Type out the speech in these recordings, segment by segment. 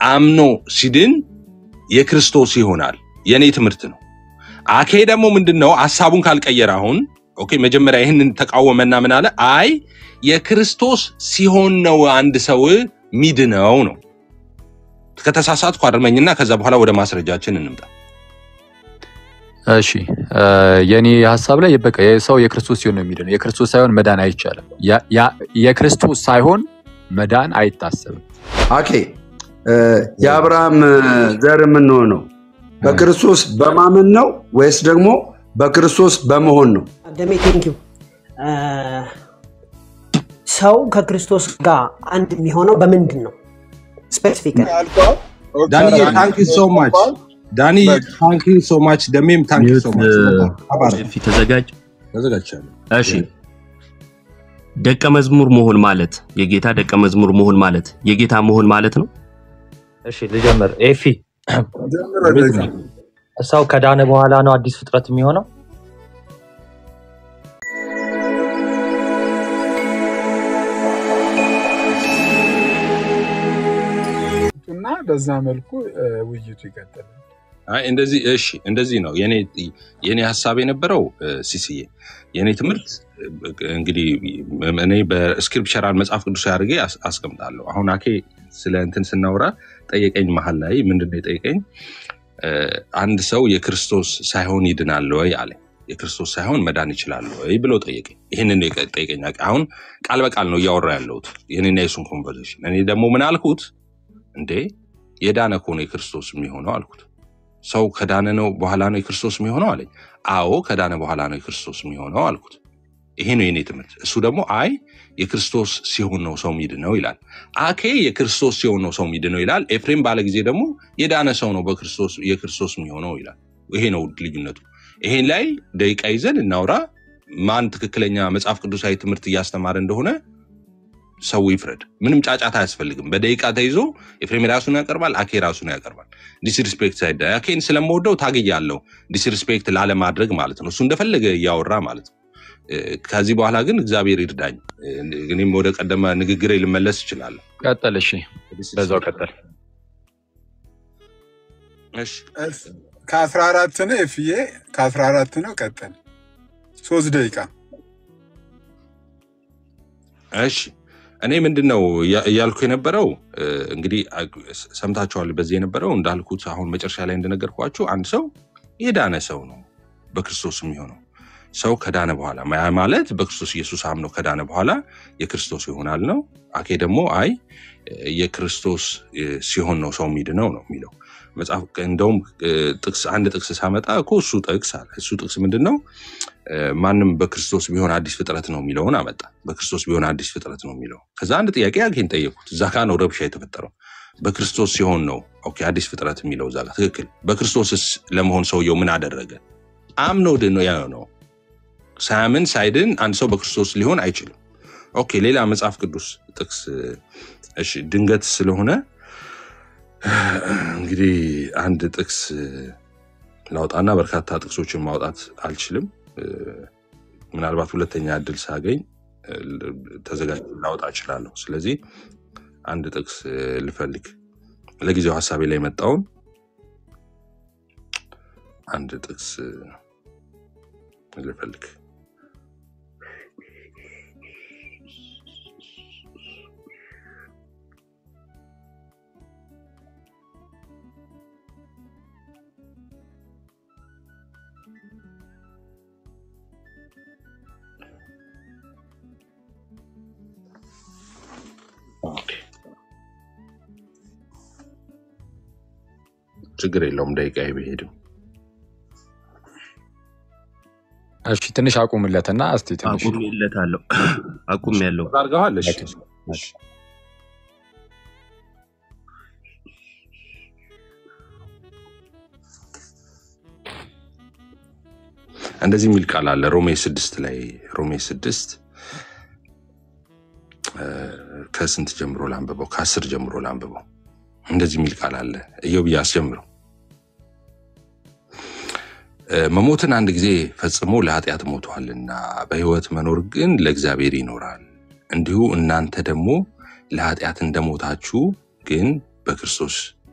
አምኖ ሲድን የክርስቶስ ይሆናል። የኔ ትምህርት ነው። አኬ ደግሞ ምንድን ነው ሀሳቡን ካልቀየረ አሁን ኦኬ፣ መጀመሪያ ይህንን ተቃወመና ምን አለ? አይ የክርስቶስ ሲሆን ነው አንድ ሰው ሚድነው ነው። ከተሳሳትኩ አርመኝና ከዛ በኋላ ወደ ማስረጃችን እንምጣ። እሺ የኔ ሀሳብ ላይ በቃ ሰው የክርስቶስ ሲሆን ነው የሚድነው። የክርስቶስ ሳይሆን መዳን አይቻልም። ያ- ያ- የክርስቶስ ሳይሆን መዳን አይታሰብም። አኬ የአብርሃም ዘር የምንሆነው በክርስቶስ በማመን ነው ወይስ ደግሞ በክርስቶስ በመሆን ነው? ደሜ ቴንኪው ሰው ከክርስቶስ ጋር አንድ የሚሆነው በምንድን ነው? ስፔሲፊክ ዳኒ ታንክ ዩ ሶ ማች ዳኒ ታንክ ዩ ሶ ማች ደሜም ታንክ ዩ ሶ ማች ፊት ተዘጋጅ። ተዘጋጅቻለሁ። እሺ ደቀ መዝሙር መሆን ማለት የጌታ ደቀ መዝሙር መሆን ማለት የጌታ መሆን ማለት ነው። እሺ ልጀምር። ኤፊ ሰው ከዳነ በኋላ ነው አዲስ ፍጥረት የሚሆነው? እና በዛ መልኩ እ፣ ውይይቱ ይቀጥላል። አይ እንደዚህ እሺ፣ እንደዚህ ነው የኔ የኔ ሀሳብ የነበረው እ፣ ሲስዬ የኔ ትምህርት እ፣ እንግዲህ እኔ በስክሪፕቸራል መጽሐፍ ቅዱስ አድርጌ አስ- አስቀምጣለሁ። አሁን አኬ ስለ እንትን ስናወራ ጠየቀኝ፣ መሀል ላይ ምንድን ነው የጠየቀኝ? እ፣ አንድ ሰው የክርስቶስ ሳይሆን ይድናል ወይ አለ። የክርስቶስ ሳይሆን መዳን ይችላል ወይ ብሎ ጠየቀኝ። ይህንን ነው የቀ- ጠየቀኝ። አሁን ቃል በቃል ነው እያወራ ያለሁት የኔና የሱን ኮንቨርሴሽን። እኔ ደግሞ ምን አልኩት? እንዴ የዳነ እኮ ነው የክርስቶስ የሚሆነው አልኩት። ሰው ከዳነ ነው በኋላ ነው የክርስቶስ የሚሆነው አለኝ። አዎ ከዳነ በኋላ ነው የክርስቶስ የሚሆነው አልኩት። ይሄ ነው የኔ ትምህርት። እሱ ደግሞ አይ የክርስቶስ ሲሆን ነው ሰው ሚድነው ይላል። አኬ የክርስቶስ ሲሆን ነው ሰው ሚድነው ይላል። ኤፍሬም ባለ ጊዜ ደግሞ የዳነ ሰው ነው በክርስቶስ የክርስቶስ የሚሆነው ይላል። ይሄ ነው ልዩነቱ። ይሄን ላይ ደቂቃ ይዘን እናውራ። ማን ትክክለኛ መጽሐፍ ቅዱሳዊ ትምህርት እያስተማረ እንደሆነ ሰው ይፍረድ። ምንም ጫጫታ አያስፈልግም። በደቂቃ ተይዞ ኤፍሬም ራሱን ያቀርባል፣ አኬ ራሱን ያቀርባል። ዲስሪስፔክት ሳይዳ አኬን ስለምወደው ታግያለሁ፣ ዲስሪስፔክት ላለማድረግ ማለት ነው። እሱ እንደፈለገ እያወራ ማለት ነው። እ፣ ከዚህ በኋላ ግን እግዚአብሔር ይርዳኝ፣ እ፣ እኔም ወደ ቀደመ ንግግሬ ልመለስ እችላለሁ። ቀጠል። እሺ በዛው ቀጠል። እሺ ከአስራ አራት ነው ኤፍዬ ከአስራ አራት ነው ቀጠል ሶስት ደቂቃ እሺ እኔ ምንድን ነው እያ- እያልኩ የነበረው እ፣ እንግዲህ አ- ሰምታችኋል። በዚህ የነበረው እንዳልኩት አሁን መጨረሻ ላይ እንደነገርኳችሁ አንድ ሰው የዳነ ሰው ነው በክርስቶስ የሚሆነው ሰው ከዳነ በኋላ ያ ማለት በክርስቶስ ኢየሱስ አምኖ ከዳነ በኋላ የክርስቶስ ይሆናል ነው። አኬ ደግሞ አይ የክርስቶስ እ፣ ሲሆን ነው ሰው የሚድነው ነው የሚለው መጽሐፍ። እንደውም እ፣ ጥቅስ አንድ ጥቅስ ሳመጣ እኮ እሱ ጥቅስ አለ። እሱ ጥቅስ ምንድን ነው? እ፣ ማንም በክርስቶስ ቢሆን አዲስ ፍጥረት ነው የሚለውን አመጣ። በክርስቶስ ቢሆን አዲስ ፍጥረት ነው የሚለው ከዛ አንድ ጥያቄ አኬን ጠየቁት። እዛ ጋ ነው ረብሻ የተፈጠረው። በክርስቶስ ሲሆን ነው ኦኬ አዲስ ፍጥረት የሚለው እዛ ጋ ትክክል። በክርስቶስስ ለመሆን ሰውየው ምን አደረገ? አምኖ ድን ነው ያ ነው ሳያምን ሳይድን አንድ ሰው በክርስቶስ ሊሆን አይችልም። ኦኬ ሌላ መጽሐፍ ቅዱስ ጥቅስ እሺ፣ ድንገት ስለሆነ እንግዲህ አንድ ጥቅስ ላውጣና በርካታ ጥቅሶችን ማውጣት አልችልም። እ፣ ምናልባት ሁለተኛ እድል ሳገኝ እ፣ ተዘጋጅ ላውጣ እችላለሁ። ስለዚህ አንድ ጥቅስ እ፣ ልፈልግ። ለጊዜው ሀሳቤ ላይ የመጣውን አንድ ጥቅስ እ፣ ልፈልግ። ኦኬ፣ ችግር የለውም ደቂቃ ቢሄድም እሺ ትንሽ አቁምለትና እስቲ ትንሽ አቁሜለታለሁ። አቁም ያለው አድርገዋል። እሺ እሺ። እንደዚህ የሚል ቃል አለ ሮሜ ስድስት ላይ ሮሜ ስድስት እ፣ ከስንት ጀምሮ ላንብበው? ከአስር ጀምሮ ላንብበው። እንደዚህ የሚል ቃል አለ። እዮብ አስጀምረው። እ፣ መሞትን አንድ ጊዜ ፈጽሞ ለኃጢአት ሞቷልና በሕይወት መኖር ግን ለእግዚአብሔር ይኖራል። እንዲሁ እናንተ ደግሞ ለኃጢአት እንደሞታችሁ ግን በክርስቶስ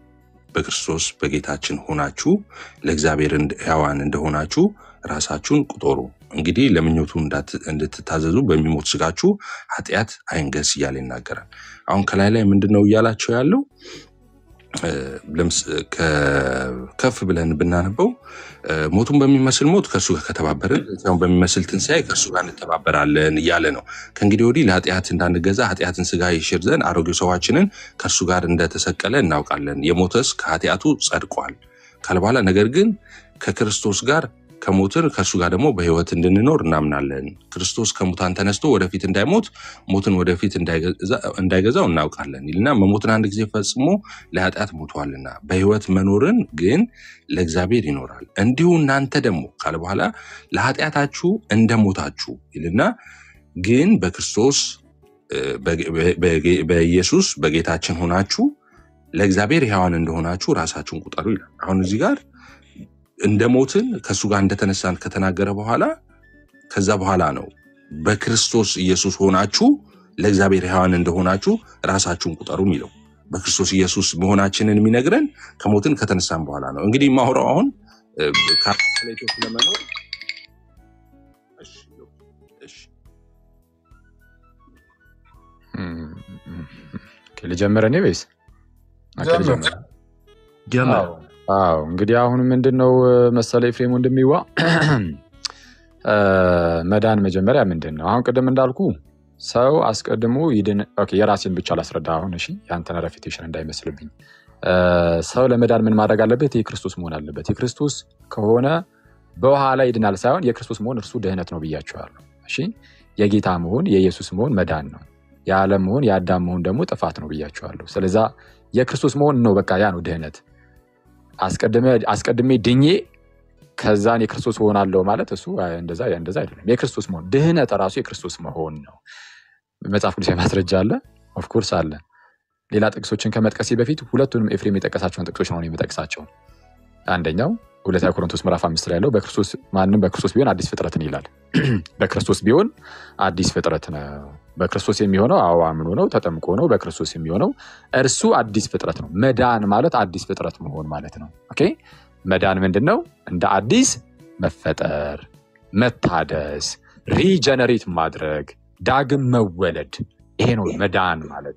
በክርስቶስ በጌታችን ሆናችሁ ለእግዚአብሔር እንድ- ሕያዋን እንደሆናችሁ ራሳችሁን ቁጠሩ። እንግዲህ ለምኞቱ እንዳት- እንድትታዘዙ በሚሞት ስጋችሁ ኃጢአት አይንገስ እያለ ይናገራል። አሁን ከላይ ላይ ምንድን ነው እያላቸው ያለው? እ፣ ለምስ- ከ- ከፍ ብለን ብናነበው እ፣ ሞቱን በሚመስል ሞት ከእርሱ ጋር ከተባበርን ትንሣኤውን በሚመስል ትንሣኤ ከእርሱ ጋር እንተባበራለን እያለ ነው። ከእንግዲህ ወዲህ ለኃጢአት እንዳንገዛ ኃጢአትን ስጋ ይሽር ዘንድ አሮጌው ሰዋችንን ከእርሱ ጋር እንደተሰቀለ እናውቃለን። የሞተስ ከኃጢአቱ ጸድቋል ካለ በኋላ ነገር ግን ከክርስቶስ ጋር ከሞትን ከእርሱ ጋር ደግሞ በሕይወት እንድንኖር እናምናለን። ክርስቶስ ከሙታን ተነስቶ ወደፊት እንዳይሞት ሞትን ወደፊት እንዳይገዛ- እንዳይገዛው እናውቃለን ይልና መሞትን አንድ ጊዜ ፈጽሞ ለኃጢአት ሞቷልና በሕይወት መኖርን ግን ለእግዚአብሔር ይኖራል። እንዲሁ እናንተ ደግሞ ካለ በኋላ ለኃጢአታችሁ እንደሞታችሁ ይልና ግን በክርስቶስ እ፣ በጌ- በጌ- በኢየሱስ በጌታችን ሆናችሁ ለእግዚአብሔር ሕያዋን እንደሆናችሁ ራሳችሁን ቁጠሩ ይላል። አሁን እዚህ ጋር እንደ ሞትን ከእሱ ጋር እንደተነሳን ከተናገረ በኋላ ከዛ በኋላ ነው በክርስቶስ ኢየሱስ ሆናችሁ ለእግዚአብሔር ሕያዋን እንደሆናችሁ ራሳችሁን ቁጠሩ የሚለው በክርስቶስ ኢየሱስ መሆናችንን የሚነግረን ከሞትን ከተነሳን በኋላ ነው። እንግዲህ ማውራው አሁን እ፣ ከአራት ተለይቶ ስለመኖር እሺ፣ እሺ። ኦኬ፣ ልጀምር እኔ ወይስ ኦኬ፣ ጀምር። ልጀምር? ጀመር አዎ አዎ። እንግዲህ አሁን ምንድን ነው መሰለ ኤፍሬም ወንድሜዋ እ፣ መዳን መጀመሪያ ምንድን ነው? አሁን ቅድም እንዳልኩ ሰው አስቀድሞ ይድን። ኦኬ፣ የራሴን ብቻ ላስረዳ አሁን እሺ፣ ያንተን ረፊቴሽን እንዳይመስልብኝ። እ፣ ሰው ለመዳን ምን ማድረግ አለበት? የክርስቶስ መሆን አለበት። የክርስቶስ ከሆነ በኋላ ይድናል ሳይሆን የክርስቶስ መሆን እርሱ ድህነት ነው ብያቸዋለሁ። እሺ፣ የጌታ መሆን የኢየሱስ መሆን መዳን ነው። የዓለም መሆን የአዳም መሆን ደግሞ ጥፋት ነው ብያቸዋለሁ። ስለዛ የክርስቶስ መሆን ነው በቃ ያ ነው ድህነት። አስቀድመ- አስቀድሜ ድኜ ከዛን የክርስቶስ እሆናለሁ ማለት እሱ አይ፣ እንደዛ እንደዛ አይደለም። የክርስቶስ መሆን ድህነት ራሱ የክርስቶስ መሆን ነው። መጽሐፍ ቅዱስ ማስረጃ አለ፣ ኦፍኮርስ አለ። ሌላ ጥቅሶችን ከመጥቀሴ በፊት ሁለቱንም ኤፍሬም የጠቀሳቸውን ጥቅሶች ነው እኔ የምጠቅሳቸው። አንደኛው ሁለተኛ ቆሮንቶስ ምዕራፍ አምስት ላይ ያለው በክርስቶስ ማንም በክርስቶስ ቢሆን አዲስ ፍጥረትን ይላል። በክርስቶስ ቢሆን አዲስ ፍጥረት ነው። በክርስቶስ የሚሆነው አዎ አምኖ ነው ተጠምቆ ነው። በክርስቶስ የሚሆነው እርሱ አዲስ ፍጥረት ነው። መዳን ማለት አዲስ ፍጥረት መሆን ማለት ነው። ኦኬ መዳን ምንድን ነው? እንደ አዲስ መፈጠር፣ መታደስ፣ ሪጀነሬት ማድረግ፣ ዳግም መወለድ። ይሄ ነው መዳን ማለት።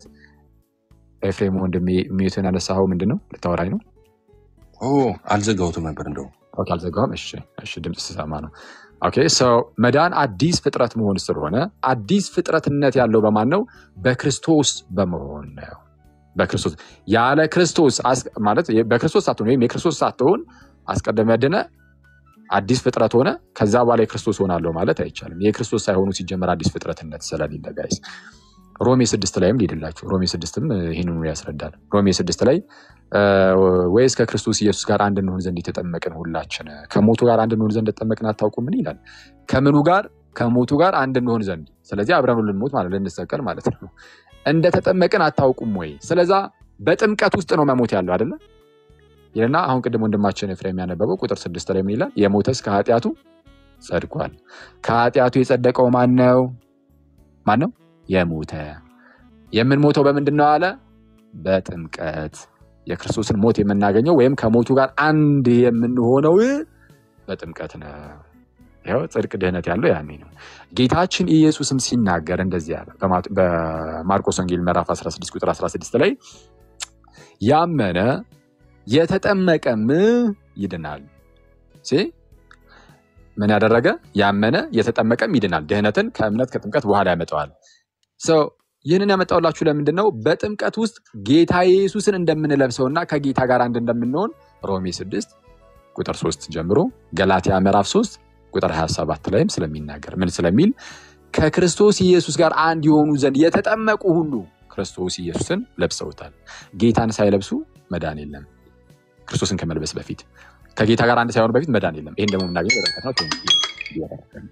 ኤፍሬም ወንድሜ ሚዩትን ያነሳኸው ምንድን ነው? ልታወራኝ ነው? ኦ አልዘጋሁትም ነበር እንደው ኦኬ፣ አልዘጋሁም። እሺ፣ እሺ፣ ድምፅ ስሰማ ነው። ኦኬ ሰው መዳን አዲስ ፍጥረት መሆን ስለሆነ አዲስ ፍጥረትነት ያለው በማን ነው? በክርስቶስ በመሆን ነው። በክርስቶስ ያለ ክርስቶስ አስ- ማለት በክርስቶስ ሳትሆን ወይም የክርስቶስ ሳትሆን አስቀድመ ድነ አዲስ ፍጥረት ሆነ ከዛ በኋላ የክርስቶስ ሆናለሁ ማለት አይቻልም። የክርስቶስ ሳይሆኑ ሲጀመር አዲስ ፍጥረትነት ስለሌለ ጋይስ ሮሜ ስድስት ላይም ሊድላችሁ ሮሜ ስድስትም ይህንኑ ያስረዳል። ሮሜ ስድስት ላይ እ፣ ወይስ ከክርስቶስ ኢየሱስ ጋር አንድ እንሆን ዘንድ የተጠመቅን ሁላችን ከሞቱ ጋር አንድ እንሆን ዘንድ ተጠመቅን አታውቁምን ይላል። ከምኑ ጋር? ከሞቱ ጋር አንድ እንሆን ዘንድ። ስለዚህ አብረን ልንሞት ማለት ልንሰቀል ማለት ነው። እንደተጠመቅን አታውቁም ወይ? ስለዛ በጥምቀት ውስጥ ነው መሞት ያለው አይደለ ይልና አሁን ቅድም ወንድማችን ኤፍሬም ያነበበው ቁጥር ስድስት ላይ ምን ይላል? የሞተስ ከኃጢአቱ ጸድቋል። ከኃጢአቱ የጸደቀው ማን ነው? ማን ነው? የሞተ የምንሞተው በምንድን ነው አለ? በጥምቀት የክርስቶስን ሞት የምናገኘው ወይም ከሞቱ ጋር አንድ የምንሆነው በጥምቀት ነው። ይኸው ጽድቅ ድህነት ያለው ያኔ ነው። ጌታችን ኢየሱስም ሲናገር እንደዚህ አለ በማ- በማርቆስ ወንጌል ምዕራፍ 16 ቁጥር 16 ላይ ያመነ የተጠመቀም ይድናል። ሲ ምን ያደረገ ያመነ የተጠመቀም ይድናል። ድህነትን ከእምነት ከጥምቀት በኋላ ያመጣዋል። ሰው ይህንን ያመጣውላችሁ ለምንድን ነው? በጥምቀት ውስጥ ጌታ ኢየሱስን እንደምንለብሰውና ከጌታ ጋር አንድ እንደምንሆን ሮሜ 6 ቁጥር 3 ጀምሮ ገላትያ ምዕራፍ 3 ቁጥር 27 ላይም ስለሚናገር ምን ስለሚል ከክርስቶስ ኢየሱስ ጋር አንድ የሆኑ ዘንድ የተጠመቁ ሁሉ ክርስቶስ ኢየሱስን ለብሰውታል። ጌታን ሳይለብሱ መዳን የለም። ክርስቶስን ከመልበስ በፊት ከጌታ ጋር አንድ ሳይሆኑ በፊት መዳን የለም። ይህን ደግሞ የምናገኘው በጥምቀት ነው።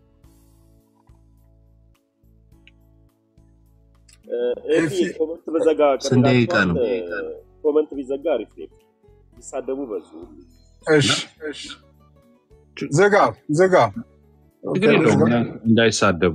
ኤፊ ኮመንት በዘጋ ስንት ደቂቃ ነው? ቀርላችኋል። ኮመንት ቢዘጋ አሪፍ ነው። ይሳደቡ በዙ እሺ እሺ፣ ዝጋ ዝጋ። ችግር የለውም እንዳይሳደቡ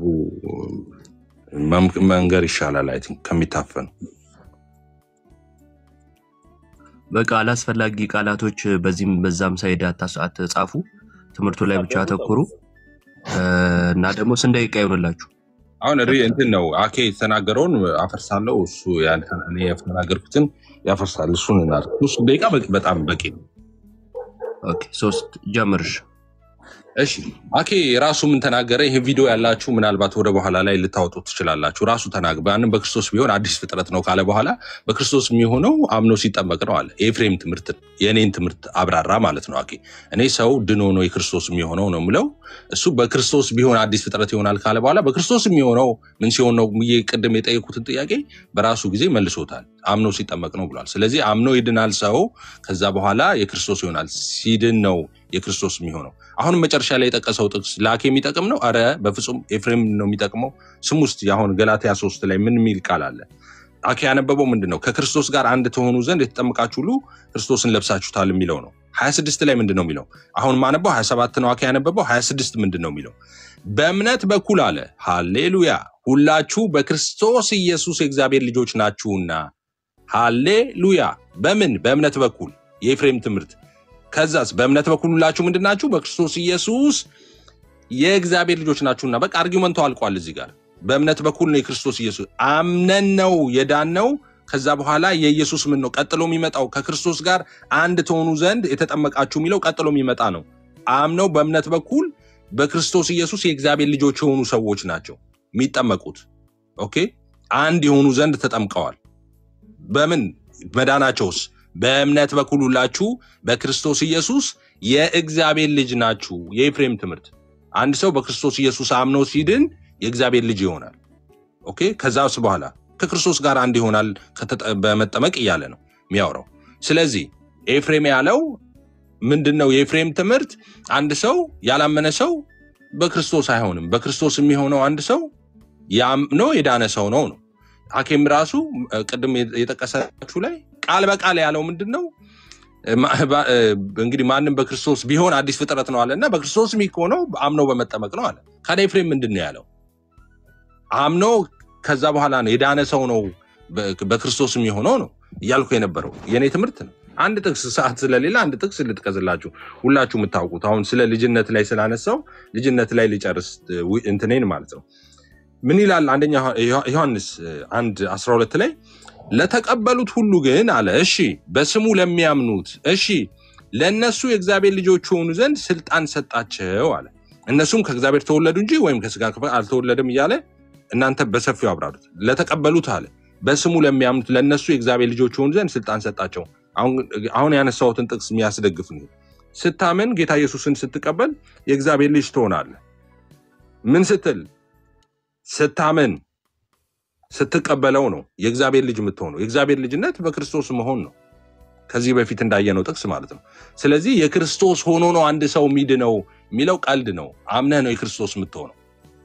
መም- መንገር ይሻላል። አይ ቲንክ ከሚታፈኑ በቃ አላስፈላጊ ቃላቶች በዚህም በዛም ሳይድ አታስ- አትጻፉ። ትምህርቱ ላይ ብቻ አተኩሩ እ፣ እና ደግሞ ስንት ደቂቃ ይሆንላችሁ? አሁን ሪ እንትን ነው አኬ የተናገረውን አፈርሳለሁ። እሱ ያንተ- እኔ የተናገርኩትን ያፈርሳል። እሱን እናድርግ። ሶስት ደቂቃ በቂ- በጣም በቂ ነው። ኦኬ ሶስት ጀምርሽ። እሺ አኬ ራሱ ምን ተናገረ? ይህ ቪዲዮ ያላችሁ ምናልባት ወደ በኋላ ላይ ልታወጡ ትችላላችሁ። ራሱ ተናግ ማንም በክርስቶስ ቢሆን አዲስ ፍጥረት ነው ካለ በኋላ በክርስቶስ የሚሆነው አምኖ ሲጠመቅ ነው አለ። የኤፍሬም ትምህርት የእኔን ትምህርት አብራራ ማለት ነው። አኬ እኔ ሰው ድኖ ነው የክርስቶስ የሚሆነው ነው ምለው። እሱ በክርስቶስ ቢሆን አዲስ ፍጥረት ይሆናል ካለ በኋላ በክርስቶስ የሚሆነው ምን ሲሆን ነው ብዬ ቅድም የጠየቁትን ጥያቄ በራሱ ጊዜ መልሶታል። አምኖ ሲጠመቅ ነው ብሏል። ስለዚህ አምኖ ይድናል ሰው። ከዛ በኋላ የክርስቶስ ይሆናል። ሲድን ነው የክርስቶስ የሚሆነው። አሁን መጨረሻ ላይ የጠቀሰው ጥቅስ ለአኬ የሚጠቅም ነው? አረ በፍጹም ኤፍሬም ነው የሚጠቅመው። ስም ውስጥ አሁን ገላትያ ሶስት ላይ ምን የሚል ቃል አለ? አኬ ያነበበው ምንድን ነው? ከክርስቶስ ጋር አንድ ተሆኑ ዘንድ የተጠመቃችሁ ሁሉ ክርስቶስን ለብሳችሁታል የሚለው ነው። ሀያ ስድስት ላይ ምንድን ነው የሚለው? አሁን ማነበው ሀያ ሰባት ነው አኬ ያነበበው። ሀያ ስድስት ምንድን ነው የሚለው? በእምነት በኩል አለ። ሃሌሉያ ሁላችሁ በክርስቶስ ኢየሱስ የእግዚአብሔር ልጆች ናችሁና። ሃሌሉያ በምን በእምነት በኩል የኤፍሬም ትምህርት ከዛስ በእምነት በኩል ሁላችሁ ምንድን ናችሁ? በክርስቶስ ኢየሱስ የእግዚአብሔር ልጆች ናችሁና። በቃ አርጊመንቱ አልቋል እዚህ ጋር። በእምነት በኩል ነው የክርስቶስ ኢየሱስ አምነን ነው የዳን ነው። ከዛ በኋላ የኢየሱስ ምን ነው ቀጥሎ የሚመጣው? ከክርስቶስ ጋር አንድ ትሆኑ ዘንድ የተጠመቃችሁ የሚለው ቀጥሎ የሚመጣ ነው። አምነው በእምነት በኩል በክርስቶስ ኢየሱስ የእግዚአብሔር ልጆች የሆኑ ሰዎች ናቸው የሚጠመቁት። ኦኬ አንድ የሆኑ ዘንድ ተጠምቀዋል። በምን መዳናቸውስ? በእምነት በኩል ሁላችሁ በክርስቶስ ኢየሱስ የእግዚአብሔር ልጅ ናችሁ። የኤፍሬም ትምህርት አንድ ሰው በክርስቶስ ኢየሱስ አምኖ ሲድን የእግዚአብሔር ልጅ ይሆናል። ኦኬ ከዛስ በኋላ ከክርስቶስ ጋር አንድ ይሆናል ከተጠ- በመጠመቅ እያለ ነው የሚያወራው። ስለዚህ ኤፍሬም ያለው ምንድን ነው? የኤፍሬም ትምህርት አንድ ሰው ያላመነ ሰው በክርስቶስ አይሆንም። በክርስቶስ የሚሆነው አንድ ሰው ያምኖ የዳነ ሰው ነው ነው ሐኪም ራሱ እ፣ ቅድም የጠቀሳችሁ ላይ ቃል በቃል ያለው ምንድን ነው? እ፣ ማ- ባ- እ፣ እንግዲህ ማንም በክርስቶስ ቢሆን አዲስ ፍጥረት ነው አለ እና በክርስቶስ የሚሆነው አምኖ በመጠመቅ ነው አለ። ካዲያ ኤፍሬም ምንድን ነው ያለው? አምኖ ከዛ በኋላ ነው የዳነ ሰው ነው በ- በክርስቶስ የሚሆነው ነው እያልኩ የነበረው የእኔ ትምህርት ነው። አንድ ጥቅስ ሰዓት ስለሌለ አንድ ጥቅስ ልጥቀዝላችሁ ሁላችሁ የምታውቁት አሁን ስለ ልጅነት ላይ ስላነሳው ልጅነት ላይ ሊጨርስ እ፣ ዊ- እንትኔን ማለት ነው ምን ይላል? አንደኛ ዮሐ- ዮሐንስ እ, አንድ 12 ላይ ለተቀበሉት ሁሉ ግን አለ እሺ፣ በስሙ ለሚያምኑት እሺ፣ ለእነሱ የእግዚአብሔር ልጆች የሆኑ ዘንድ ስልጣን ሰጣቸው አለ። እነሱም ከእግዚአብሔር ተወለዱ እንጂ ወይም ከስጋ ክፍል አልተወለደም እያለ እናንተ በሰፊው አብራሩት። ለተቀበሉት አለ በስሙ ለሚያምኑት ለእነሱ የእግዚአብሔር ልጆች የሆኑ ዘንድ ስልጣን ሰጣቸው። አሁን አሁን ያነሳሁትን ጥቅስ የሚያስደግፍ ነው። ስታምን ጌታ ኢየሱስን ስትቀበል የእግዚአብሔር ልጅ ትሆናለህ። ምን ስትል ስታምን ስትቀበለው ነው የእግዚአብሔር ልጅ የምትሆነው። የእግዚአብሔር ልጅነት በክርስቶስ መሆን ነው። ከዚህ በፊት እንዳየነው ጥቅስ ማለት ነው። ስለዚህ የክርስቶስ ሆኖ ነው አንድ ሰው የሚድነው የሚለው ቀልድ ነው። አምነህ ነው የክርስቶስ የምትሆነው።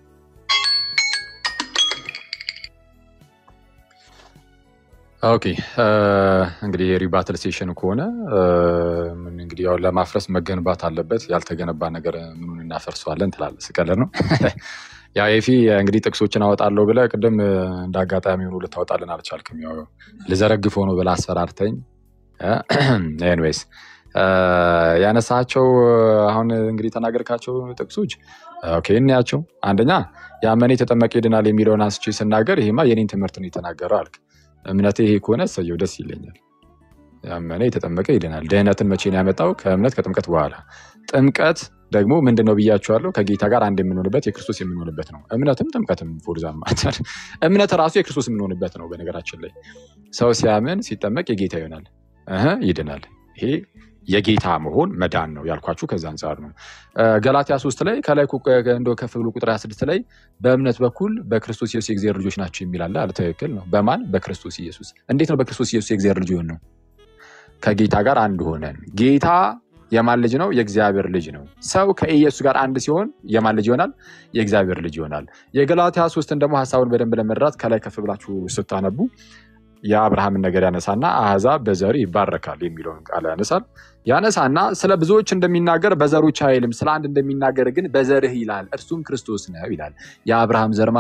ኦኬ እ፣ እንግዲህ የሪባትል ሴሽን ከሆነ እ፣ ምን እንግዲህ ያው ለማፍረስ መገንባት አለበት። ያልተገነባ ነገር ምኑን እናፈርሰዋለን ትላለህ። ስቀልድ ነው። ያው ኤፊ እንግዲህ ጥቅሶችን አወጣለሁ ብለህ ቅድም እ፣ እንደ አጋጣሚ ሆኖ ልታወጣልን አልቻልክም። ያው ልዘረግፍ ሆኖ ብለህ አስፈራርተኝ። ኤንዌይስ ያነሳቸው አሁን እንግዲህ የተናገርካቸው ጥቅሶች ኦኬ እንያቸው። አንደኛ ያመነ የተጠመቀ ይድናል የሚለውን አንስቼ ስናገር ይሄማ የኔን ትምህርት ነው የተናገረው አልክ። እምነቴ ይሄ ከሆነ እሰየው ደስ ይለኛል። ያመነ የተጠመቀ ይድናል። ድህነትን መቼ ነው ያመጣው? ከእምነት ከጥምቀት በኋላ። ጥምቀት ደግሞ ምንድን ነው ብያቸዋለሁ። ከጌታ ጋር አንድ የምንሆንበት የክርስቶስ የምንሆንበት ነው። እምነትም ጥምቀትም ፎርዛ ማተር እምነት ራሱ የክርስቶስ የምንሆንበት ነው። በነገራችን ላይ ሰው ሲያምን ሲጠመቅ የጌታ ይሆናል እህ ይድናል። ይሄ የጌታ መሆን መዳን ነው ያልኳችሁ ከዛ አንጻር ነው። እ፣ ገላትያ ሶስት ላይ ከላይ ኩ- እንደው ከፍ ብሎ ቁጥር 26 ላይ በእምነት በኩል በክርስቶስ ኢየሱስ የእግዚአብሔር ልጆች ናቸው የሚላለ አለ። ትክክል ነው። በማን በክርስቶስ ኢየሱስ። እንዴት ነው በክርስቶስ ኢየሱስ የእግዚአብሔር ልጅ የሆን ነው? ከጌታ ጋር አንድ ሆነን። ጌታ የማን ልጅ ነው? የእግዚአብሔር ልጅ ነው። ሰው ከኢየሱስ ጋር አንድ ሲሆን የማን ልጅ ይሆናል? የእግዚአብሔር ልጅ ይሆናል። የገላትያ ሶስትን ደግሞ ሀሳቡን በደንብ ለመረዳት ከላይ ከፍ ብላችሁ ስታነቡ የአብርሃምን ነገር ያነሳና አሕዛብ በዘር ይባረካል የሚለውን ቃል ያነሳል። ያነሳና ስለ ብዙዎች እንደሚናገር በዘሮች አይልም፣ ስለ አንድ እንደሚናገር ግን በዘርህ ይላል፣ እርሱም ክርስቶስ ነው ይላል። የአብርሃም ዘር ማን ነው?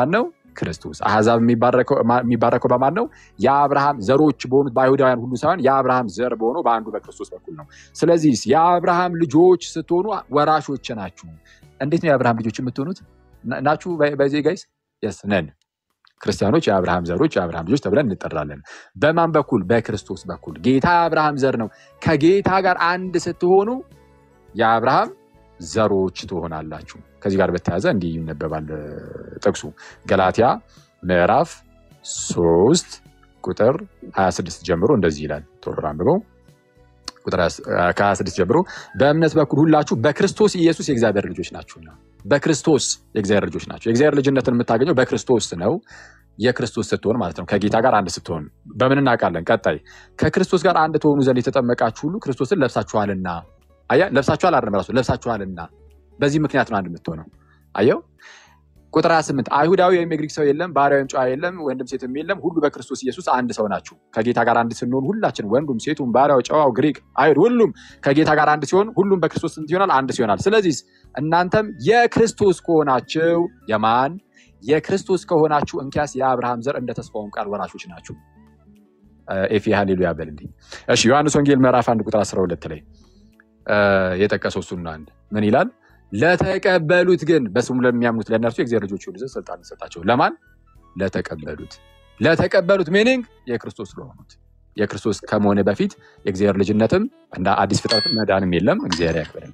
ክርስቶስ። አሕዛብ የሚባረከው ማ- የሚባረከው በማን ነው? የአብርሃም ዘሮች በሆኑት በአይሁዳውያን ሁሉ ሳይሆን የአብርሃም ዘር በሆነው በአንዱ በክርስቶስ በኩል ነው። ስለዚህ የአብርሃም ልጆች ስትሆኑ ወራሾች ናችሁ። እንዴት ነው የአብርሃም ልጆች የምትሆኑት? ና- ናችሁ በዚህ ጋይስ የስ ነን። ክርስቲያኖች የአብርሃም ዘሮች የአብርሃም ልጆች ተብለን እንጠራለን። በማን በኩል? በክርስቶስ በኩል። ጌታ የአብርሃም ዘር ነው። ከጌታ ጋር አንድ ስትሆኑ የአብርሃም ዘሮች ትሆናላችሁ። ከዚህ ጋር በተያያዘ እንዲህ ይነበባል እ፣ ጥቅሱ ገላትያ ምዕራፍ ሶስት ቁጥር 26 ጀምሮ እንደዚህ ይላል። ቶሎ አንብበው። ቁጥር 20 ከ26 ጀምሮ በእምነት በኩል ሁላችሁ በክርስቶስ ኢየሱስ የእግዚአብሔር ልጆች ናችሁና፣ በክርስቶስ የእግዚአብሔር ልጆች ናቸው። የእግዚአብሔር ልጅነትን የምታገኘው በክርስቶስ ነው። የክርስቶስ ስትሆን ማለት ነው። ከጌታ ጋር አንድ ስትሆን በምን እናውቃለን? ቀጣይ ከክርስቶስ ጋር አንድ ትሆኑ ዘንድ የተጠመቃችሁ ሁሉ ክርስቶስን ለብሳችኋልና። አያ ለብሳችኋል አይደለም ራሱ ለብሳችኋልና። በዚህ ምክንያት ነው አንድ የምትሆነው። አየው ቁጥር 28 አይሁዳዊ ወይም የግሪክ ሰው የለም፣ ባሪያ ወይም ጨዋ የለም፣ ወንድም ሴትም የለም፣ ሁሉ በክርስቶስ ኢየሱስ አንድ ሰው ናችሁ። ከጌታ ጋር አንድ ስንሆን ሁላችን ወንዱም፣ ሴቱም፣ ባሪያው፣ ጨዋው፣ ግሪክ፣ አይሁድ ሁሉም ከጌታ ጋር አንድ ሲሆን ሁሉም በክርስቶስ ስንት ይሆናል? አንድ ሲሆናል። ስለዚህ እናንተም የክርስቶስ ከሆናችሁ የማን የክርስቶስ ከሆናችሁ እንኪያስ የአብርሃም ዘር እንደ ተስፋውም ቃል ወራሾች ናችሁ። እ፣ ኤፌ ሃሌሉያ በልልኝ። እሺ ዮሐንስ ወንጌል ምዕራፍ አንድ ቁጥር 12 ላይ እ፣ የጠቀሰው እሱና አንድ ምን ይላል? ለተቀበሉት ግን በስሙ ለሚያምኑት ለእነርሱ የእግዚአብሔር ልጆች ይሆኑ ዘንድ ስልጣን ሰጣቸው። ለማን? ለተቀበሉት። ለተቀበሉት ሚኒንግ የክርስቶስ ለሆኑት የክርስቶስ ከመሆነ በፊት የእግዚአብሔር ልጅነትም እንደ አዲስ ፍጥረትም መዳንም የለም። እግዚአብሔር ያክብርልን።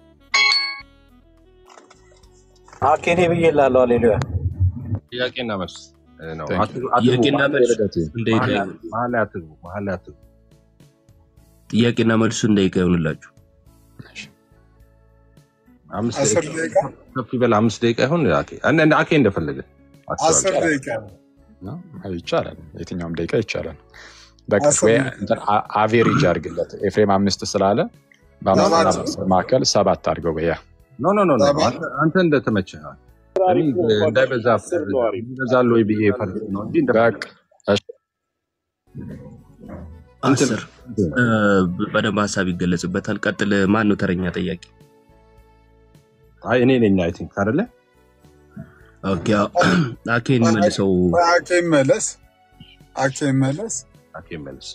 አኬኔ ብዬ ላለሁ አሌሉያ ጥያቄና መልስ እ፣ ነው። Thank you. አትግቡ፣ አትግቡ፣ ጥያቄና መሀል ላይ መልስ ልደቴ እንደይቀ መሀል ላይ- መሀል ላይ አትግቡ፣ መሀል ላይ አትግቡ። ጥያቄና መልሱ እንደይቀ ይሆንላችሁ። አምስት አስር ደቂቃ ደቂቃ ከፍ ይበል፣ አምስት ደቂቃ ይሁን። አኬ እንደ እንደ አኬ እንደፈለገ አስር አስባለሁ። ደቂቃ ነው? አይ፣ ይቻላል። የትኛውም ደቂቃ ይቻላል። በቃ አስር ወይ ደቂቃ እንትን አ- አቬሬጅ አድርግለት። ኤፍሬም አምስት ስላለ በአምስትና ሰባት በአስር መካከል ሰባት አድርገው በያ ኖ ኖ ኖ ኖ ሰባት አንተ አንተ እንደተመቸህ እኔ አሪፍ ነው እንኳን እንዳይበዛ አስር ነው አሪፍ ይበዛል ወይ ብዬ ፈርድ ነው እንጂ እንደፈለገ በቃ እሺ፣ እንትን አስር እ፣ በደንብ ሀሳብ ይገለጽበታል። ቀጥል። ማን ነው ተረኛ ጠያቂ? አይ እኔ ነኝ አይ ቲንክ አይደለ ኦኬ፣ አዎ። አኬን መልሰው አኬ መለስ አኬ መለስ አኬ መልስ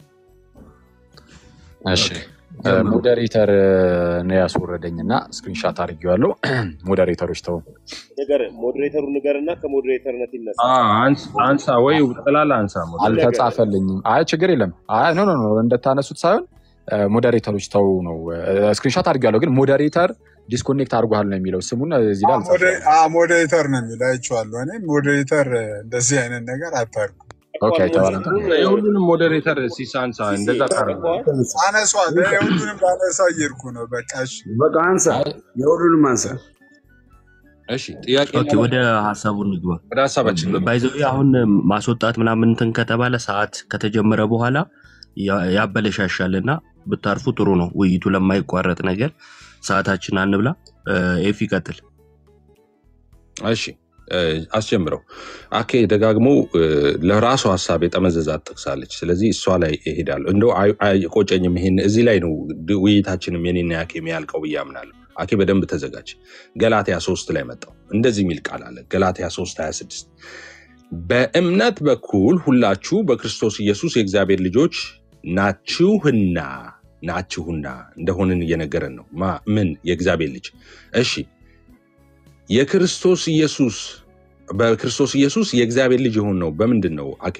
እሺ ኦኬ፣ ጀምሩ። ሞዴሬተር ነው ያስወረደኝ እና ስክሪንሻት አድርጌዋለሁ። ሞዴሬተሮች ተው። ነገር ሞዴሬተሩ ንገርና ከሞዴሬተርነት ይነሳ። አ አንስ አንሳ ወይ ጥላላ አንሳ ሞዴሬተር አልተጻፈልኝም። አይ ችግር የለም። አይ ኖ ኖ ኖ እንደታነሱት ሳይሆን ሞዴሬተሮች ተው ነው። ስክሪንሻት አድርጌዋለሁ ግን ሞዴሬተር ዲስኮኔክት አድርጓል ነው የሚለው ስሙን እዚህ ላይ አልጻፈውም። ሞዴሬተር ነው የሚለው አይቼዋለሁ። እኔ ሞዴሬተር እንደዚህ አይነት ነገር አታርጉ። ኦኬ አይተዋል አንተ? የሁሉንም ሞዴሬተር ሲሳንሳ እንደዛ ታደርገዋል። አነሷል። ሁሉንም ባነሳ እየሄድኩ ነው። በቃ እሺ። በቃ አንሳ፣ የሁሉንም አንሳ። እሺ ጥያቄ ኦኬ፣ ወደ ሀሳቡ እንግባ። ወደ ሀሳባችን ነው። ባይዘ አሁን ማስወጣት ምናምን እንትን ከተባለ ሰዓት ከተጀመረ በኋላ ያ- ያበለሻሻል እና ብታርፉ ጥሩ ነው። ውይይቱ ለማይቋረጥ ነገር ሰዓታችን አንብላ። እ፣ ኤፊ ቀጥል። እሺ እ፣ አስጀምረው። አኬ ደጋግሞ እ፣ ለራሱ ሀሳብ የጠመዘዛት ጠቅሳለች። ስለዚህ እሷ ላይ እሄዳለሁ። እንደው አይ- አይቆጨኝም። ይሄን እዚህ ላይ ነው ድ- ውይይታችንም የኔና ያኬ የሚያልቀው ብዬ አምናለሁ። አኬ በደንብ ተዘጋጅ። ገላትያ ሶስት ላይ መጣው እንደዚህ የሚል ቃል አለ። ገላትያ 3 26 በእምነት በኩል ሁላችሁ በክርስቶስ ኢየሱስ የእግዚአብሔር ልጆች ናችሁና ናችሁና እንደሆንን እየነገረን ነው። ማ ምን የእግዚአብሔር ልጅ እሺ የክርስቶስ ኢየሱስ በክርስቶስ ኢየሱስ የእግዚአብሔር ልጅ የሆን ነው በምንድን ነው አኬ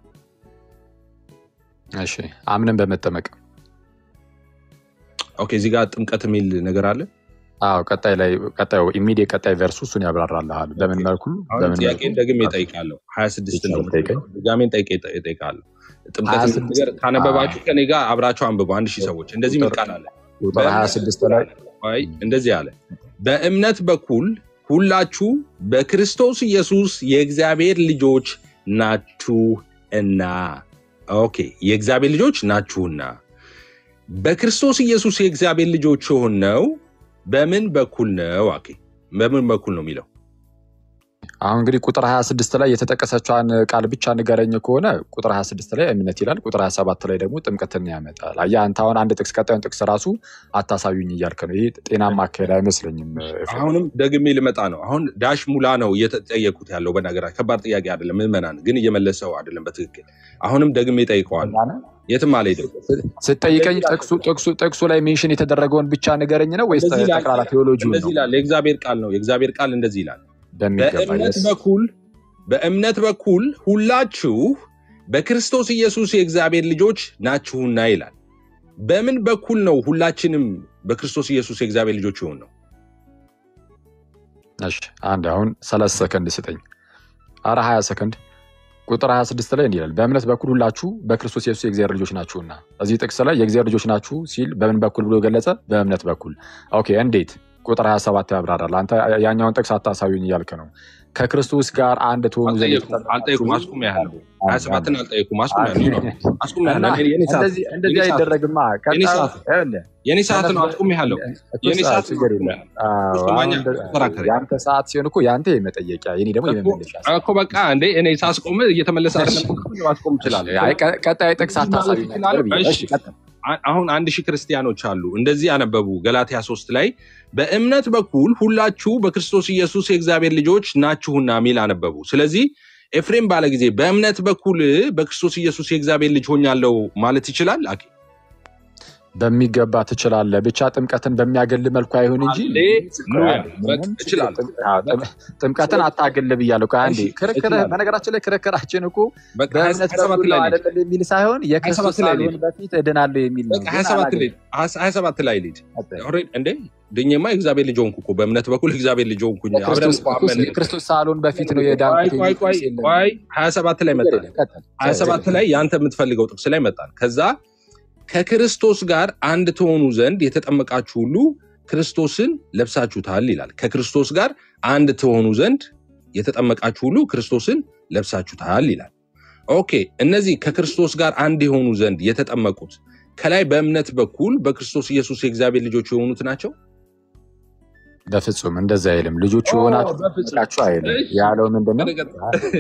እሺ አምነን በመጠመቅ ኦኬ እዚህ ጋር ጥምቀት የሚል ነገር አለ አዎ ቀጣይ ላይ ቀጣዩ ኢሚዲየት ቀጣይ ቨርሱ እሱን ያብራራልሃል። በምን መልኩ አሁን በምን መልኩ ጥያቄን ደግሜ እጠይቃለሁ ሀያ ስድስት ነው ይቻላል ጠይቀኝ። ድጋሜን ጠይቄ እጠይቃለሁ ጥምቀት ሀያ የሚል ስድስት ነገር ካነበባችሁ ከኔ ጋር አብራችሁ አንብቡ አንድ ሺህ ሰዎች እንደዚህ የሚል ቃል አለ ቁጥር 26 ላይ አይ እንደዚህ አለ በእምነት በኩል ሁላችሁ በክርስቶስ ኢየሱስ የእግዚአብሔር ልጆች ናችሁና ኦኬ የእግዚአብሔር ልጆች ናችሁና በክርስቶስ ኢየሱስ የእግዚአብሔር ልጆች የሆነው በምን በኩል ነው አኬ በምን በኩል ነው የሚለው አሁን እንግዲህ ቁጥር 26 ላይ የተጠቀሰችዋን ቃል ብቻ ንገረኝ ከሆነ ቁጥር 26 ላይ እምነት ይላል። ቁጥር 27 ላይ ደግሞ ጥምቀትን ያመጣል። አየህ አንተ አሁን አንድ ጥቅስ ቀጣዩን ጥቅስ ራሱ አታሳዩኝ እያልክ ነው። ይህ ጤናማ አካሄድ አይመስለኝም። ኤፍሬም። አሁንም ደግሜ ልመጣ ነው። አሁን ዳሽ ሙላ ነው እየተጠየኩት ያለው። በነገራችን ከባድ ጥያቄ አይደለም፣ ምዕመናን ግን እየመለሰው አይደለም በትክክል። አሁንም ደግሜ ጠይቀዋለሁ። የትም አልሄድም። ስትጠይቀኝ ጥቅሱ ጥቅሱ ጥቅሱ ላይ ሜንሽን የተደረገውን ብቻ ንገረኝ ነው ወይስ እንደዚህ ይላል፣ ጠቅላላ ቴዎሎጂውን እንደዚህ ነው? ይላል። የእግዚአብሔር ቃል ነው። የእግዚአብሔር ቃል እንደዚህ ይላል በሚገባ በእምነት yes። በኩል በእምነት በኩል ሁላችሁ በክርስቶስ ኢየሱስ የእግዚአብሔር ልጆች ናችሁና ይላል። በምን በኩል ነው ሁላችንም በክርስቶስ ኢየሱስ የእግዚአብሔር ልጆች ይሆን ነው? እሺ አንድ አሁን ሰላሳ ሰከንድ ስጠኝ። አረ ሀያ ሰከንድ ቁጥር 26 ላይ እንዲህ ይላል በእምነት በኩል ሁላችሁ በክርስቶስ ኢየሱስ የእግዚአብሔር ልጆች ናችሁና። እዚህ ጥቅስ ላይ የእግዚአብሔር ልጆች ናችሁ ሲል በምን በኩል ብሎ ገለጸ? በእምነት በኩል። ኦኬ እንዴት? ቁጥር 27 ያብራራል። አንተ ያኛውን ጥቅስ አታሳዩኝ እያልክ ነው። ከክርስቶስ ጋር አንድ ትሆኑ ዘንድ አልጠየኩም አልጠየኩም። አስቁም ያህል ሀያ ሰባትን አልጠየኩም። አስቁም ያህል ነው አስቁም ያህል እና ነው። የኔ ሰዓት እንደዚህ እንደዚህ የኔ ሰዓት አይደረግማ። የኔ ቀጣዩ ሰዓት ይኸውልህ፣ የኔ ሰዓት ነው። ተነስ- አስቁም ያህለው እኮ የኔ ሰዓት ሰዓት ነው። ችግር አስቁም የለም። ያህል አዎ፣ ሶስተኛ አሁን እንደ- ተከራከረ የአንተ ሰዓት ሲሆን እኮ የአንተ የመጠየቂያ የኔ ደግሞ እኮ የመመለሻ ሰዓት እኮ በቃ እንዴ እኔ ሳስቆም እየተመለሰ አይደለም እኮ ማስቆም እችላለሁ። አይ፣ ቀ- ቀጣይ ጥቅስ እንደዚህ ማለት አታሳዩኝ እችላለሁ። ነበር ብዬ። እሺ እሺ ቀጥል። አ- አሁን አንድ ሺህ ክርስቲያኖች አሉ እንደዚህ ያነበቡ ገላትያ ሶስት ላይ በእምነት በኩል ሁላችሁ በክርስቶስ ኢየሱስ የእግዚአብሔር ልጆች ናችሁና ሚል አነበቡ። ስለዚህ ኤፍሬም ባለ ጊዜ በእምነት በኩል በክርስቶስ ኢየሱስ የእግዚአብሔር ልጅ ሆኛለሁ ማለት ይችላል። አኬ በሚገባ ትችላለህ። ብቻ ጥምቀትን በሚያገል መልኩ አይሁን እንጂ አሌ ምንም በቃ ምንም ችግር እችላለሁ። ጥም- አዎ፣ ጥም- ጥምቀትን አታገል ብያለሁ። ቆይ አንዴ እሺ ክርክር፣ እችላለሁ። በነገራችን ላይ ክርክራችን እኮ በቃ ሀያ በእምነት ሀያ ሰባት በኩል ላይ ነው ልሂድ። አይደለም የሚል ሳይሆን ሀያ የክርስቶስ ሰባት ላይ ልሂድ። ሳልሆን በፊት እድናለሁ የሚል ነው። በቃ ሀያ ግን ሰባት ላይ አላገኝም። ሀያ ሰባት ላይ ልሂድ። ኦልሬዲ እንዴ ድኜማ የእግዚአብሔር ልጅ ሆንኩ እኮ በእምነት በኩል የእግዚአብሔር ልጅ ሆንኩኝ። አብረን ክርስቶስ እኮ ክርስቶስ- አመንን። የክርስቶስ ሳልሆን በፊት ነው ቆይ የዳንኩት ቆይ የሚል ቆይ ጥቅስ የለም። ቆይ ሀያ ሰባት ላይ ችግር መጣል የለም፣ ቀጥል። ሀያ ችግር ሰባት የለም። ላይ የአንተ የምትፈልገው ጥቅስ ላይ መጣል። ከዛ ከክርስቶስ ጋር አንድ ትሆኑ ዘንድ የተጠመቃችሁ ሁሉ ክርስቶስን ለብሳችሁታል ይላል። ከክርስቶስ ጋር አንድ ትሆኑ ዘንድ የተጠመቃችሁ ሁሉ ክርስቶስን ለብሳችሁታል ይላል። ኦኬ፣ እነዚህ ከክርስቶስ ጋር አንድ የሆኑ ዘንድ የተጠመቁት ከላይ በእምነት በኩል በክርስቶስ ኢየሱስ የእግዚአብሔር ልጆች የሆኑት ናቸው። በፍጹም እንደዛ አይልም። ልጆቹ ኦ፣ የሆናችሁ በፍጹም ተጠመቃችሁ አይልም። እሺ፣ ያለው ምንድን ነው? በነገር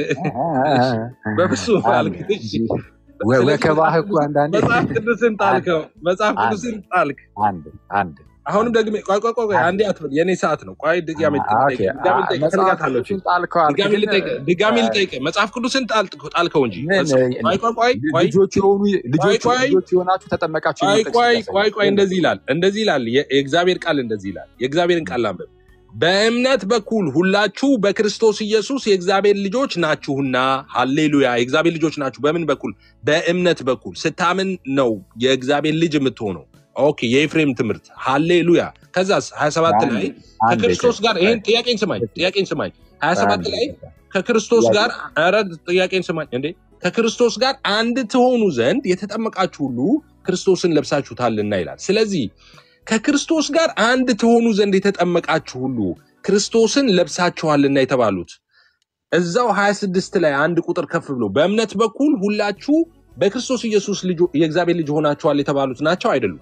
በፍጹም አልክ። እሺ፣ ወ- ስለዚህ ወከባህ መጽሐፍ እኮ ቅዱስ- አንዳንዴ መጽሐፍ ቅዱስን ጣልከው፣ መጽሐፍ አንድ ቅዱስን ጣልክ። አንድ አንድ አሁንም ደግሜ ቆይ ቆይ ቆይ ቆይ፣ አንዴ አትበል፣ የኔ ሰዓት ነው። ቆይ ድጋሜ አ- ኦኬ፣ ልጠይቅህ፣ ድጋሜ አ- ልጠይቅህ፣ መጽሐፍ እፈልጋታለሁ። ቅዱስን ጣልከው አልክ፣ ድጋሜ ግን ልጠይቅህ፣ ድጋሜ አ- ልጠይቅህ። መጽሐፍ ቅዱስን ጣልክ- ጣልከው እንጂ ምን መጽ- ቆይ ቆይ ቆይ ቆይ ልጆች የሆኑ ልጆች ቆይ ልጆች የሆናችሁ ተጠመቃችሁ ቆይ የሚል ጥቅስ ቆይ ያሳያል። ቆይ ቆይ፣ እንደዚህ ይላል፣ እንደዚህ ይላል። የ- የእግዚአብሔር ቃል እንደዚህ ይላል። የእግዚአብሔርን ቃል ላንብብ። በእምነት በኩል ሁላችሁ በክርስቶስ ኢየሱስ የእግዚአብሔር ልጆች ናችሁና፣ ሃሌሉያ። የእግዚአብሔር ልጆች ናችሁ። በምን በኩል? በእምነት በኩል ስታምን ነው የእግዚአብሔር ልጅ የምትሆነው። ኦኬ፣ የኤፍሬም ትምህርት ሃሌሉያ። ከዛስ 27 አንድ ላይ አንድ ከክርስቶስ ጋር ይሄን ጥያቄን ስማኝ፣ ጥያቄን ስማኝ። 27 ላይ ከክርስቶስ ጋር ኧረ ጥያቄን ስማኝ እንዴ ከክርስቶስ ጋር አንድ ትሆኑ ዘንድ የተጠመቃችሁ ሁሉ ክርስቶስን ለብሳችሁታልና ይላል። ስለዚህ ከክርስቶስ ጋር አንድ ትሆኑ ዘንድ የተጠመቃችሁ ሁሉ ክርስቶስን ለብሳችኋልና የተባሉት እዛው 26 ላይ አንድ ቁጥር ከፍ ብሎ በእምነት በኩል ሁላችሁ በክርስቶስ ኢየሱስ ልጆ- የእግዚአብሔር ልጅ ሆናችኋል የተባሉት ናቸው አይደሉም?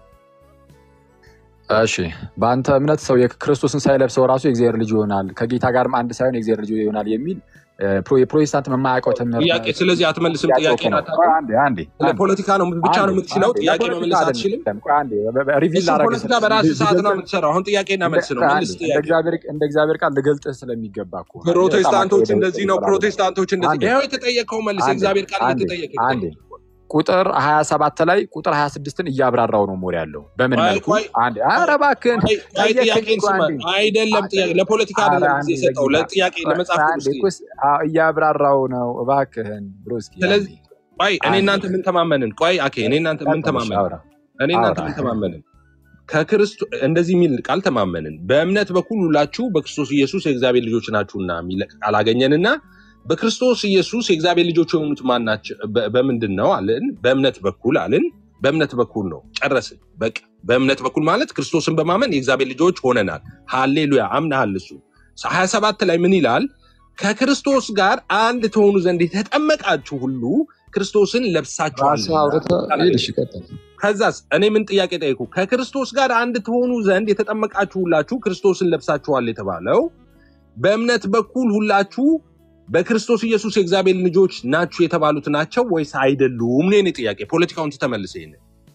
እሺ በአንተ እምነት ሰው የክርስቶስን ሳይለብሰው ራሱ የእግዚአብሔር ልጅ ይሆናል፣ ከጌታ ጋርም አንድ ሳይሆን የእግዚአብሔር ልጅ ይሆናል የሚል እ፣ ፕሮ- የፕሮቴስታንት የማያውቀው ትምህርት ጥያቄ ስለዚህ አትመልስም። ጥያቄ ጥያቄ እኮ ነው። ቆይ አንዴ አንዴ ስለ አንዴ ፖለቲካ ነው ብቻ ነው አንዴ የምትችለው። አንዴ ጥያቄ ለፖለቲካ መመለስ አትችልም። አይደለም። ቆይ አንዴ በ- በ- ሪቪል እሱ ላደርግህ ፖለቲካ ስለ- በራስህ ሰዓት ነው ልገልጽህ የምትሰራው። አሁን ጥያቄና መልስ ነው። ቆይ አንዴ መልስ እንደ ጥያቄ። እግዚአብሔር እንደ እግዚአብሔር ቃል ልገልጥህ ስለሚገባ እኮ ነው። በጣም ፕሮቴስታንቶች አካሄደ እንደዚህ ነው። ፕሮቴስታንቶች እንደዚህ አንዴ ይኸው የተጠየቀው መልስ አንዴ የእግዚአብሔር ቃል አንዴ እየተጠየቀ አንዴ ቁጥር 27 ላይ ቁጥር 26ን እያብራራው ነው ሞር ያለው በምን ቆይ መልኩ ቆይ አንዴ ኧረ እባክህን ቆይ ቆይ ጠየቀኝ ጥያቄን እኮ ስማ። አንዴ አይደለም ጥያቄ ለፖለቲካ ኧረ አይደለም አንዴ ጊዜ የሰጠው በጌታ ለጥያቄ ቆይ ለመጽሐፍ አንዴ ቅዱስ እኮ ስ- አዎ፣ እያብራራው ነው እባክህን ብሮስኪ አንዴ ስለዚህ ቆይ እኔ አንዴ እናንተ ምን ተማመንን? ቆይ አኬ እኔ እናንተ ምን ቀጥል እሺ ተማመንን? አውራ እኔ እናንተ አውራ ምን ተማመንን? ከክርስቶስ እንደዚህ የሚል ቃል ተማመንን። በእምነት በኩል ሁላችሁ በክርስቶስ ኢየሱስ የእግዚአብሔር ልጆች ናችሁና የሚል ቃል አገኘንና በክርስቶስ ኢየሱስ የእግዚአብሔር ልጆች የሆኑት ማን ናቸው? በ- በምንድን ነው አልን? በእምነት በኩል አልን። በእምነት በኩል ነው ጨረስን። በቃ በእምነት በኩል ማለት ክርስቶስን በማመን የእግዚአብሔር ልጆች ሆነናል። ሃሌሉያ አምናሃል። እሱ ሀያ ሰባት ላይ ምን ይላል? ከክርስቶስ ጋር አንድ ትሆኑ ዘንድ የተጠመቃችሁ ሁሉ ክርስቶስን ራስህ ለብሳችኋልና አውርተህ ሂድ እሺ ቀጥል ከዛስ እኔ ምን ጥያቄ ጠይቁ? ከክርስቶስ ጋር አንድ ትሆኑ ዘንድ የተጠመቃችሁ ሁላችሁ ክርስቶስን ለብሳችኋል የተባለው በእምነት በኩል ሁላችሁ በክርስቶስ ኢየሱስ የእግዚአብሔር ልጆች ናችሁ የተባሉት ናቸው ወይስ አይደሉም? ነው የኔ ጥያቄ። ፖለቲካውን ትተመልሰ ይሄን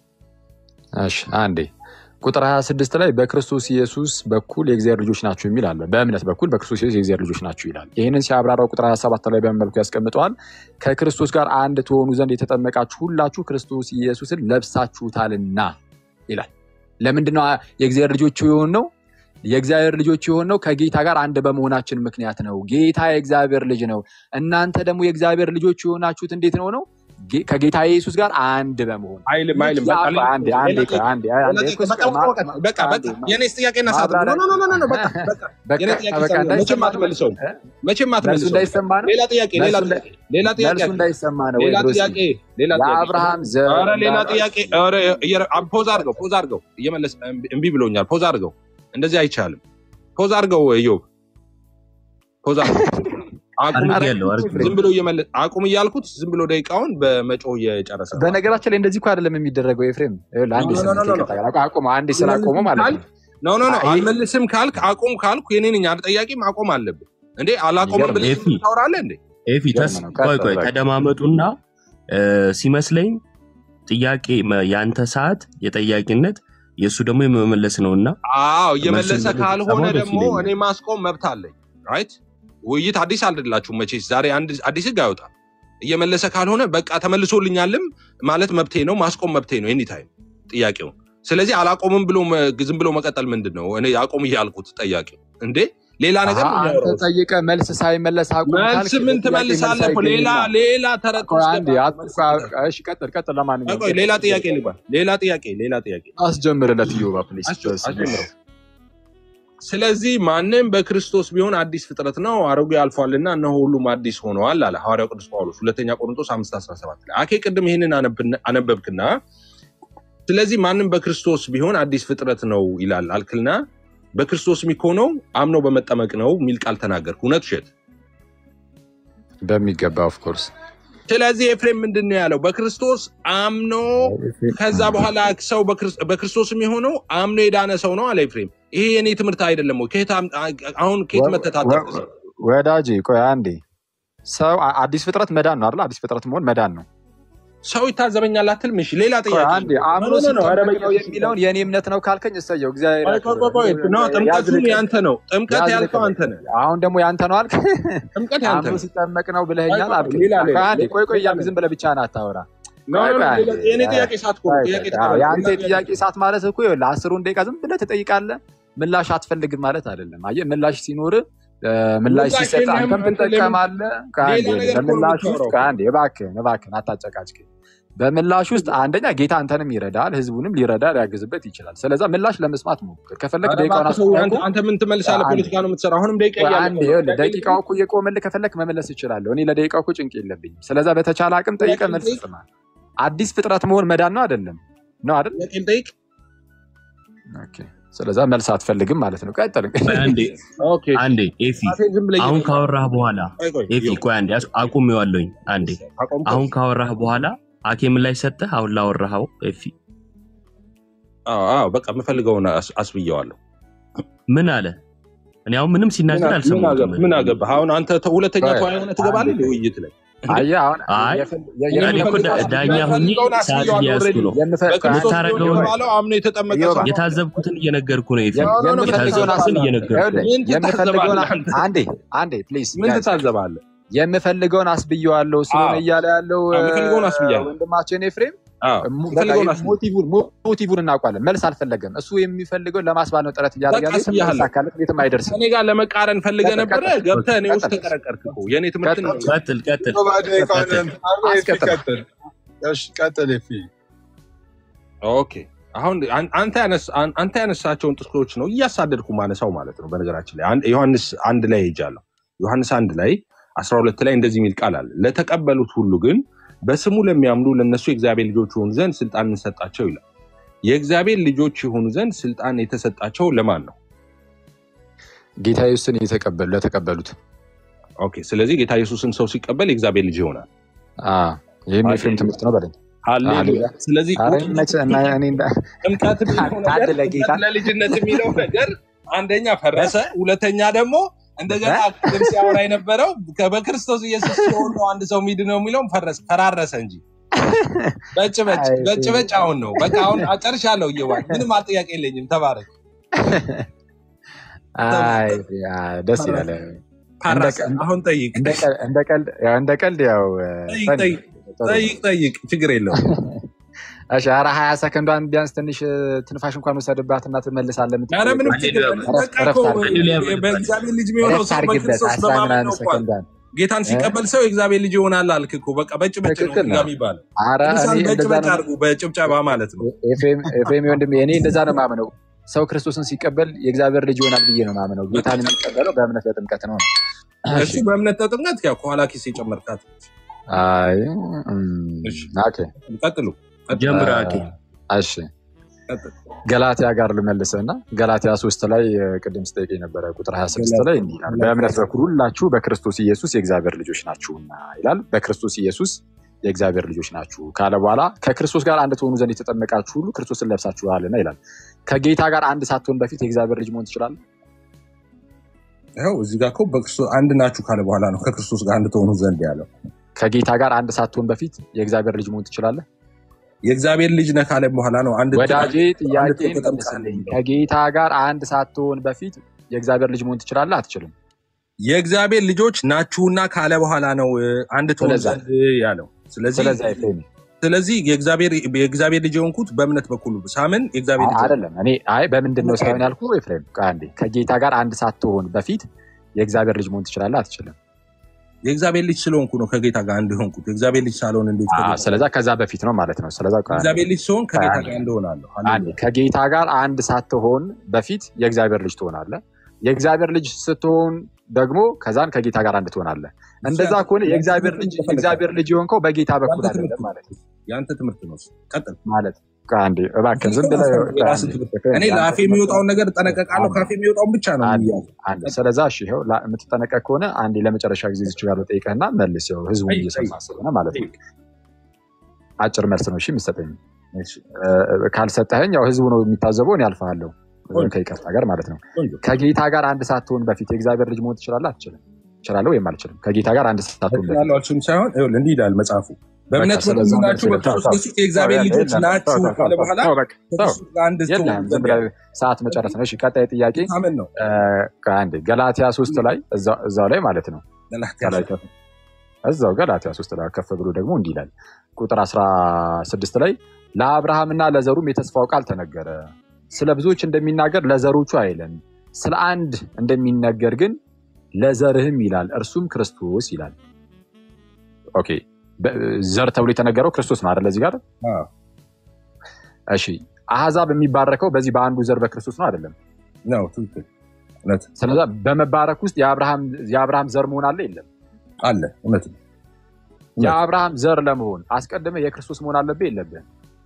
እሺ አንዴ ቁጥር 26 ላይ በክርስቶስ ኢየሱስ በኩል የእግዚአብሔር ልጆች ናችሁ የሚል አለ። በእምነት በኩል በክርስቶስ ኢየሱስ የእግዚአብሔር ልጆች ናችሁ ይላል። ይህንን ሲያብራራው ቁጥር 27 ላይ በምን መልኩ ያስቀምጠዋል? ከክርስቶስ ጋር አንድ ትሆኑ ዘንድ የተጠመቃችሁ ሁላችሁ ክርስቶስ ኢየሱስን ለብሳችሁታልና ይላል። ለምንድነው የእግዚአብሔር ልጆች የሆን ነው? የእግዚአብሔር ልጆች የሆን ነው ከጌታ ጋር አንድ በመሆናችን ምክንያት ነው። ጌታ የእግዚአብሔር ልጅ ነው። እናንተ ደግሞ የእግዚአብሔር ልጆች የሆናችሁት እንዴት ነው ነው ጌ- ከጌታ ኢየሱስ ጋር አንድ በመሆን አይልም አይልም። በቃ ያ- ሌላ አንዴ ጥያቄ፣ አንዴ ሌላ ቆይ፣ ጥያቄ፣ አንዴ ሌላ አንዴ ጥያቄ። እኮ በቃ ማ- በቃ ማ- በቃ አንዴ በቃ ማ- የኔስ ጥያቄ እና ሳት ማብራሪያ ኖ ኖ ኖ ኖ ኖ፣ በቃ በቃ በቃ የኔ ጥያቄ በቃ ሳት መቼም እንዳይሰማ አትመልሰውም፣ እ? መቼም መልሱ አትመልሰውም። እንዳይሰማ ነው። ሌላ ጥያቄ ሌላ መልሱ ጥያቄ ሌላ ጥያቄ መልሱ እንዳይሰማ ነው ወይ ሌላ ብሮሲ? ጥያቄ ሌላ ጥያቄ የአብርሃም ዘር ኧረ ሌላ እንዳለ ጥያቄ ኧረ እየረ- አ- ፖዝ አድርገው ፖዝ አድርገው እየመለስ እምቢ እምቢ ብሎኛል። ፖዝ አድርገው እንደዚህ አይቻልም። ፖዝ አድርገው እዮብ ፖዝ አድርገው አቁም አድርጌያለሁ እያልኩት አድርጌያለሁ። ዝም ብሎ እየመለስ አቁም እያልኩት ዝም ብሎ ደቂቃውን በመጮህ እየጨረሰ ነው። በነገራችን ላይ እንደዚህ እኮ አይደለም የሚደረገው ኤፍሬም። ይኸውልህ አንዴ ኖ ኖ ስሜት ኖ ኖ ኖ። ይቅርታ ጋር አቁመው አንዴ ስላቆመው ማለት ነው። ኖ ኖ ኖ አይ- አልመልስም ካልክ አቁም ካልኩ የኔ ነኝ አይደል ጠያቂም አቆም አለብህ እንዴ አላቆምም ይገርም ብለህ ኤፊ ታወራለህ እንዴ ኤፊ ተስ ይገርም ነው። ቆይ ቀጥል ቆይ በቃ። ተደማመጡና እ፣ ሲመስለኝ ጥያቄ መ- የአንተ ሰዓት የጠያቂነት የእሱ ደግሞ የመመለስ ነውና አዎ መልሱን እየመለሰ መልስ ካልሆነ ብትሰማው ደስ ደግሞ ይለኛል። እኔ ማስቆም መብት አለኝ ራይት ውይይት አዲስ አይደላችሁም መቼስ ዛሬ አንድ አዲስ ህግ አይወጣም እየመለሰ ካልሆነ በቃ ተመልሶልኛልም ማለት መብቴ ነው ማስቆም መብቴ ነው ኤኒታይም ጥያቄውን ስለዚህ አላቆምም ብሎ መ- ዝም ብሎ መቀጠል ምንድን ነው እኔ አቁም እያልኩት ጠያቄው እንዴ ሌላ ነገር አሀ ነው አንተ የሚያወራው ጠይቀህ መልስ ሳይመለስ አቁም መልስ ካልክ ምን ለጥያቄ መልስ ትመልሳለህ እኮ ሌላ አይገኝማ። ሌላ ተረት ቆይ ውስጥ አንዴ ገባህ አት- መልስ ቆይ፣ ትመልሳለህ እሺ ቀጥል ቀጥል። ለማንኛውም ቆይ ሌላ ቀጥል። ጥያቄ ልባ ሌላ ጥያቄ ሌላ ጥያቄ አስጀምርለት ዮባ ፕሊዝ። አስጀ- አስጀምረው ስለዚህ ማንም በክርስቶስ ቢሆን አዲስ ፍጥረት ነው፣ አሮጌ አልፏልና እነሆ ሁሉም አዲስ ሆነዋል አለ ሐዋርያው ቅዱስ ጳውሎስ ሁለተኛ ቆሮንቶስ 517 ላይ። አኬ ቅድም ይህንን አነብን- አነበብክና ስለዚህ ማንም በክርስቶስ ቢሆን አዲስ ፍጥረት ነው ይላል አልክልና በክርስቶስ የሚሆነው አምኖ በመጠመቅ ነው የሚል ቃል ተናገርክ። እውነት ውሸት? በሚገባ ኦፍ ኮርስ ስለዚህ ኤፍሬም ምንድን ነው ያለው? በክርስቶስ አምኖ ከዛ በኋላ ሰው በክርስ- በክርስቶስ የሚሆነው አምኖ የዳነ ሰው ነው አለ ኤፍሬም። ይሄ የኔ ትምህርት አይደለም ወይ? ከየት አም- አሁን ከየት መተታተፍ ወዳጄ ቆይ አንዴ ሰው አ- አዲስ ፍጥረት መዳን ነው አይደል? አዲስ ፍጥረት መሆን መዳን ነው። ሰው ይታዘበኛል አትልም? እሺ ሌላ ቆይ ጥያቄ አንዴ አምኖ ኖ፣ ኖ፣ ኖ፣ ኧረ ሲጠመቅ ነው በኢየሱስ የሚለውን የእኔ እምነት ነው ካልከኝ እሰየው፣ እግዚአብሔር ቆይ፣ ቆይ፣ ቆይ፣ ቆይ፣ ኖ ጥምቀቱም ያዝልቀኝ። ያንተ ነው። ጥምቀት ያልከው አንተ ነህ። አሁን ደግሞ ያንተ ነው አልክ። ጥምቀት ያንተ አምኖ ነው። ሲጠመቅ ነው ብለኸኛል ቆይ፣ ቆይ፣ አልክ። ሌላ ሌላ ቆይ አንዴ ሌላ ቆይ ቆይ ሌላ እያልክ ዝም ብለህ ብቻህን አታወራ። ኖ፣ ቆይ ኖ፣ ቆይ ሌላ- አንዴ የእኔ ጥያቄ ሳት እኮ ነው። ቆይ ጥያቄ ቆይ፣ ተቀበል። አዎ፣ የአንተ ሌላ የጥያቄ ሰዓት ማለት እኮ ይኸውልህ አስሩን ደቂቃ ዝም ብለህ ትጠይቃለህ፣ ምላሽ አትፈልግም ማለት አይደለም። አየህ ምላሽ ሲኖር ምላሽ ምላሽ ሲሰጥ የለህም አንተም አንተ ለምን ትጠቀማለህ። ከአንዴ ሌላ ነገር እኮ ነው በምላሽ ውስጥ የምታወራው? ከአንዴ እባክህን እባክህን አታጨቃጭቅ። በምላሽ ውስጥ አንደኛ ጌታ አንተንም ይረዳል፣ ህዝቡንም ሊረዳ ሊያግዝበት ይችላል። ስለዛ ምላሽ ለመስማት ሞክር። ከፈለግ ኧረ ደቂቃውን እባክህ ሰው፣ አንተ አስቆም። አንተ ምን ትመልሳለህ? አንዴ ፖለቲካ ነው የምትሰራው። አሁንም ደቂቃ ቆይ እያለቀ አንዴ ነው። ይኸውልህ ጥያቄ ደቂቃው ልጠይቅ? እኮ እየቆመልህ ከፈለክ መመለስ እችላለሁ። እኔ ለደቂቃው እኮ ጭንቅ የለብኝም። ስለዛ በተቻለ አቅም ጥያቄ ጠይቀህ መልስ ልጠይቅ? ስማ። አዲስ ፍጥረት መሆን መዳን ነው አይደለም? ነው አይደል? ጥያቄ ልጠይቅ? ኦኬ። ስለዛ መልስ አትፈልግም ማለት ነው። ቀጥል። ቆይ አንዴ ኦኬ አንዴ ኤፊ ራሴን ዝም ብለህ አሁን እየጠየቅ- ካወራህ በኋላ ቆይ፣ ቆይ፣ ኤፊ ይኸው፣ ቆይ አንዴ አስ- አቁሜዋለሁኝ አንዴ አቆምከው? አሁን ካወራህ በኋላ ሐኪም ላይ ሰጠህ አሁን ላወራኸው ኤፊ አዎ፣ አዎ፣ በቃ የምፈልገውን አስ- አስብየዋለሁ። ምን አለ? እኔ አሁን ምንም ሲናገር ምን አልሰማሁትም። አገባህ? ምን አገባህ? አሁን አንተ ተ- ሁለተኛ ቆይ፣ ተወያይ ሆነህ ትገባለህ አንዴ። ውይይት ላይ አየህ አሁን አይ የፈል- እኔ የ- እኔ እኮ ዳ- የምፈልገውን ዳኛ ሁኜ የምፈልገውን ሰዓት አስብየዋለሁ። እያያዝኩ ኦልሬዲ ነው። የምፈ- ቆይ በክርስቶስ አንዴ የምታደርገው ቢሆን ነው። የተባለው አምኖ የተጠመቀ ኢዮብ፣ ሰው ነው። የታዘብኩትን እየነገርኩ ነው ኤፊ የም- ኖ፣ ኖ፣ ኖ፣ የምፈልገውን አስ- የታዘብኩትን እየነገርኩ ነው። ይኸውልህ፣ ምን የምፈልገውን ትታዘባለህ አንተ? አንዴ አንዴ ፕሊዝ ምን ትታዘባለህ? የምፈልገውን አስብየዋለሁ ስለሆነ አዎ። እያለ ያለው አዎ፣ የምፈልገውን አስብያለሁ። ወንድማችን ኤፍሬም አዎ፣ ሙ- በቃ የምፈልገውን ይሄ አስብያለሁ። ሞቲቭን ሞ- ሞቲቭን እናውቃለን። መልስ አልፈለገም። እሱ የሚፈልገው ለማስባል ነው ጥረት እያደረገ በቃ ያለው። የትም አስብያለሁ። አይሳካለት፣ የትም አይደርስም። ከኔ ጋር ለመቃረን ፈልገህ ቀጥል፣ ነበረ። ቀጥል፣ ገብተህ እኔ ውስጥ ቀጥል፣ ተቀረቀርክ እኮ። የእኔ ትምህርት ነው። ቀጥል ቀጥል ዮባ ደቂቃውን ቀጥል። እንትን አድርጎ ኤፊ አስቀጥል። ቀጥል። እሺ ቀጥል ኤፊ። ኦኬ አሁን አን- አንተ ያነስ- አን- አንተ ያነሳቸውን ጥቅሶች ነው እያሳደድኩ ማነሳው ማለት ነው። በነገራችን ላይ አንድ- ዮሐንስ አንድ ላይ ሄጃለሁ። ዮሐንስ አንድ ላይ አስራ ሁለት ላይ እንደዚህ የሚል ቃል አለ። ለተቀበሉት ሁሉ ግን በስሙ ለሚያምኑ ለእነሱ የእግዚአብሔር ልጆች የሆኑ ዘንድ ስልጣን እንሰጣቸው ይላል። የእግዚአብሔር ልጆች የሆኑ ዘንድ ስልጣን የተሰጣቸው ለማን ነው? ጌታ ኢየሱስን የተቀበሉ ለተቀበሉት ኦኬ ስለዚህ ጌታ ኢየሱስን ሰው ሲቀበል የእግዚአብሔር ልጅ ይሆናል። አዎ፣ ይህም የኤፍሬም ትምህርት ነው በለኝ። ሃሌሉያ። ሃሌሉያ። ስለዚህ ኧረ መቼ- እና እኔ እንዳ- ጥምቀት የሚለው አንድ ነገር ለጌታ ጥምቀት ለልጅነት የሚለው ነገር አንደኛ ፈረሰ፣ ሁለተኛ ደግሞ እንደገና ቅድም ሲያወራ የነበረው ከ- በክርስቶስ ኢየሱስ ሲሆን ነው አንድ ሰው ሚድ ነው የሚለውም ፈረስ ፈራረሰ እንጂ በጭ በጭ አይ በጭ በጭ አሁን ነው በቃ አሁን ጨርሻለሁ። እየዋል ምንም አጥያቄ የለኝም። ተባረክ አይ ተባረክ። አይ፣ ደስ ይላል። እንደ ፓራስ ቀ- አሁን ጠይቅ እንደ ቀል- እንደ ቀልድ ያው እንደ ቀልድ ያው ጠይቅ ፈኒ ጠይቅ ጥሩ ነው። ጠይቅ ጠይቅ ችግር የለውም። እሺ ኧረ ሀያ ሰከንዷን ቢያንስ ትንሽ እ፣ ትንፋሽ እንኳን ወሰድባት እና ትመልሳለህ ኧረ ምንም የምትጠይቀው ችግር ሃሌሉያ የለም። በል በቃ እረፍት እኮ አድርግበት ሃሌሉያ በል በእግዚአብሔር ልጅ የሚሆነው እረፍት ሰው አድርግበት በክርስቶስ አስራ በማመን ምናምን ነው እኮ አለ። ሰከንዷን ጌታን እ? ሲቀበል ሰው የእግዚአብሔር ልጅ ይሆናል አልክ እኮ። በቃ በጭ በጭ ነው ትክክል እዚህ ነው ጋር የሚባለው። ኧረ እኔ ቅዱሳን በጭ እንደዛ በጭ ነው አድርጉ በጭብጨባ ማለት ነው። ኤፍሬም ኤፍሬም ወንድሜ እኔ እንደዛ ነው ማምነው ሰው ክርስቶስን ሲቀበል የእግዚአብሔር ልጅ ይሆናል ብዬ ነው ማምነው በቃ ጌታን የሚቀበለው በእምነት በጥምቀት ነው እሺ እሱ በእምነት ተጥምቀት ያው ከኋላ ኪስ የጨመርካት አይ እም፣ እሺ ኦኬ ቀጥሉ ቀጥሉ ጀምር አኬ እሺ ቀጥሉ። ገላትያ ጋር ልመልስህ እና ገላትያ ሶስት ላይ እ፣ ቅድም ስጠይቅ የነበረ ቁጥር 26 ላይ እንዲህ ይላል በእምነት በኩል ሁላችሁ በክርስቶስ ኢየሱስ የእግዚአብሔር ልጆች ናችሁና ይላል በክርስቶስ ኢየሱስ የእግዚአብሔር ልጆች ናችሁ ካለ በኋላ ከክርስቶስ ጋር አንድ ትሆኑ ዘንድ የተጠመቃችሁ ሁሉ ክርስቶስን ለብሳችኋልና ይላል ከጌታ ጋር አንድ ሳትሆን በፊት የእግዚአብሔር ልጅ መሆን ትችላለህ ይኸው እዚህ ጋር እኮ በክርስቶስ አንድ ናችሁ ካለ በኋላ ነው ከክርስቶስ ጋር አንድ ትሆኑ ዘንድ ያለው። ከጌታ ጋር አንድ ሳትሆን በፊት የእግዚአብሔር ልጅ መሆን ትችላለህ የእግዚአብሔር ልጅ ነህ ካለ በኋላ ነው አንድ ወዳጄ አንድ ጥያቄን ተጠምቃለህ መልስልኝ የሚለው። ከጌታ ጋር አንድ ሳትሆን በፊት የእግዚአብሔር ልጅ መሆን ትችላለህ አትችልም የእግዚአብሔር ልጆች ናችሁና ካለ በኋላ ነው እ፣ አንድ ትሆኑ ስለዛ ዘንድ ያለው። ስለዚህ ስለዛ ኤፍሬም ስለዚህ የእግዚአብሔር የእግዚአብሔር ልጅ የሆንኩት በእምነት በኩል ሳምን የእግዚአብሔር አይ ልጅ ሆንኩ። አይደለም እኔ አይ በምንድን ነው ሳይሆን ያልኩ ኤፍሬም ቆይ አንዴ ከጌታ ጋር አንድ ሳትሆን በፊት የእግዚአብሔር ልጅ መሆን ትችላለህ አትችልም የእግዚአብሔር ልጅ ስለሆንኩ ነው ከጌታ ጋር አንድ የሆንኩት። የእግዚአብሔር ልጅ ሳልሆን እንዴት አዎ፣ ከጌታ ስለዛ ከዛ በፊት ነው ማለት ነው ስለዛ ቆይ አንዴ እግዚአብሔር ልጅ ሲሆን ቆይ ከጌታ አንዴ ጋር አንድ እሆናለሁ። አንዴ ሃሌሉያ ከጌታ ጋር አንድ ሳትሆን በፊት የእግዚአብሔር ልጅ ትሆናለህ የእግዚአብሔር ልጅ ስትሆን ደግሞ ከዛን ከጌታ ጋር አንድ ትሆናለህ እሱ እንደዛ ያንተ ከሆነ ያንተ የእግዚአብሔር ትምህርት ልጅ እንደፈለግህ የእግዚአብሔር ልጅ የሆንከው በጌታ በኩል ያንተ ትምህርት አይደለም ነው። ማለት ነው ያንተ ትምህርት ነው። እሱ። ቀጥል። ማለት ቆይ አንዴ እባክህን ዝም ብለህ ቆይ የራስህ አንዴ ትምህርት። ኤፍሬም እኔ የአንተ ለአፌ ትምህርት የሚወጣውን ነገር እጠነቀቃለሁ። አንዴ ከአፌ የሚወጣውን ብቻ ነው አንዴ የሚያዘው። አንዴ ቀጥል። ስለዛ እሺ ይኸው ላ- የምትጠነቀቅ ከሆነ አንዴ ለመጨረሻ ጊዜ ዝች ጋር ጠይቀህና መልስ ያው ህዝቡ ጠይቅ እየሰማ ጠይቅ ስለሆነ ማለት ነው ጠይቅ። አጭር መልስ ነው እሺ የምትሰጠኝ እሺ፣ እ፣ ካልሰጠኸኝ ያው ህዝቡ ነው የሚታዘበው እኔ አልፈሃለሁ ቆንጆ ከይቅርታ ጋር ማለት ነው ቆንጆ። ከጌታ ጋር አንድ ሳትሆን በፊት የእግዚአብሔር ልጅ መሆን ትችላለህ አትችልም እችላለሁ ወይም አልችልም ከጌታ ጋር አንድ ሳትሆን በፊት እችላለሁ አልችልም ሳይሆን ይኸውልህ እንዲህ ይላል መጽሐፉ በቃ በእምነት በኩል ስለዛ ናችሁ መልስ በክርስቶስ ተው ኢየሱስ የእግዚአብሔር ተው ልጆች የለም ናችሁ ተው ተው ካለ ተው በኋላ ተው በቃ ተው ከክርስቶስ ጋር አንድ ትሆኑ የለህም ዝም ዘንድ ብለህ ያለው ሰዓት መጨረስ ነው እሺ ቀጣይ ጥያቄ ታምን ነው እ፣ አንዴ ገላትያ ሶስት ላይ እዛው እዛው ላይ ማለት ነው ገላትያ ከላይ ሶስት ከፍ እዛው ገላትያ ሶስት ላይ ከፍ ብሎ ደግሞ እንዲህ ይላል ቁጥር 16 ላይ ለአብርሃምና ለዘሩም የተስፋው ቃል ተነገረ ስለ ብዙዎች እንደሚናገር ለዘሮቹ አይልም ስለ አንድ እንደሚነገር ግን ለዘርህም ይላል እርሱም ክርስቶስ ይላል ኦኬ በ- ዘር ተብሎ የተነገረው ክርስቶስ ነው አይደለ እዚህ ጋር አዎ። እሺ አህዛብ የሚባረከው በዚህ በአንዱ ዘር በክርስቶስ ነው አይደለም ነው ትክክል እውነት ስለዛ በመባረክ ውስጥ የአብርሃም የአብርሃም ዘር መሆን አለ የለም አለ እውነት ነው እውነት የአብርሃም ዘር ለመሆን አስቀድመ የክርስቶስ መሆን አለብህ የለብህ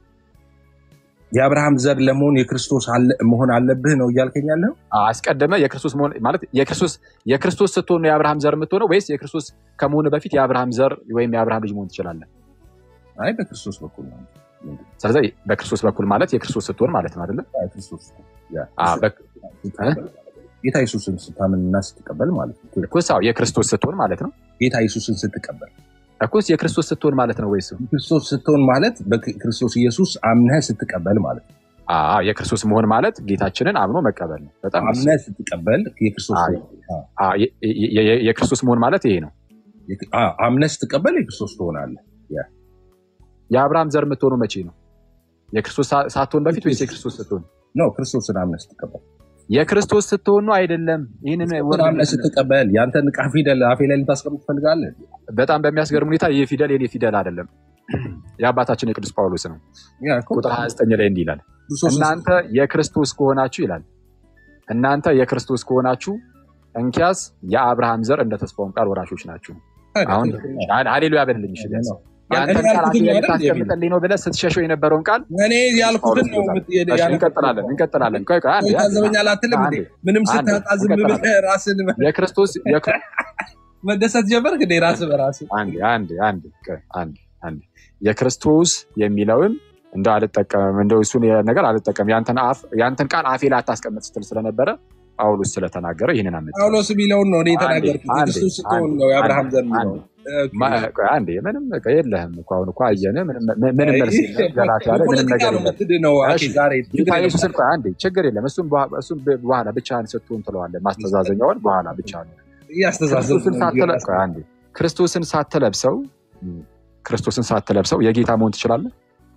የአብርሃም ዘር ለመሆን የክርስቶስ አለ- መሆን አለብህ ነው እያልከኝ ያለው አስቀድመ የክርስቶስ መሆን ማለት የክርስቶስ የክርስቶስ ስትሆን ነው የአብርሃም ዘር የምትሆነው ወይስ የክርስቶስ ከመሆን በፊት የአብርሃም ዘር ወይም የአብርሃም ልጅ መሆን ትችላለህ አይ በክርስቶስ በኩል ነው ምንድን ነው? ስለዚህ በክርስቶስ በኩል ማለት የክርስቶስ ስትሆን ማለት ነው አይደለም አይ፣ ክርስቶስ ያ፣ አዎ፣ እሱ በ- ስትቀበል፣ ጌታ ኢየሱስን ስታምንና ስትቀበል ማለት ነው እኮ አዎ፣ የክርስቶስ ስትሆን ማለት ነው ጌታ ኢየሱስን ስትቀበል እኮስ የክርስቶስ ስትሆን ማለት ነው ወይስ ክርስቶስ ስትሆን ማለት በክርስቶስ ኢየሱስ አምነህ ስትቀበል ማለት ነው አዎ፣ የክርስቶስ መሆን ማለት ጌታችንን አምኖ መቀበል ነው በጣም ደስ አምነህ ስትቀበል የክርስቶስ አዎ፣ አዎ፣ አዎ፣ የ- የ- የ- የክርስቶስ መሆን ማለት ይሄ ነው የክ- አዎ፣ አምነህ ስትቀበል የክርስቶስ ትሆናለህ ያ የአብርሃም ዘር የምትሆኑ መቼ ነው የክርስቶስ ሳ- ሳትሆን በፊት ወይስ የክርስቶስ ስትሆን ነው ክርስቶስን አምነህ ስትቀበል የክርስቶስ ስትሆን ነው አይደለም ይህንን ክርስቶስን ወርድ አምነህ ስትቀበል ያንተን ዕቃ ፊደል አፌ ላይ ልታስቀምጥ ትፈልጋለህ በጣም በሚያስገርም ሁኔታ ይህ ፊደል የኔ ፊደል አይደለም የአባታችን የቅዱስ ጳውሎስ ነው ያ እኮ ቁጥር 29 ላይ እንዲህ ይላል ክርስቶስን እናንተ የክርስቶስ ከሆናችሁ ይላል እናንተ የክርስቶስ ከሆናችሁ እንኪያስ የአብርሃም ዘር እንደ ተስፋውም ቃል ወራሾች ናችሁ ታዲያ አሁን ትክክል ነው። ሃሌሉያ በልልኝ እሺ ቢያንስ ነው። የአንተን እኔ ቃል ያልኩትን አፌ ላይ ነው አይደል ልታስቀምጥልኝ ነው ብለህ ስትሸሸው የነበረውን ቃል እኔ ያልኩትን ነው ጳውሎስ የምት- እሺ ያነበብኩት። እንቀጥላለን እንቀጥላለን ቆይ ቆይ አንዴ አንዴ ታዘበኛል አትልም እንዴ? አንዴ ምንም አንዴ ስታጣ ዝም እንቀጥላለን ብለህ ራስን የክርስቶስ የክር- መደሰት ጀመርክ እንዴ? ራስ በራስ አንዴ አንዴ አንዴ ቆይ አንዴ አንዴ የክርስቶስ የሚለውን እንደው አልጠቀምም እንደው እሱን ነገር አልጠቀምም ያንተን አፍ ያንተን ቃል አፌ ላይ አታስቀምጥ ስትል ስለነበረ ጳውሎስ ስለተናገረ ይህንን አመጣ። ጳውሎስ የሚለውን ነው እኔ አንዴ የተናገርኩት። አንዴ ክርስቶስ ስትሆን አንዴ ነው አንዴ የአብርሃም ዘር አንዴ የሚለው። ኦኬ። ማ- ቆይ አንዴ ምንም በቃ የለህም እኮ አሁን እኮ አየንህ። ምንም ምንም መልስ የለም። ገላትያ ላይ ምንም በፖለቲካ ነገር ነው የለም። የምትድነው። ኦኬ፣ እሺ ዛሬ ጌታ ችግር የለም። ኢየሱስን ቆይ አንዴ ችግር የለም። እሱም በኋ- እሱም በኋላ ብቻህን ስትሆን ትለዋለህ። ማስተዛዘኛውን በኋላ ብቻ ነው። እያስተዛዘብኩ ክርስቶስን ነው ሳትለ እያስተዛዘብኩ ቆይ አንዴ ክርስቶስን ሳትለብሰው ክርስቶስን ሳትለብሰው የጌታ መሆን ትችላለህ?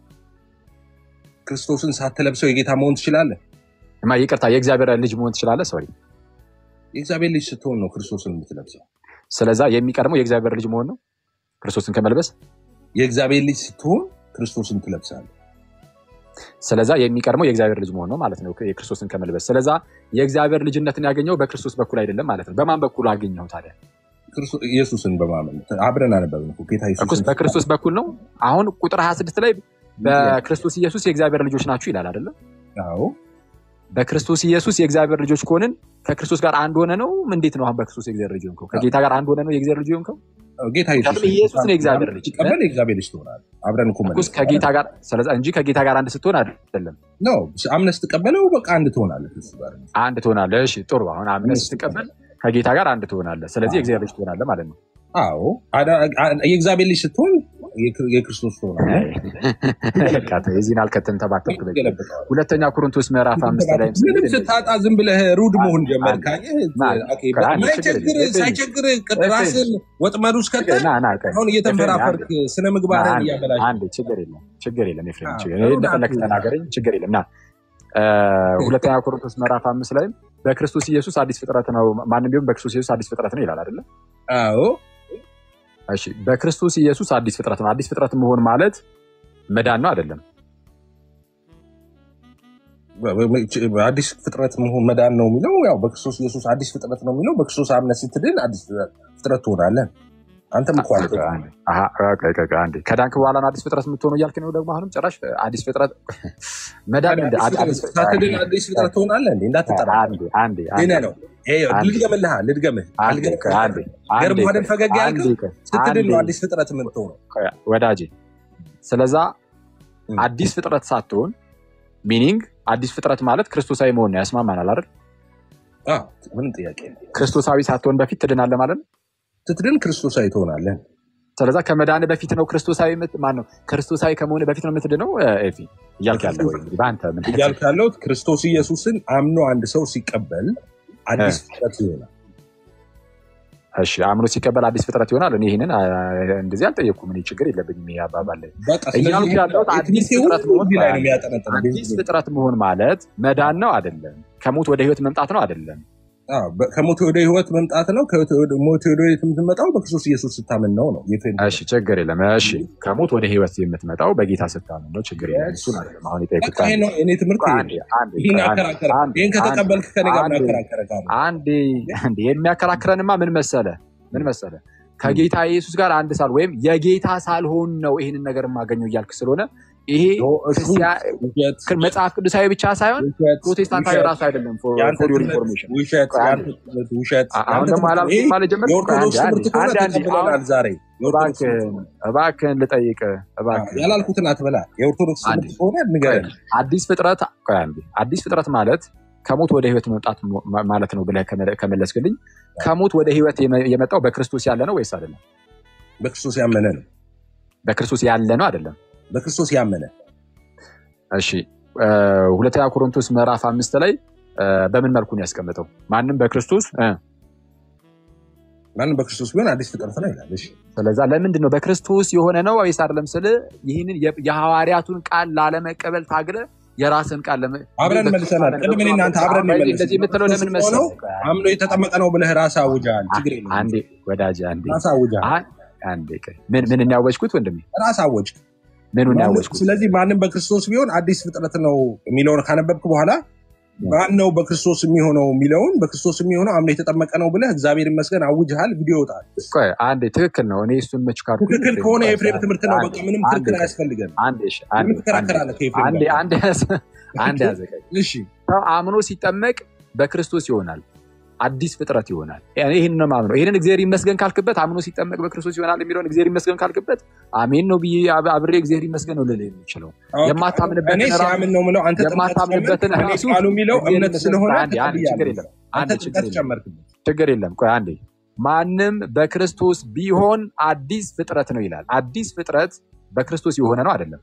ክርስቶስን ሳትለብሰው የጌታ መሆን ትችላለህ። ማ ይቅርታ፣ የእግዚአብሔር ልጅ መሆን ትችላለህ? ሶሪ። የእግዚአብሔር ልጅ ስትሆን ነው ክርስቶስን የምትለብሰው። ስለዛ የሚቀድመው የእግዚአብሔር ልጅ መሆን ነው ክርስቶስን ከመልበስ። የእግዚአብሔር ልጅ ስትሆን ክርስቶስን ትለብሳለህ። ስለዛ የሚቀድመው የእግዚአብሔር ልጅ መሆን ነው ማለት ነው የክርስቶስን ከመልበስ። ስለዛ የእግዚአብሔር ልጅነትን ያገኘው በክርስቶስ በኩል አይደለም ማለት ነው። በማን በኩል አገኘው ታዲያ? ክርስቶ- ኢየሱስን በማመን አብረን አነበብን እኮ ጌታ እኩስ ኢየሱስን በክርስቶስ በኩል ነው። አሁን ቁጥር 26 ላይ በክርስቶስ ኢየሱስ የእግዚአብሔር ልጆች ናችሁ ይላል አይደለም? አዎ በክርስቶስ ኢየሱስ የእግዚአብሔር ልጆች ከሆንን ከክርስቶስ ጋር አንድ ሆነ ነው። እንዴት ነው አሁን በክርስቶስ የእግዚአብሔር ልጅ ሆንከው? ከጌታ ጋር አንድ ሆነ ነው የእግዚአብሔር ልጅ ሆንከው? ጌታ ምክንያቱም ኢየሱስ ነው የእግዚአብሔር ልጅ ቀበል የእግዚአብሔር ልጅ ትሆናለህ። አብረን እኮ እኩስ ከጌታ ጋር ስለዛ እንጂ ከጌታ ጋር አንድ ስትሆን አይደለም ነው አምነህ ስትቀበለው በቃ አንድ ትሆናለህ ከእሱ ጋር። አንድ ትሆናለህ። እሺ ጥሩ። አሁን አምነህ ስትቀበል ከጌታ ጋር አንድ ትሆናለህ። ስለዚህ የእግዚአብሔር ልጅ ትሆናለህ ማለት ነው። አዎ አዳ- አ- የእግዚአብሔር ልጅ ስትሆን የክር- የክርስቶስ ትሆናለህ። በቃ ተው፣ የዚህን አልከትን ተባከብክ። በቂ። ገለብጠዋል። ሁለተኛ ቆሮንቶስ ምዕራፍ አምስት ላይ ምንም ስታጣ ዝም ብለህ ሩድ መሆን ጀመር። ካየህ ና፣ ኦኬ፣ ቆይ አንዴ ችግር ማይቸግር የለም። ሳይቸግር ኤፍሬም፣ ራስን ወጥመድ ውስጥ ከተህ ና ና ቆይ፣ አሁን እየተንፈራፈርክ ስነ ምግባርን አንዴ እያበላሽ አንዴ፣ ችግር የለም ችግር የለም ኤፍሬም፣ አዎ፣ ችግር ጥሩ እንደፈለክ ናት። ተናገረኝ፣ ችግር የለም። ና እ፣ ሁለተኛ ቆሮንቶስ ምዕራፍ አምስት ላይም በክርስቶስ ኢየሱስ አዲስ ፍጥረት ነው፣ ማንም ቢሆን በክርስቶስ ኢየሱስ አዲስ ፍጥረት ነው ይላል አይደለ? አዎ እሺ፣ በክርስቶስ ኢየሱስ አዲስ ፍጥረት ነው። አዲስ ፍጥረት መሆን ማለት መዳን ነው አይደለም? አዲስ ፍጥረት መሆን መዳን ነው የሚለው ያው በክርስቶስ ኢየሱስ አዲስ ፍጥረት ነው የሚለው በክርስቶስ አምነህ ስትድን አዲስ ፍጥረት ትሆናለህ። አንተም እኮ አለ አሀ፣ ቆይ፣ ቆይ፣ ቆይ፣ አንዴ ከዳንክ በኋላ ነው አዲስ ፍጥረት የምትሆነው እያልክ ነው ደግሞ አሁንም ጭራሽ አዲስ ፍጥረት መዳን እንደ አዲስ ፍጥረት ሳትድን አዲስ ፍጥረት ትሆናለህ እንዴ? እንዳትጠራ አንዴ አንዴ ሌላ አንዴ ነው። ይሄ አንዴ። ልድገምልህ ልድገምህ አንዴ ቆይ፣ አንዴ አንዴ ገርሞህ አይደል ቆይ፣ ፈገግ ያልከው? አንዴ ቆይ፣ ስትድን ነው አንዴ አዲስ ፍጥረት የምትሆነው። ቆይ፣ ወዳጄ ስለዛ ም። አዲስ ፍጥረት ሳትሆን ሚኒንግ አዲስ ፍጥረት ማለት ክርስቶሳዊ መሆን ነው። ያስማማናል አይደል? አዎ፣ ምንም ጥያቄ የለም። ክርስቶሳዊ ሳትሆን በፊት ትድናለህ ማለት ነው። ስትድን ክርስቶሳዊ ትሆናለህ። ስለዛ ከመዳን በፊት ነው ክርስቶሳዊ ምት ማን ነው ክርስቶሳዊ ከመሆን በፊት ነው የምትድነው። እ፣ ኤፊ እያልክ ያለው ወይ እንግዲህ በአንተ ምን እያልኩ ያለሁት ክርስቶስ ኢየሱስን አምኖ አንድ ሰው ሲቀበል አዲስ ፍጥረት ይሆናል። እሺ አምኖ ሲቀበል አዲስ ፍጥረት ይሆናል። እኔ ይህንን አ፣ እንደዚህ አልጠየኩም። እኔ ችግር የለብኝም። ይሄ አባባል ላይ በቃ እያልኩ ስለዚህ ያለሁት አዲስ የትምህርቴ ፍጥረት ሁሉ መሆን እዚህ ላይ ነው የሚያጠነጥነው። አዲስ ፍጥረት መሆን ማለት መዳን ነው አይደለም? ከሞት ወደ ህይወት መምጣት ነው አይደለም? አዎ፣ በ- ከሞት ወደ ህይወት መምጣት ነው። ከሞት ወደ ሞት ወደ ህይወት የምትመጣው በክርስቶስ ኢየሱስ ስታምን ነው ነው የፌን እሺ ችግር የለም። እሺ ከሞት ወደ ህይወት የምትመጣው በጌታ ስታምን ነው። ችግር የለም። እሱን አይደለም አሁን የጠየኩት። በቃ ይሄ ነው እኔ ትምህርት ይሄ አንዴ ነው። አንዴ ይህን አንዴ ያከራከረ አንዴ ይህን ከተቀበልክ ከኔ ጋር አንዴ ማከራከረ ካለ አንዴ አንዴ የሚያከራክረንማ ምን መሰለ ምን መሰለ ከጌታ ኢየሱስ ጋር አንድ ሳል ወይም የጌታ ሳልሆን ነው ይህንን ነገር የማገኘው እያልክ ስለሆነ ይሄ እሱ ክርስቲያ- ውሸት መጽሐፍ ቅዱሳዊ ብቻ ሳይሆን ውሸት ፕሮቴስታንታዊ ውሸት ራሱ አይደለም። ፎር የአንተ ዮር ትምህርት ኢንፎርሜሽን ውሸት ቆይ የአንተ አንዴ ትምህርት ውሸት አ- አሁን የአንተ ደግሞ ትምህርት አላልኩም ይሄ ማለት ጀመርኩ። የኦርቶዶክስ አንዴ ትምህርት ከሆነ አንዴ አንዴ ተቀብለናል አሁን ዛሬ የኦርቶዶክስ እባክህን ትምህርት እባክህን ልጠይቅህ እባክህን ያላልኩትን አትበላ የኦርቶዶክስ አንዴ ትምህርት ከሆነ ቆይ ንገረን አዲስ ፍጥረት ቆይ አንዴ አዲስ ፍጥረት ማለት ከሞት ወደ ህይወት መምጣት ሞ- ማለት ነው ብለህ ከመለ- ከመለስክልኝ ከሞት ወደ ህይወት የመ- የመጣው በክርስቶስ ያለ ነው ወይስ አይደለም? በክርስቶስ ያመነ ነው በክርስቶስ ያለ ነው አይደለም? በክርስቶስ ያመነ እሺ እ፣ ሁለተኛ ቆሮንቶስ ምዕራፍ አምስት ላይ እ፣ በምን መልኩ ነው ያስቀመጠው? ማንም በክርስቶስ እ፣ ማንም በክርስቶስ ቢሆን አዲስ ፍጥረት ነው ይላል እሺ ስለዛ ለምንድን ነው በክርስቶስ የሆነ ነው ወይስ አይደለም ስል ይህንን የ- የሐዋርያቱን ቃል ላለመቀበል ታግለ የራስን ቃል ለመ- አብረን በክርስቶስ መልሰናል አለ- ቅድም እኔ እናንተ አብረን አሁን መለስ እንደዚህ የምትለው ለምን በክርስቶስ ሆነው መሰለህ? አምኖ የተጠመቀ ነው ብለህ ራስ አውጃል ችግር የለም አንዴ ወዳጅ አንዴ ራስ አውጃል አይ፣ አንዴ ቆይ። ምን ምን ያወጅኩት ወንድሜ ራስ አወጅ ምኑን ያወጅኩት ስለዚህ ማንም በክርስቶስ ቢሆን አዲስ ፍጥረት ነው የሚለውን ካነበብክ በኋላ ማን ነው በክርስቶስ የሚሆነው የሚለውን በክርስቶስ የሚሆነው አምኖ የተጠመቀ ነው ብለህ እግዚአብሔር ይመስገን አውጅሃል ቪዲዮ ይወጣል ቆይ አንዴ ትክክል ነው እኔ እሱን መች ካድኩኝ ትክክል ከሆነ ቆይ፣ የኤፍሬም ትምህርት ነው አንዴ፣ በቃ ምንም አንዴ ክርክር ቆይ፣ አያስፈልገን አንዴ እሺ፣ አንዴ ምን ትከራከራለህ ከኤፍሬም አንዴ ጋር አንዴ ያዘ- አንዴ ያዘ ቆይ። እሺ ሰው አምኖ ሲጠመቅ በክርስቶስ ይሆናል አዲስ ፍጥረት ይሆናል። ይህን ነው ማምነው። ይህንን እግዚአብሔር ይመስገን ካልክበት አምኖ ሲጠመቅ በክርስቶስ ይሆናል የሚለውን እግዚአብሔር ይመስገን ካልክበት አሜን ነው ብዬ አብ- አብሬ እግዚአብሔር ይመስገን ነው ልልህ የሚችለው እኔ የማታምንበትን ራሱ ሲያምን ነው ምለው አንተ ጥምቀት ጨመርክ የማታምንበትን እኔ ራሱ ቃሉ የሚለው እግዚአብሔር እምነት ይመስገን ስለሆነ አንዴ አንዴ ችግር ተቀብያለሁ የለም አንተ አንዴ ችግር ጥምቀት የለም ጨመርክበት ችግር የለም። ቆይ አንዴ ማንም በክርስቶስ ቢሆን አዲስ ፍጥረት ነው ይላል። አዲስ ፍጥረት በክርስቶስ የሆነ ነው አይደለም?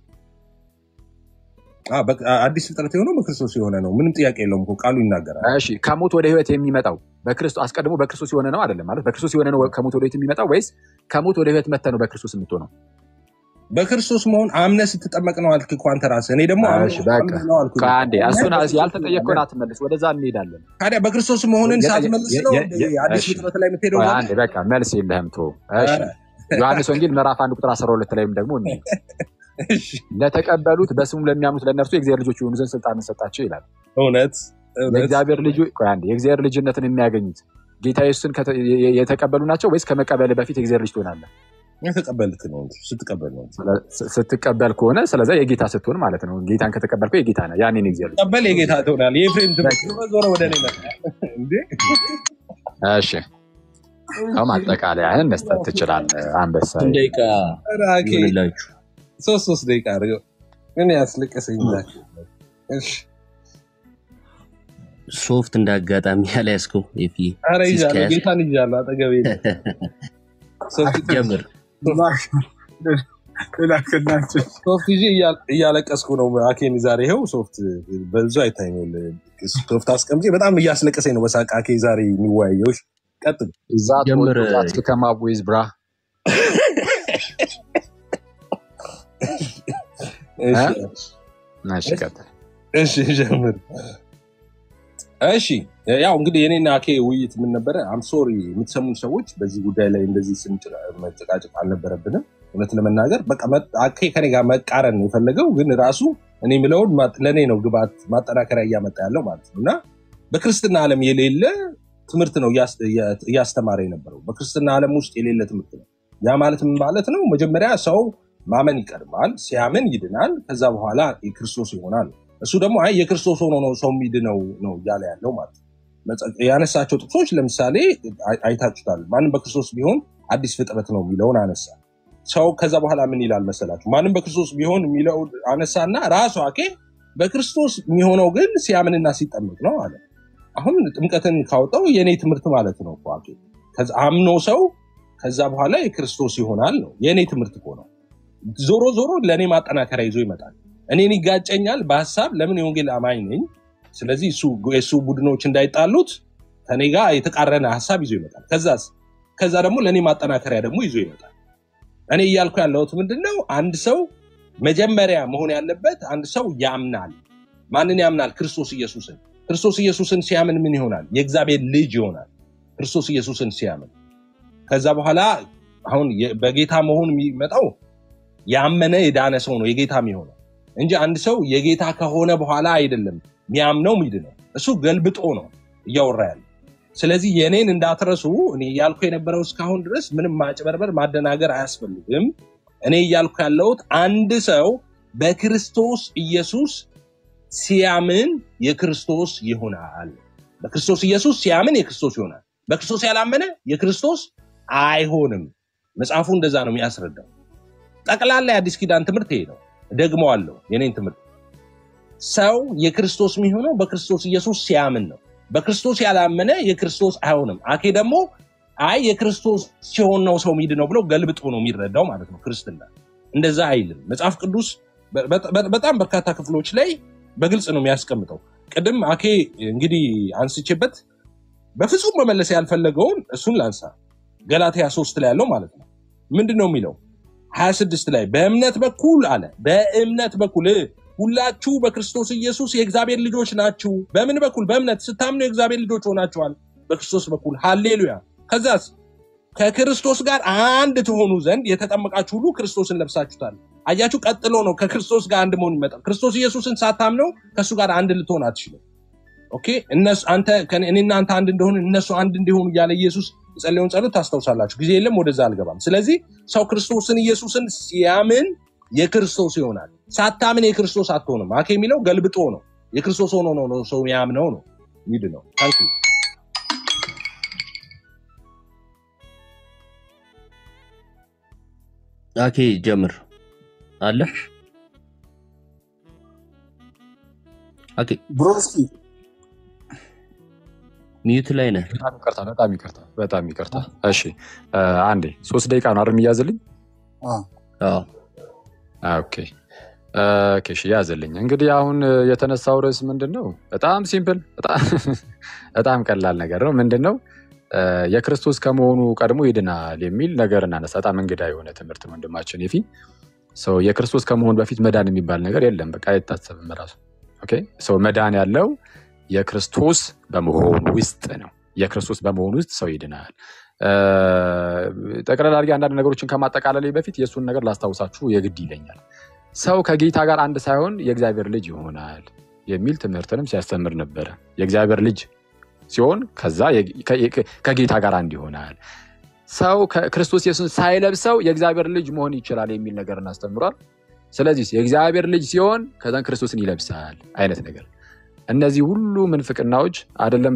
አ፣ በቃ አዲስ ፍጥረት የሆነው በክርስቶስ የሆነ ነው ምንም ጥያቄ የለውም እኮ ቃሉ ይናገራል እሺ ከሞት ወደ ህይወት የሚመጣው በክርስቶስ አስቀድሞ በክርስቶስ የሆነ ነው አይደለም? ማለት በክርስቶስ የሆነ ነው ከሞት ወደ ህይወት የሚመጣው ወይስ ከሞት ወደ ህይወት መጥተህ ነው በክርስቶስ የምትሆነው? በክርስቶስ መሆን አምነህ ስትጠመቅ ነው አልክ እኮ አንተ ራስህ እኔ ደግሞ እሺ በቃ አምነህ ነው አልኩ ቆይ አንዴ እሱን በክርስቶስ ያልተጠየቅከውን መሆን አትመልስ፣ ወደዛ እንሄዳለን። ታዲያ በክርስቶስ መሆንን የጠየ- ሳትመልስ የ- ነው የ- እንደ የ- አዲስ እሺ ፍጥረት ላይ የምትሄደው ቆይ ታዲያ አንዴ በቃ መልስ የለህም ቶ እሺ ኧረ፣ ዮሐንስ ወንጌል ምዕራፍ አንድ ቁጥር 12 ላይም ደግሞ እንዲህ እሺ፣ ለተቀበሉት በስሙ ለሚያምኑት ለእነርሱ የእግዚአብሔር ልጆች የሆኑ ዘንድ ስልጣንን ሰጣቸው ይላል። እውነት እውነት የእግዚአብሔር ልጅ ቆይ አንዴ የእግዚአብሔር ልጅነትን የሚያገኙት ጌታ ኢየሱስን ከተ- የ- የ- የተቀበሉ ናቸው ወይስ ከመቀበል በፊት የእግዚአብሔር ልጅ ትሆናለህ? የተቀበልክ ነው እንጂ ስትቀበል ነው እንጂ ስለ- ስ- ስትቀበል ከሆነ ስለዛ የጌታ ስትሆን ማለት ነው። ጌታን ከተቀበልከው የጌታ ነህ። ያኔ ነው እግዚአብሔር ልጅ። ቀበል የጌታ ትሆናል የኤፍሬም ትምህርት ዞረ ዞረ ወደ እኔ መጣ እንዴ እሺ አሁን ማጠቃለያህን መስጠት ትችላለህ። አንበሳ ስንት ደቂቃ ኧረ አኬ ይሆንላችሁ? ሶስት ሶስት ደቂቃ አድርገው እኔ ያስለቀሰኝ ላቸው እሺ ሶፍት እንደ አጋጣሚ ያልያዝከው ኤፊ ኧረ ሲስ ይዣለሁ ከያዝክ ጌታን ይዣለሁ አጠገቤ የለም። ሶፍት ጀምር። ላክላቸው ሶፍት ይዤ እያ- እያለቀስኩ ነው አኬን ዛሬ ይኸው ሶፍት በዙ አይታኛል ሶፍት አስቀምጬ በጣም እያስለቀሰኝ ነው በሳቅ አኬ ዛሬ የሚወያየው እሺ፣ ቀጥል ዛት ጀምር። ዛት ከማብ ዊዝ ብራ እሺ እሺ ቀጥል። እሺ ጀምር። እሺ ያው እንግዲህ የኔና አኬ ውይይት ምን ነበረ? አም ሶሪ የምትሰሙን ሰዎች በዚህ ጉዳይ ላይ እንደዚህ ስንጭ- መጨቃጨቅ አልነበረብንም። እውነት ለመናገር በቃ መ- አኬ ከኔ ጋር መቃረን ነው የፈለገው፣ ግን ራሱ እኔ የምለውን ማ- ለእኔ ነው ግባት ማጠናከሪያ እያመጣ ያለው ማለት ነው። እና በክርስትና ዓለም የሌለ ትምህርት ነው እያስ- እያ- እያስተማረ የነበረው። በክርስትና ዓለም ውስጥ የሌለ ትምህርት ነው። ያ ማለት ምን ማለት ነው? መጀመሪያ ሰው ማመን ይቀድማል። ሲያምን ይድናል። ከዛ በኋላ የክርስቶስ ይሆናል። እሱ ደግሞ አይ የክርስቶስ ሆኖ ነው ሰው የሚድነው ነው እያለ ያለው ማለት ነው። መጽ- ያነሳቸው ጥቅሶች ለምሳሌ አይ- አይታችሁታል። ማንም በክርስቶስ ቢሆን አዲስ ፍጥረት ነው የሚለውን አነሳ። ሰው ከዛ በኋላ ምን ይላል መሰላችሁ? ማንም በክርስቶስ ቢሆን የሚለው አነሳና ራሱ አኬ በክርስቶስ የሚሆነው ግን ሲያምንና ሲጠመቅ ነው አለ። አሁን ጥምቀትን ካወጣው የእኔ ትምህርት ማለት ነው እኮ አኬ። ከዛ አምኖ ሰው ከዛ በኋላ የክርስቶስ ይሆናል ነው የእኔ ትምህርት እኮ ነው። ዞሮ ዞሮ ለእኔ ማጠናከሪያ ይዞ ይመጣል። እኔን ይጋጨኛል በሀሳብ ለምን የወንጌል አማኝ ነኝ። ስለዚህ እሱ የእሱ ቡድኖች እንዳይጣሉት ከኔ ጋር የተቃረነ ሀሳብ ይዞ ይመጣል። ከዛስ ከዛ ደግሞ ለእኔ ማጠናከሪያ ደግሞ ይዞ ይመጣል። እኔ እያልኩ ያለሁት ምንድን ነው? አንድ ሰው መጀመሪያ መሆን ያለበት አንድ ሰው ያምናል። ማንን ያምናል? ክርስቶስ ኢየሱስን። ክርስቶስ ኢየሱስን ሲያምን ምን ይሆናል? የእግዚአብሔር ልጅ ይሆናል። ክርስቶስ ኢየሱስን ሲያምን ከዛ በኋላ አሁን የ- በጌታ መሆን የሚመጣው ያመነ የዳነ ሰው ነው የጌታ የሚሆነው እንጂ አንድ ሰው የጌታ ከሆነ በኋላ አይደለም የሚያምነው ሚድ ነው። እሱ ገልብጦ ነው እያወራ ያለ። ስለዚህ የእኔን እንዳትረሱ። እኔ እያልኩ የነበረው እስካሁን ድረስ ምንም ማጭበርበር፣ ማደናገር አያስፈልግም። እኔ እያልኩ ያለሁት አንድ ሰው በክርስቶስ ኢየሱስ ሲያምን የክርስቶስ ይሆናል። በክርስቶስ ኢየሱስ ሲያምን የክርስቶስ ይሆናል። በክርስቶስ ያላመነ የክርስቶስ አይሆንም። መጽሐፉ እንደዛ ነው የሚያስረዳው። ጠቅላላ የአዲስ ኪዳን ትምህርት ይሄ ነው። ደግመዋለሁ የኔን ትምህርት ሰው የክርስቶስ የሚሆነው በክርስቶስ ኢየሱስ ሲያምን ነው። በክርስቶስ ያላመነ የክርስቶስ አይሆንም። አኬ ደግሞ አይ የክርስቶስ ሲሆን ነው ሰው ሚድ ነው ብሎ ገልብጦ ነው የሚረዳው ማለት ነው። ክርስትና እንደዛ አይልም። መጽሐፍ ቅዱስ በ- በ- በጣም በርካታ ክፍሎች ላይ በግልጽ ነው የሚያስቀምጠው። ቅድም አኬ እንግዲህ አንስቼበት በፍጹም መመለስ ያልፈለገውን እሱን ላንሳ። ገላትያ ሶስት ላይ ያለው ማለት ነው ምንድን ነው የሚለው? ሀያ ስድስት ላይ በእምነት በኩል አለ በእምነት በኩል ሁላችሁ በክርስቶስ ኢየሱስ የእግዚአብሔር ልጆች ናችሁ። በምን በኩል? በእምነት ስታምኑ የእግዚአብሔር ልጆች ሆናችኋል በክርስቶስ በኩል ሃሌሉያ። ከዛስ ከክርስቶስ ጋር አንድ ትሆኑ ዘንድ የተጠመቃችሁ ሁሉ ክርስቶስን ለብሳችሁታል። አያችሁ፣ ቀጥሎ ነው ከክርስቶስ ጋር አንድ መሆን ይመጣል። ክርስቶስ ኢየሱስን ሳታምነው ከእሱ ጋር አንድ ልትሆን አትችልም። ኦኬ እነሱ አንተ ከእኔ- እኔና አንተ አንድ እንደሆን እነሱ አንድ እንዲሆኑ እያለ ኢየሱስ የጸለየውን ጸሎት ታስታውሳላችሁ። ጊዜ የለም፣ ወደዛ አልገባም። ስለዚህ ሰው ክርስቶስን ኢየሱስን ሲያምን የክርስቶስ ይሆናል። ሳታምን የክርስቶስ አትሆንም። አኬ የሚለው ገልብጦ ነው። የክርስቶስ ሆኖ ነው ነው ሰው ያምነው ነው ሚድ ነው። ታንክ ዩ አኬ ጀምር አለ አኬ ብሮስኪ ሚዩት ላይ ነህ። በጣም ይቅርታ፣ በጣም ይቅርታ፣ በጣም ይቅርታ። እሺ እ፣ አንዴ ሶስት ደቂቃ ነው አይደል የሚያዝልኝ? አዎ፣ አዎ ኦኬ ኦኬ፣ እሺ ያዝልኝ። እንግዲህ አሁን እ፣ የተነሳው ርዕስ ምንድን ነው? በጣም ሲምፕል፣ በጣም በጣም ቀላል ነገር ነው። ምንድን ነው እ፣ የክርስቶስ ከመሆኑ ቀድሞ ይድናል የሚል ነገር እናነሳ። በጣም እንግዳ የሆነ ትምህርት ነው ወንድማችን የፊ ሰው የክርስቶስ ከመሆን በፊት መዳን የሚባል ነገር የለም። በቃ አይታሰብም ራሱ። ኦኬ ሰው መዳን ያለው የክርስቶስ በመሆኑ ውስጥ ነው። የክርስቶስ በመሆኑ ውስጥ ሰው ይድናል። እ፣ ጠቅላላ አድርጌ አንዳንድ ነገሮችን ከማጠቃለሌ በፊት የእሱን ነገር ላስታውሳችሁ የግድ ይለኛል። ሰው ከጌታ ጋር አንድ ሳይሆን የእግዚአብሔር ልጅ ይሆናል የሚል ትምህርትንም ሲያስተምር ነበረ። የእግዚአብሔር ልጅ ሲሆን ከዛ የ- ከ- ከጌታ ጋር አንድ ይሆናል። ሰው ክርስቶስ ኢየሱስን ሳይለብሰው የእግዚአብሔር ልጅ መሆን ይችላል የሚል ነገር እናስተምሯል። ስለዚህ የእግዚአብሔር ልጅ ሲሆን ከዛን ክርስቶስን ይለብሳል አይነት ነገር እነዚህ ሁሉ ምንፍቅናዎች አይደለም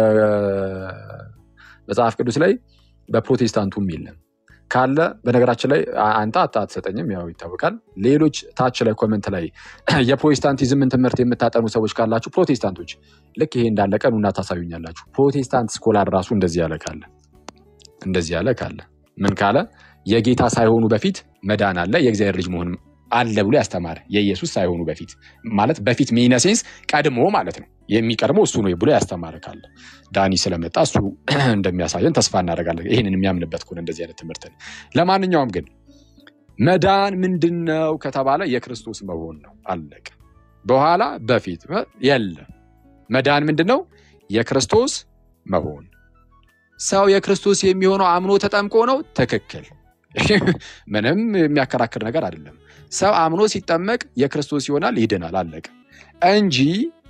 በመጽሐፍ ቅዱስ ላይ በፕሮቴስታንቱም የለም ካለ በነገራችን ላይ አ- አንተ አታ አትሰጠኝም ያው ይታወቃል ሌሎች ታች ላይ ኮመንት ላይ የፕሮቴስታንቲዝምን ትምህርት የምታጠኑ ሰዎች ካላችሁ ፕሮቴስታንቶች ልክ ይሄ እንዳለቀ ኑና ታሳዩኛላችሁ ፕሮቴስታንት ስኮላር ራሱ እንደዚህ ያለ ካለ እንደዚህ ያለ ካለ ምን ካለ የጌታ ሳይሆኑ በፊት መዳን አለ የእግዚአብሔር ልጅ መሆን አለ ብሎ ያስተማረ የኢየሱስ ሳይሆኑ በፊት ማለት በፊት ሚነሴንስ ቀድሞ ማለት ነው የሚቀድመው እሱ ነው ብሎ ያስተማረ ካለ ዳኒ ስለመጣ እሱ እንደሚያሳየን ተስፋ እናደርጋለን ይህንን የሚያምንበት ከሆነ እንደዚህ አይነት ትምህርትን ለማንኛውም ግን መዳን ምንድን ነው ከተባለ የክርስቶስ መሆን ነው አለቀ በኋላ በፊት የለም መዳን ምንድን ነው የክርስቶስ መሆን ሰው የክርስቶስ የሚሆነው አምኖ ተጠምቆ ነው ትክክል ምንም የሚያከራክር ነገር አይደለም ሰው አምኖ ሲጠመቅ የክርስቶስ ይሆናል ይድናል አለቀ እንጂ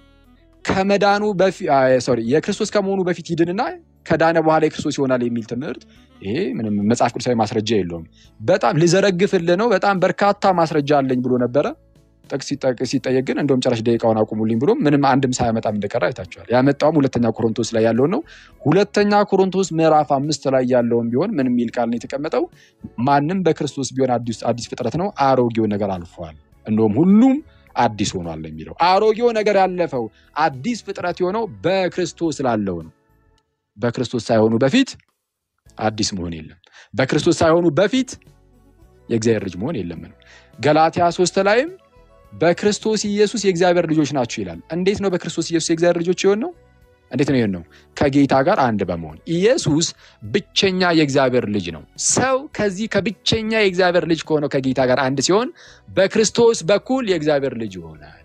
ከመዳኑ ሶሪ የክርስቶስ ከመሆኑ በፊት ይድንና ከዳነ በኋላ የክርስቶስ ይሆናል የሚል ትምህርት ይሄ ምንም መጽሐፍ ቅዱሳዊ ማስረጃ የለውም በጣም ልዘረግፍልህ ነው በጣም በርካታ ማስረጃ አለኝ ብሎ ነበረ ጥቅስ ሲጠቅ- ሲጠየቅ ግን እንደውም ጨራሽ ደቂቃውን አቁሙልኝ ብሎ ምንም አንድም ሳያመጣም እንደቀረ አይታቸዋል ያመጣውም ሁለተኛ ቆሮንቶስ ላይ ያለውን ነው ሁለተኛ ቆሮንቶስ ምዕራፍ አምስት ላይ ያለውን ቢሆን ምን የሚል ቃል ነው የተቀመጠው ማንም በክርስቶስ ቢሆን አዲስ አዲስ ፍጥረት ነው አሮጌው ነገር አልፏል እንደውም ሁሉም አዲስ ሆኗል ነው የሚለው አሮጌው ነገር ያለፈው አዲስ ፍጥረት የሆነው በክርስቶስ ላለው ነው በክርስቶስ ሳይሆኑ በፊት አዲስ መሆን የለም በክርስቶስ ሳይሆኑ በፊት የእግዚአብሔር ልጅ መሆን የለም ነው ገላትያ ሶስት ላይም በክርስቶስ ኢየሱስ የእግዚአብሔር ልጆች ናቸው ይላል እንዴት ነው በክርስቶስ ኢየሱስ የእግዚአብሔር ልጆች የሆን ነው እንዴት ነው ይሆን ነው ከጌታ ጋር አንድ በመሆን ኢየሱስ ብቸኛ የእግዚአብሔር ልጅ ነው ሰው ከዚህ ከብቸኛ የእግዚአብሔር ልጅ ከሆነው ከጌታ ጋር አንድ ሲሆን በክርስቶስ በኩል የእግዚአብሔር ልጅ ይሆናል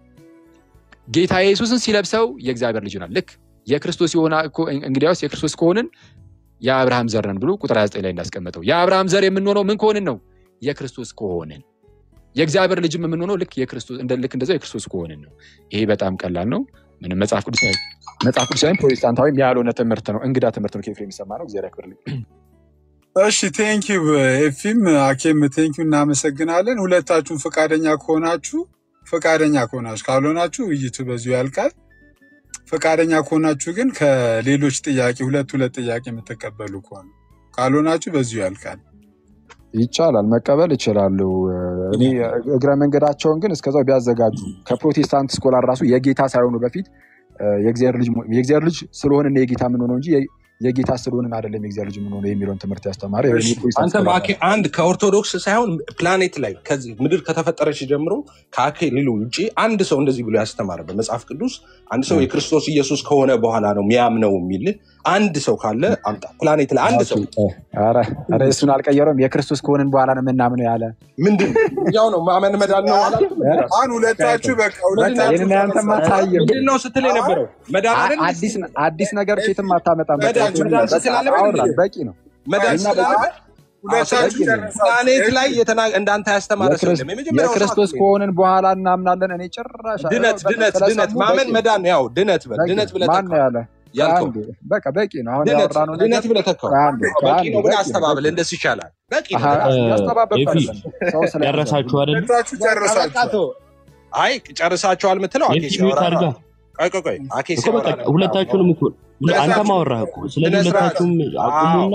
ጌታ ኢየሱስን ሲለብሰው የእግዚአብሔር ልጅ ይሆናል ልክ የክርስቶስ የሆነ እኮ- እንግዲያውስ የክርስቶስ ከሆንን የአብርሃም ዘር ነን ብሎ ቁጥር 29 ላይ እንዳስቀመጠው የአብርሃም ዘር የምንሆነው ምን ከሆንን ነው የክርስቶስ ከሆንን የእግዚአብሔር ልጅም የምንሆነው ልክ የክርስቶስ እንደ ልክ እንደዛው የክርስቶስ ከሆንን ነው ይሄ በጣም ቀላል ነው ምንም መጽሐፍ ቅዱስ መጽሐፍ ቅዱሳዊ ፕሮቴስታንታዊም ያልሆነ ትምህርት ነው እንግዳ ትምህርት ነው ከኤፍሬም የሚሰማ ነው እግዚአብሔር ያክብርልኝ እሺ ቴንኪው ኤፊም አኬም ቴንኪው እናመሰግናለን። ሁለታችሁም ፈቃደኛ ከሆናችሁ ፈቃደኛ ከሆናችሁ ካልሆናችሁ ውይይቱ በዚሁ ያልቃል። ፈቃደኛ ከሆናችሁ ግን ከሌሎች ጥያቄ ሁለት ሁለት ጥያቄ የምትቀበሉ ከሆነ ካልሆናችሁ በዚሁ ያልቃል። ይቻላል መቀበል ይችላሉ እኔ እግረ መንገዳቸውን ግን እስከዛው ቢያዘጋጁ ከፕሮቴስታንት ስኮላር ራሱ የጌታ ሳይሆኑ በፊት እ፣ የእግዚአብሔር ልጅ መሆን- የእግዚአብሔር ልጅ ስለሆንን የጌታ የምንሆነው እንጂ የ- የጌታ ስለሆንን አይደለም የእግዚአብሔር ልጅ የምንሆነው የሚለውን ትምህርት ያስተማረ እሺ የፕሮቴስታንት አንተ ስኮላር በአኬ አንድ ከኦርቶዶክስ ሳይሆን ፕላኔት ላይ ከዚህ ምድር ከተፈጠረች ጀምሮ ከአኬ ሌሎ ውጭ አንድ ሰው እንደዚህ ብሎ ያስተማረ በመጽሐፍ ቅዱስ አንድ ሰው የክርስቶስ ኢየሱስ ከሆነ በኋላ ነው ሚያምነው የሚል አንድ ሰው ካለ አምጣ። ፕላኔት ላይ አንድ ሰው ኧረ ኧረ እሱን አልቀየረውም የክርስቶስ ከሆንን በኋላ ነው የምናምነው ያለ ምንድን ያው ነው ማመን መዳን ነው አላልኩም? አሁን ሁለታችሁ በቃ በቃ ሁለታችሁ ይህንን ያንተማ ጨርሳችኋል። ታየው ምንድን ነው ስትል የነበረው መዳን አ- አይደል? አዲስ አዲስ ነገር ኬትም አታመጣም በቃ መዳን እሱን መዳን በቃ ስትል አለ አወራን በቂ ነው መዳን እኛ ስላለ በቂ ሁለታችሁ በቂ ነው ጨረሳችሁ። ፕላኔት ላይ ኤፊ የተና- እንዳንተ ያስተማረ ሰው የክርስ- የለም። የመጀመሪያው ሰዓት የክርስቶስ ላይ ነው። ከሆንን በኋላ እናምናለን እኔ ጭራሽ ድነት በቃ ድነት ስለሰሙ ድነት በቂ ማመን ነው መዳን ያው ድነት በል በቂ ድነት ነው ብለህ ማን ነው ተካው ያለ ያልከው ከአንድ በቃ በቂ ነው አሁን ድነት ያወራነው ነገር ድነት ብለህ ተካው ከአንድ በቂ ከአንድ ነው ብለህ በቂ ነው አስተባብል። በቂ ነው እንደሱ ይሻላል። በቂ ነው አሀ በጣም ያስተባበልኩ ኤፊ አይደለም ሰው ስለያዘ ጨረሳችሁ አይደል? ሁለታችሁ በቃ ጨርሳችኋል። ተው። አይ ጨርሳችኋል የምትለው አኬ ኤፊ ሚዩት ሲያወራ ነው። አድርጋ ቆይ ቆይ ቆይ አኬ እኮ ሲያወራ በቃ ነበር። አሁን ሁለታችሁንም እኮ ሁለ- ስነ አንተም ስርዓት አወራህ እኮ። ስለዚህ ስነ ስርዓት ሁለታችሁም አዎ አቁሙና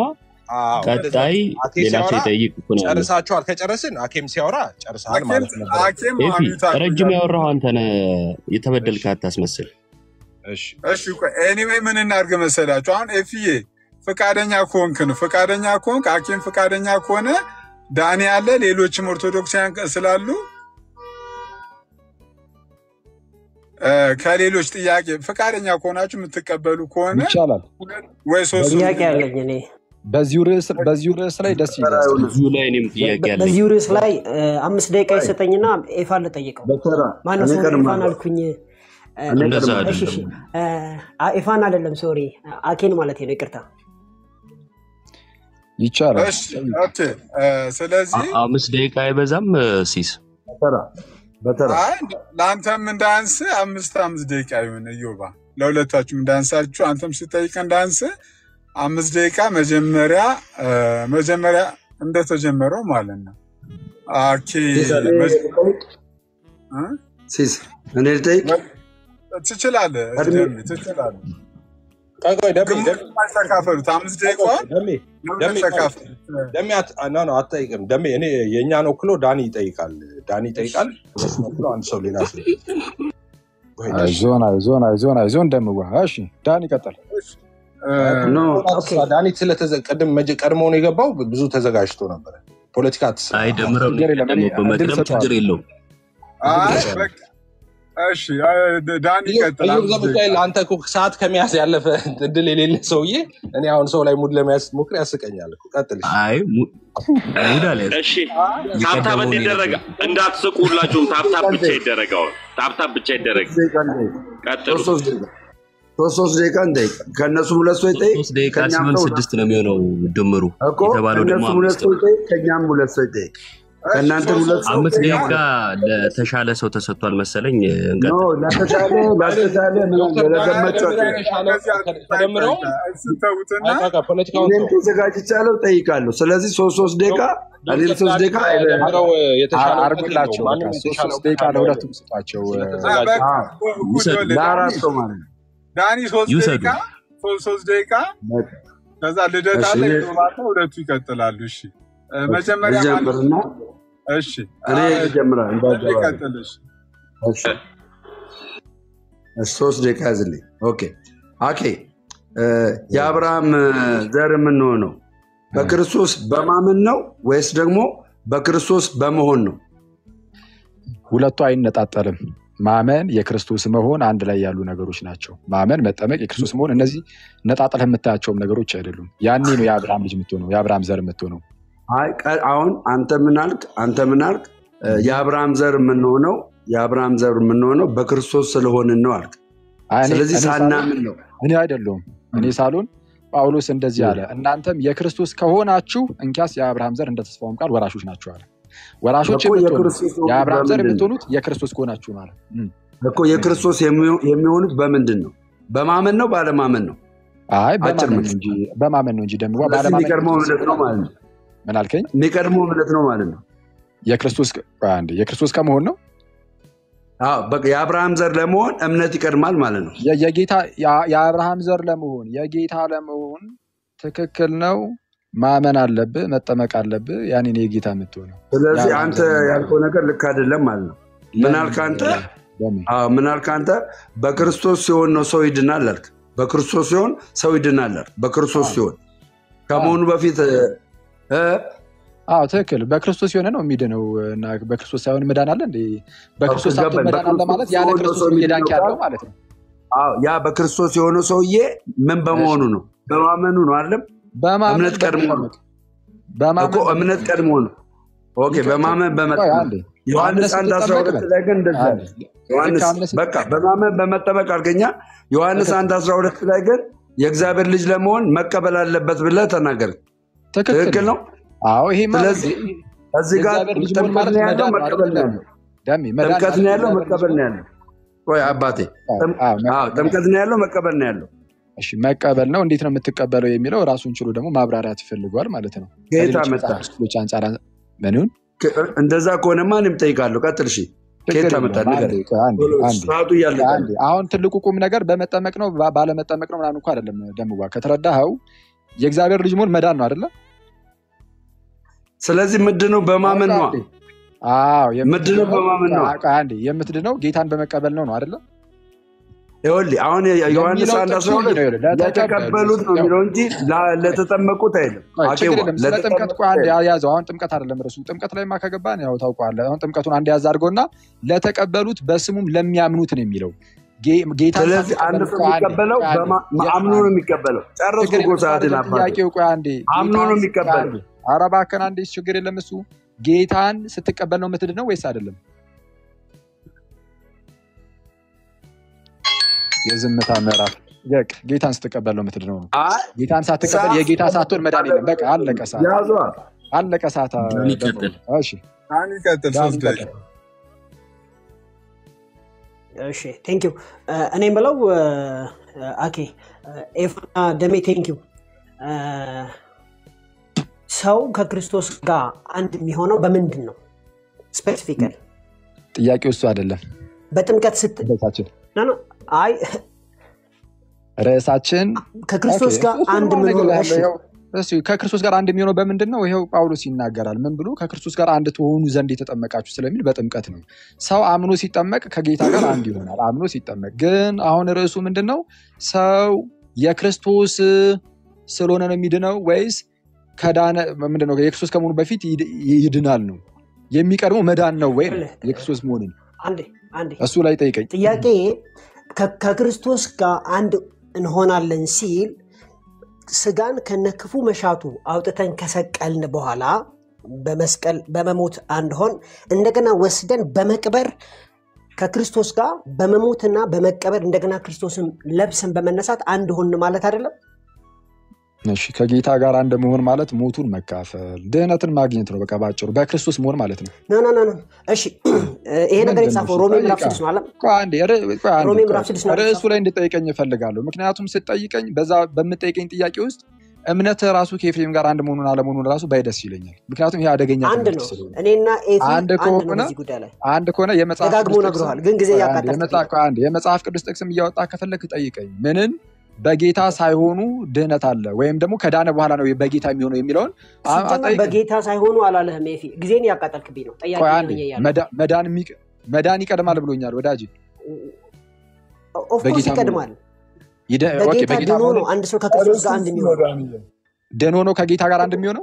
አዎ እንደዛ ቀጣይ ነው። አኬ ሌላ ሰው ሲያወራ ይጠይቅ እኮ ነው ያለው። ጨርሳችኋል። ከጨረስን አኬም ሲያወራ ጨርሰሃል አኬም ማለት ነበር። አኬም ኤፊ አሚዩት ረጅም አድርጉላት። ያወራው አንተ ነህ። የተበደልክ እሺ አታስመስል። እሺ እሺ ቆይ ኤኒዌይ ምን እናድርግ መሰላችሁ? አሁን ኤፍዬ ፈቃደኛ ከሆንክ ነው ፈቃደኛ ከሆንክ አኬም ፈቃደኛ ከሆነ ዳኒ አለ፣ ሌሎችም ኦርቶዶክሳውያን ስላሉ እ፣ ከሌሎች ጥያቄ ፈቃደኛ ከሆናችሁ የምትቀበሉ ከሆነ ይቻላል። ሁለት ወይ ሶስት ጥያቄ አለኝ እኔ በዚሁ ርዕስ በዚሁ ርዕስ ላይ ደስ ይላል። እዚሁ ላይ እኔም ጥያቄ በ- አለኝ። በዚሁ ርዕስ ላይ እ፣ አምስት ደቂቃ ይሰጠኝና ኤፋን ልጠይቀው። በተራ ማነው እኔ ሶሪ ኤፋን ቀድማለሁ አልኩኝ። እ፣ እኔ እንደዛ ቀድማለሁ። እሺ እሺ አይደለም። እ፣ አ- ኤፋን አይደለም ሶሪ አኬን ማለት ነው። ይቅርታ ይቻላል። እሺ ኦኬ እ፣ ስለዚህ አ- አምስት ደቂቃ አይበዛም እ፣ ሲስ በተራ በተራ አይ ለአንተም እንዳንስ አምስት አምስት ደቂቃ ይሁን እዮባ፣ ለሁለታችሁም እንዳንሳችሁ አንተም ስጠይቅ እንዳንስ አምስት ደቂቃ መጀመሪያ እ፣ መጀመሪያ እንደተጀመረው ማለት ነው። ኦኬ ሲስ እኔ መጀ- ልጠይቅ? እ? ሲስ እኔ ልጠይቅ? ትችላለህ፣ ቀድሜ ደሜ ትችላለህ። ቆይ ቆይ ደሜ ግማሽ ደሜ ግማሽ ተካፈሉት። አምስት ቆይ ቆይ ደቂቃዋን ደሜ ለሁለት ደሜ ቆይ ተካፈሉት። ደሜ አት- ኖ ኖ አትጠይቅም። ደሜ እኔ የእኛን ወክሎ ዳኒ ይጠይቃል። ዳኒ ይጠይቃል። እሱን ወክሎ አንድ ሰው ሌላ ሰው ወይ ደስ አይዞን አይዞን አይዞን አይዞን ደምዋ። እሺ ዳን ይቀጥል። እ፣ ኖ ኦኬ ዳኒ ስለተዘ ቅድም መጀ ቀድሞ ነው የገባው ብዙ ተዘጋጅቶ ነበረ። ፖለቲካ አትስራ። አይ ደምረው ነው ችግር የለም። እኔ የቀደመው። እድል በመቅደም ችግር ሰጠዋለሁ። የለውም። አይ እድል ሰጠዋለሁ። በቃ እሺ፣ እ፣ ዳኒ እዩ ይቀጥል። እዩ አምስት ዘ ደቂቃ ሚካኤል አንተ እኮ ሰዓት ከመያዝ ያለፈ እድል የሌለ ሰውዬ እኔ አሁን ሰው ላይ ሙድ ለመያዝ ሞክር ያስቀኛል እኮ። ቀጥል እሺ። አይ mu- ሙድ አልያዝም። እሺ ታብታብ የቀደመውን እንዲደረግ የነበረው እንዳትስቁ ሁላችሁም ታብታብ ብቻ እንጠይቅ። ይደረገው ታብታብ ብቻ ይደረግ ሶስት ደቂቃ እንጠይቅ። ቀጥሉ ሶስት ሶስት ደቂቃ ሶስት ሶስት ደቂቃ እንጠይቅ። ከእነሱም ሁለት ሰው ይጠይቅ፣ ሶስት ደቂቃ ከእኛም ሲሆን ሰው ስድስት ነው የሚሆነው ድምሩ። እኮ የተባለው ደግሞ ከእነሱም ሁለት አምስት ሰው ነው። ይጠይቅ፣ ከእኛም ሁለት ሰው ይጠይቅ። እሺ፣ ከእናንተም ሶስት ሁለት ሶስት ሰው አምስት ከእኛም ደቂቃ ሁለት ለተሻለ ሰው ተሰጥቷል መሰለኝ። ኖ እንቀጥል። ለተሻለ ላልተሻለ ዶክተር ዳኒ ለገመቸው ተደምሮ የተሻለ ተደምረው እሱን ተዉትና አይ በቃ ፖለቲካውን እኔም ተው። ተዘጋጅቻለሁ፣ ጠይቃለሁ። ስለዚህ ሶስት ሶስት ደቂቃ እኔም ዶክተር ሶስት ዳኒ ደቂቃ ተደምረው የተሻለ እውቀት አርጉላቸው። የለውም። በቃ ማንም ሶስት የተሻለ ሶስት እውቀት ደቂቃ ካለው ለሁለቱም ስጧቸው። እ፣ ስለተዘጋጀ በቃ አዎ፣ ጉድ ይውሰዱ ወለ ዳኒ ለአራት ሰው ማለት ነው። ዳኒ ሶስት ይውሰዱ። ደቂቃ ሶስት ሶስት ደቂቃ በቃ ከዛ ልደት እሺ አለ እኔ ይዞባታ ሁለቱ ይቀጥላሉ። እሺ እ፣ መጀመሪያ ማለት ልጀምርና እሺ እኔ አ- ልጀምራል እንዳይገባ ይቀጥል። እሺ እሺ እሺ፣ ሶስት ደቂቃ ያዝልኝ። ኦኬ አኬ እ፣ የአብርሃም እ፣ ዘር የምንሆነው በክርስቶስ በማመን ነው ወይስ ደግሞ በክርስቶስ በመሆን ነው? ሁለቱ አይነጣጠልም። ማመን የክርስቶስ መሆን አንድ ላይ ያሉ ነገሮች ናቸው። ማመን፣ መጠመቅ፣ የክርስቶስ መሆን እነዚህ ነጣጥለህ የምታያቸውም ነገሮች አይደሉም። ያኔ ነው የአብርሃም ልጅ የምትሆነው የአብርሃም ዘር የምትሆነው። አይ ቀ- አሁን አንተ ምን አልክ? አንተ ምን አልክ? እ፣ የአብርሃም ዘር የምንሆነው የአብርሃም ዘር የምንሆነው በክርስቶስ ስለሆንን ነው አልክ። አይ እኔ ስለዚህ እኔ ሳልሆን ሳናምን ነው። እኔ አይደለሁም እኔ ሳልሆን ጳውሎስ እንደዚህ አለ፣ እናንተም የክርስቶስ ከሆናችሁ እንኪያስ የአብርሃም ዘር እንደ ተስፋውም ቃል ወራሾች ናቸው አለ። ወራሾች እኮ የምትሆኑት የክርስቶስ የሆኑት የአብርሃም ዘር በምንድን ነው? የምትሆኑት የክርስቶስ ከሆናችሁ ማለት ነው። እኮ የክርስቶስ የሚሆ- የሚሆኑት በምንድን ነው? በማመን ነው ባለማመን ነው? አይ አጭር በማመን ነው መልስ። እንጂ በማመን ነው እንጂ ደግሞ ስለዚህ ባለማመን የሚቀድመው ክርስቶስ እምነት ነው ማለት ነው። ምን አልከኝ? የሚቀድመው እምነት ነው ማለት ነው። የክርስቶስ ቆይ አንዴ የክርስቶስ ከመሆን ነው አዎ በቃ የአብርሃም ዘር ለመሆን እምነት ይቀድማል ማለት ነው። የ- የጌታ ያ- የአብርሃም ዘር ለመሆን የጌታ ለመሆን ትክክል ነው። ማመን አለብህ፣ መጠመቅ አለብህ። ያኔ ነው የጌታ የምትሆነው። ስለዚህ የአብርሃም አንተ ዘር ለመሆን ያልከው ነገር ልክ አይደለም ማለት ነው። ምን ለምን አልክ አንተ? ለምን አዎ ምን አልክ አንተ? በክርስቶስ ሲሆን ነው ሰው ይድናል አልክ። በክርስቶስ ሲሆን ሰው ይድናል አልክ። በክርስቶስ አዎ ሲሆን አዎ ከመሆኑ በፊት እ፣ እ፣ አዎ ትክክል። በክርስቶስ የሆነ ነው የሚድነው እና በክርስቶስ ሳይሆን መዳን አለ እንዴ? በክርስቶስ ሳትሆን ገባኝ። መዳን አለ በክርስቶስ ማለት ያለ ሲሆን ነው ክርስቶስ ሰው ነው እየዳንክ የሚድነው ያለው ካል ማለት ነው። አዎ ያ በክርስቶስ የሆነው ሰውዬ ምን እሺ በመሆኑ ነው? በማመኑ ነው አይደለም? በማመን እምነት ቀድሞ ነው በመጠመቅ እኮ በማመን እምነት በመጠመቅ ቀድሞ ነው። ኦኬ ልክ በማመን ቆይ በመጠመቅ አንዴ ዮሐንስ አምነህ አንድ አስራ ስትጠመቅ ሁለት በል ላይ ግን እንደዛ አንዴ ነው። ልክ ዮሐንስ አምነህ በቃ ስትጠመቅ በማመን በመጠመቅ አልከኛ። ዮሐንስ አንድ ትክክል አስራ ሁለት ላይ ግን የእግዚአብሔር ልጅ ለመሆን መቀበል አለበት ብለህ ተናገር። ትክክል ትክክል ነው። ነው። አዎ ይሄማ ነው እንዴ? ስለዚህ እዚህ ጋር የእግዚአብሔር ልጅ መሆን ጥምቀት ማለት ነው ያለው መዳን ነው መቀበል አይደል? ነው ደሜ ያለው። መዳን ጥምቀት ማለት ነው ያለው የእግዚአብሔር ልጅ መቀበል ነው መሆን ያለው። ቆይ አባቴ አዎ ጥም- አዎ አዎ መ- ጥምቀት ነው ያለው መቀበል ነው ያለው። እሺ መቀበል ነው። እንዴት ነው የምትቀበለው የሚለው ራሱን ችሎ ደግሞ ማብራሪያት ይፈልጓል ማለት ነው። ከየት ከሌሎች አመጣ? መጽሐፍ ክፍሎች አንጻር ምን ይሁን ከ- እንደዛ ከሆነማ እኔም እጠይቃለሁ። ቀጥል። እሺ ችግር ከየት አመጣ? የለውም። አንዴ ንገረኝ። ቆይ፣ አንዴ ቶሎ አንዴ ሰዓቱ እያለቀ አንዴ ነው። አሁን ትልቁ ቁም ነገር በመጠመቅ ነው ባ- ባለመጠመቅ ነው ምናምን እኮ አይደለም። ደምዋ ከተረዳኸው የእግዚአብሔር ልጅ መሆን መዳን ነው አይደለ? ስለዚህ ምድነው በማመን ነዋ። አዎ ምድነው በማመን ነዋ። ቆይ አንዴ የምትድነው ጌታን በመቀበል ነው ነው አይደለ? ይኸውልህ አሁን ዮሐንስ የሚለው አንድ ጥቅሱ አስራ ሁለት እንዲህ ነው ይላል፣ ለተቀበሉት ነው የሚለው እንጂ ላ- ለተጠመቁት አይልም። ቆይ ችግር አኬዋ የለም። ስለ ጥምቀት ለተጠመቁት ቆይ አንዴ አይልም። ያዘው። አሁን ጥምቀት አይደለም ርዕሱ። ጥምቀት ላይማ ከገባን ያው ታውቀዋለህ። አሁን ጥምቀቱን አንድ ያዝ አድርገውና ለተቀበሉት በስሙም ለሚያምኑት ነው የሚለው ጌ- ጌታን ስለዚህ አንድ ሳትቀበሉ ሰው ቆይ አንዴ የሚቀበለው ቆይ አንዴ በማ- የ- አምኖ ነው የሚቀበለው። ጨረስኩ ችግር እኮ የለም። እሱ ሰዓትን አይደለም አባቴ። ጥያቄው። ቆይ አንዴ አምኖ ነው ጌታን ቆይ የሚቀበለው። አንዴ ኧረ እባክህን አንዴ ችግር የለም። እሱ ጌታን ስትቀበል ነው የምትድነው ወይስ አይደለም? የዝምታ ምዕራፍ በቃ ጌታን ስትቀበል ነው የምትድነው ነው። አይ ጌታን ሳትቀበል ሰዓት የጌታ ሳትሆን መዳን የለም። በቃ አለቀ ሰዓት ያዟ። አለቀ ሰዓት። አ- ዳኒ ደፍሮ ቀጥል። እሺ ዳኒ ቀጥል። ዳኒ ሶስት ቀጥል። ደቂቃ እሺ ቴንክ ዩ እኔ የምለው አኬ ኤፋና ደሜ ቴንክ ዩ ሰው ከክርስቶስ ጋር አንድ የሚሆነው በምንድን ነው ስፔሲፊካሊ ጥያቄው እሱ አይደለም። በጥምቀት ስት ርዕሳችን ኖ ኖ አይ ርዕሳችን ከክርስቶስ ኦኬ፣ ጋር እሱን አንድ ነው የምንሆነው እነግርሃለሁ። እሺ ይኸው እሱ ከክርስቶስ ጋር አንድ የሚሆነው በምንድን ነው? ይኸው ጳውሎስ ይናገራል። ምን ብሎ ከክርስቶስ ጋር አንድ ትሆኑ ዘንድ የተጠመቃችሁ ስለሚል በጥምቀት ነው። ሰው አምኖ ሲጠመቅ ከጌታ ጋር አንድ ይሆናል። አምኖ ሲጠመቅ ግን አሁን ርዕሱ ምንድን ነው? ሰው የክርስቶስ ስለሆነ ነው የሚድነው ወይስ ከዳነ ምንድን ነው? የክርስቶስ ከመሆኑ በፊት ይድ- ይድናል ነው የሚቀድመው መዳን ነው ወይ ነው ይኸውልህ፣ የክርስቶስ መሆንን አንዴ አንዴ እሱ ላይ ጠይቀኝ። ጥያቄ ከ- ከክርስቶስ ጋር አንድ እንሆናለን ሲል ስጋን ከነክፉ መሻቱ አውጥተን ከሰቀልን በኋላ በመስቀል በመሞት አንድ ሆን እንደገና ወስደን በመቅበር ከክርስቶስ ጋር በመሞትና በመቀበር እንደገና ክርስቶስን ለብሰን በመነሳት አንድ ሆን ማለት አይደለም። እሺ ከጌታ ጋር አንድ መሆን ማለት ሞቱን መካፈል ድህነትን ማግኘት ነው። በቃ ባጭሩ በክርስቶስ መሆን ማለት ነው። ኖ ኖ ኖ ኖ። እሺ ይሄ ነገር ምንድን ነው የተጻፈው እሱ? ሮሜ ምዕራፍ ጠይቃ። ስድስት ነው አለም ቆይ አንዴ፣ ር- ቆይ አንዴ፣ ሮሜ ቆይ። ምዕራፍ ስድስት ነው አይደል ርዕሱ የተጻፈው? ላይ እንድጠይቀኝ እፈልጋለሁ። ምክንያቱም ስጠይቀኝ በዛ በምጠይቀኝ ጥያቄ ውስጥ እምነት ራሱ ከኤፍሬም ጋር አንድ መሆኑን አለመሆኑን ራሱ ባይደስ ይለኛል። ምክንያቱም ይሄ አደገኛ አንድ ትምህርት ነው። ስለሆነ እኔና ኤፊ አንድ አንድ ነው ከሆነ በዚህ ጉዳይ ላይ አንድ ከሆነ የመጽሐፍ ደጋግሞ ቅዱስ ጥቅስም ነግረዋል፣ ግን ጊዜ ቆይ አንዴ፣ እያቃጠልክብኝ የመጽሐፍ ነው። ቆይ አንዴ፣ የመጽሐፍ ቅዱስ ጥቅስም እያወጣ ከፈለክ ጠይቀኝ። ምንን በጌታ ሳይሆኑ ድህነት አለ ወይም ደግሞ ከዳነ በኋላ ነው በጌታ የሚሆነው የሚለውን አ- ሲጀመር አጠይቀኝ። በጌታ ሳይሆኑ አላለህም ኤፊ፣ ጊዜን እያቃጠልክብኝ ነው። ጠያቂ ቆይ ነኝ አንዴ እያለሁ መዳ- መዳን የሚቀ- መዳን ይቀድማል ብሎኛል ወዳጅ። ኦፍኮርስ በጌታ መሆኑ ይቀድማል። ይደ- ኦኬ፣ በጌታ በጌታ ድኖ መሆኑ ነው አንድ ሰው ከክርስቶስ ጋር አንድ የሚሆነው። ደኖ ነው ከጌታ ጋር አንድ የሚሆነው።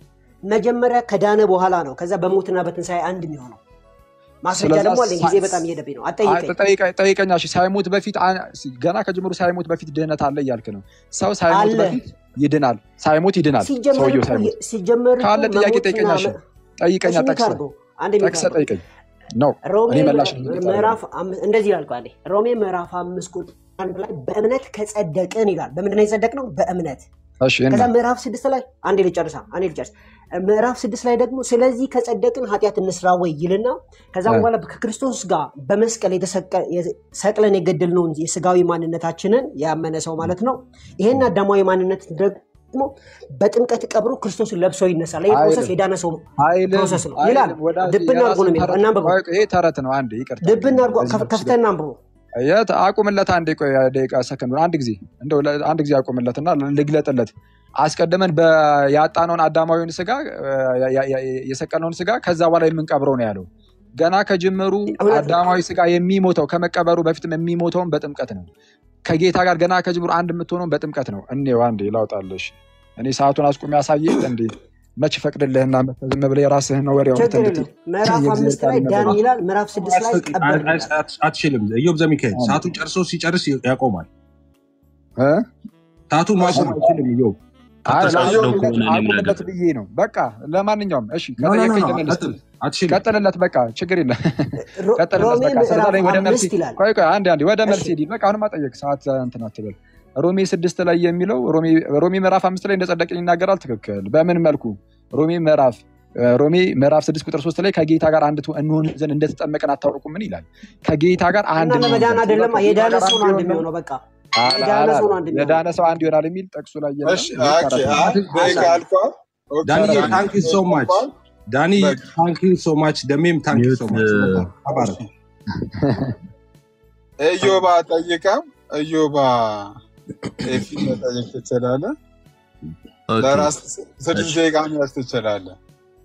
መጀመሪያ ከዳነ በኋላ ነው ከዛ በሞትና በትንሣኤ አንድ የሚሆነው። ማስረጃ ስለዛ ደግሞ አለኝ። ጊዜ ሳ- በጣም እየሄደብኝ ነው። አ- አጠይቀኝ። ጠይቀ- ጠይቀኛ እሺ፣ ሳይሞት በፊት አ- ገና ከጅምሩ ሳይሞት በፊት ድህነት አለ እያልክ ነው። ሰው ሳይሞት አለ በፊት ይድናል፣ ሳይሞት ይድናል። ሲጀመር ሰውየው እኮ ሳይሞት ሲጀመር እኮ ካለ ጥያቄ መሞትና ጠይቀኛ። እሺ መ- ጠይቀኛ፣ እሺ ሚክ ጠቅሰህ አድርገው አንዴ ሚክ ጠቅሰህ አድርገው ጠይቀኝ ነው ሮሜ እኔ መላሽ ምዕራ- ነኝ እየጠራ ምዕራፍ አም- እንደዚህ ይላል ቃሌ ሮሜ ምዕራፍ አምስት ቁጥር አንድ ላይ በእምነት ከጸደቅን ይላል። በምንድን ነው የጸደቅነው? በእምነት እሺ እና ከዛ ምዕራፍ ስድስት ላይ አንዴ ልጨርሳ አንዴ ልጨርስ። ምዕራፍ ስድስት ላይ ደግሞ ስለዚህ ከጸደቅን ኃጢአት እንስራ ወይ ይልና ከዛ እ፣ በኋላ ከክርስቶስ ጋር በመስቀል የተሰቀ- ሰቅለን የገደልነውን የስጋዊ ማንነታችንን ያመነ ሰው ማለት ነው። ይሄን አዳማዊ ማንነት ደግሞ በጥምቀት ቀብሮ ክርስቶስን ለብሶ ይነሳል። ይህ ፕሮሰስ አይልም የዳነ ሰው አይልም ፕሮሰስ ነው ይላል። አይልም ወዳጅ፣ ድብን አድርጎ ነው የራስን የሚለው። ተረት እናንብበው። ቆይ፣ ይሄ ተረት ነው። አንዴ ይቅርታ ድብን አድርጎ በዚህ መልኩ ከፍተና አንብቦ የት አቁምለት፣ አንዴ ቆይ ደቂቃ ሰከንድ አንድ ጊዜ እንደው ለ- አንድ ጊዜ አቁምለትና ልግለጥለት። አስቀድመን በ- ያጣነውን አዳማዊውን ስጋ ያ- ያ- ያ- የሰቀልነውን ስጋ ከዛ በኋላ የምንቀብረው ነው ያለው። ገና ከጅምሩ እውነት ነው። አዳማዊ ስጋ የሚሞተው ከመቀበሩ በፊትም የሚሞተውን በጥምቀት ነው። ከጌታ ጋር ገና ከጅምሩ አንድ የምትሆነውን በጥምቀት ነው። እኔው አንዴ ላውጣለሽ። እኔ ሰዓቱን አስቁሚ ያሳየ እንዴ መች ፈቅድልህና መተህ ዝም ብለህ የራስህን ነው ወሬውን ችግር እንድትል የለም። ምዕራፍ የእግዚአብሔር አምስት ቃል ላይ ዳን ይነበባል። ይላል። ምዕራፍ ስድስት ላይ አያስፈቅድ- ቀበር አይ- ይላል። አይ- አትችልም። ኢዮብ ዘሚካኤል አንዴ ሰዓቱን ጨርሶ ሲጨርስ ያቆማል። እ? ሰዓቱን ማቆም አይችልም። ኢዮብ አይ ተሳስለው ላቁምለት ከሆነ እኔም አቁምለት ላድርግ። ብዬ ነው። በቃ ለማንኛውም እሺ ኖ ኖ ኖ ከጠየቀኝ ኖ ልመልስ። ቀጥል። አትችልም። ቀጥልለት በቃ ችግር የለም። ሮ- ቀጥልለት ሮሜ በቃ ስለዛ ምዕራፍ ላይ ወደ መልስ አምስት ይላል። ቆይ ቆይ አንዴ አንዴ ወደ መልስ እሺ ሂድ። በቃ አሁንማ ጠየቅ ሰዓት እንትን አትበል። ሮሜ ስድስት ላይ የሚለው ሮሜ ሮሜ ምዕራፍ አምስት ላይ እንደጸደቅን ይናገራል። ትክክል። በምን መልኩ ሮሜ ምዕራፍ ሮሜ ምዕራፍ ስድስት ቁጥር ሶስት ላይ ከጌታ ጋር አንድ ትሆ- እንሆን ዘንድ እንደተጠመቅን አታውቁም ምን ይላል? ከጌታ ጋር እና አንድ እንሆን ለመዳን ዘንድ አይደለም ከጌታ የዳነ ጋር ሰው አንድ ነው አንድ ይሆን ዘንድ የሚሆነው። በቃ አላ- የዳነ ሰው ነው አላለም። አንድ የሚሆነው። የዳነ ሰው አንድ ይሆናል የሚል ጥቅሱ ላይ የለም። እሺ ይህ ኦኬ ተረት ነው። አይ ደቂቃ አለ አልቋል። ኦኬ ዳንዬ ተረት ነው። ታንክ ዩ ሶ ማች አልቋል። ዳኒ በቃ ታንክ ዩ ሶ ማች ደሜም ታንክ ዩ ሚዩት ሶ ማች በጣም ተባረክ። እዮባ ጠይቀም እዮባ ኤፊ መጠየቅ ትችላለህ። ኦኬ ለራስ ስድስት እሺ ደቂቃ መያዝ ትችላለህ።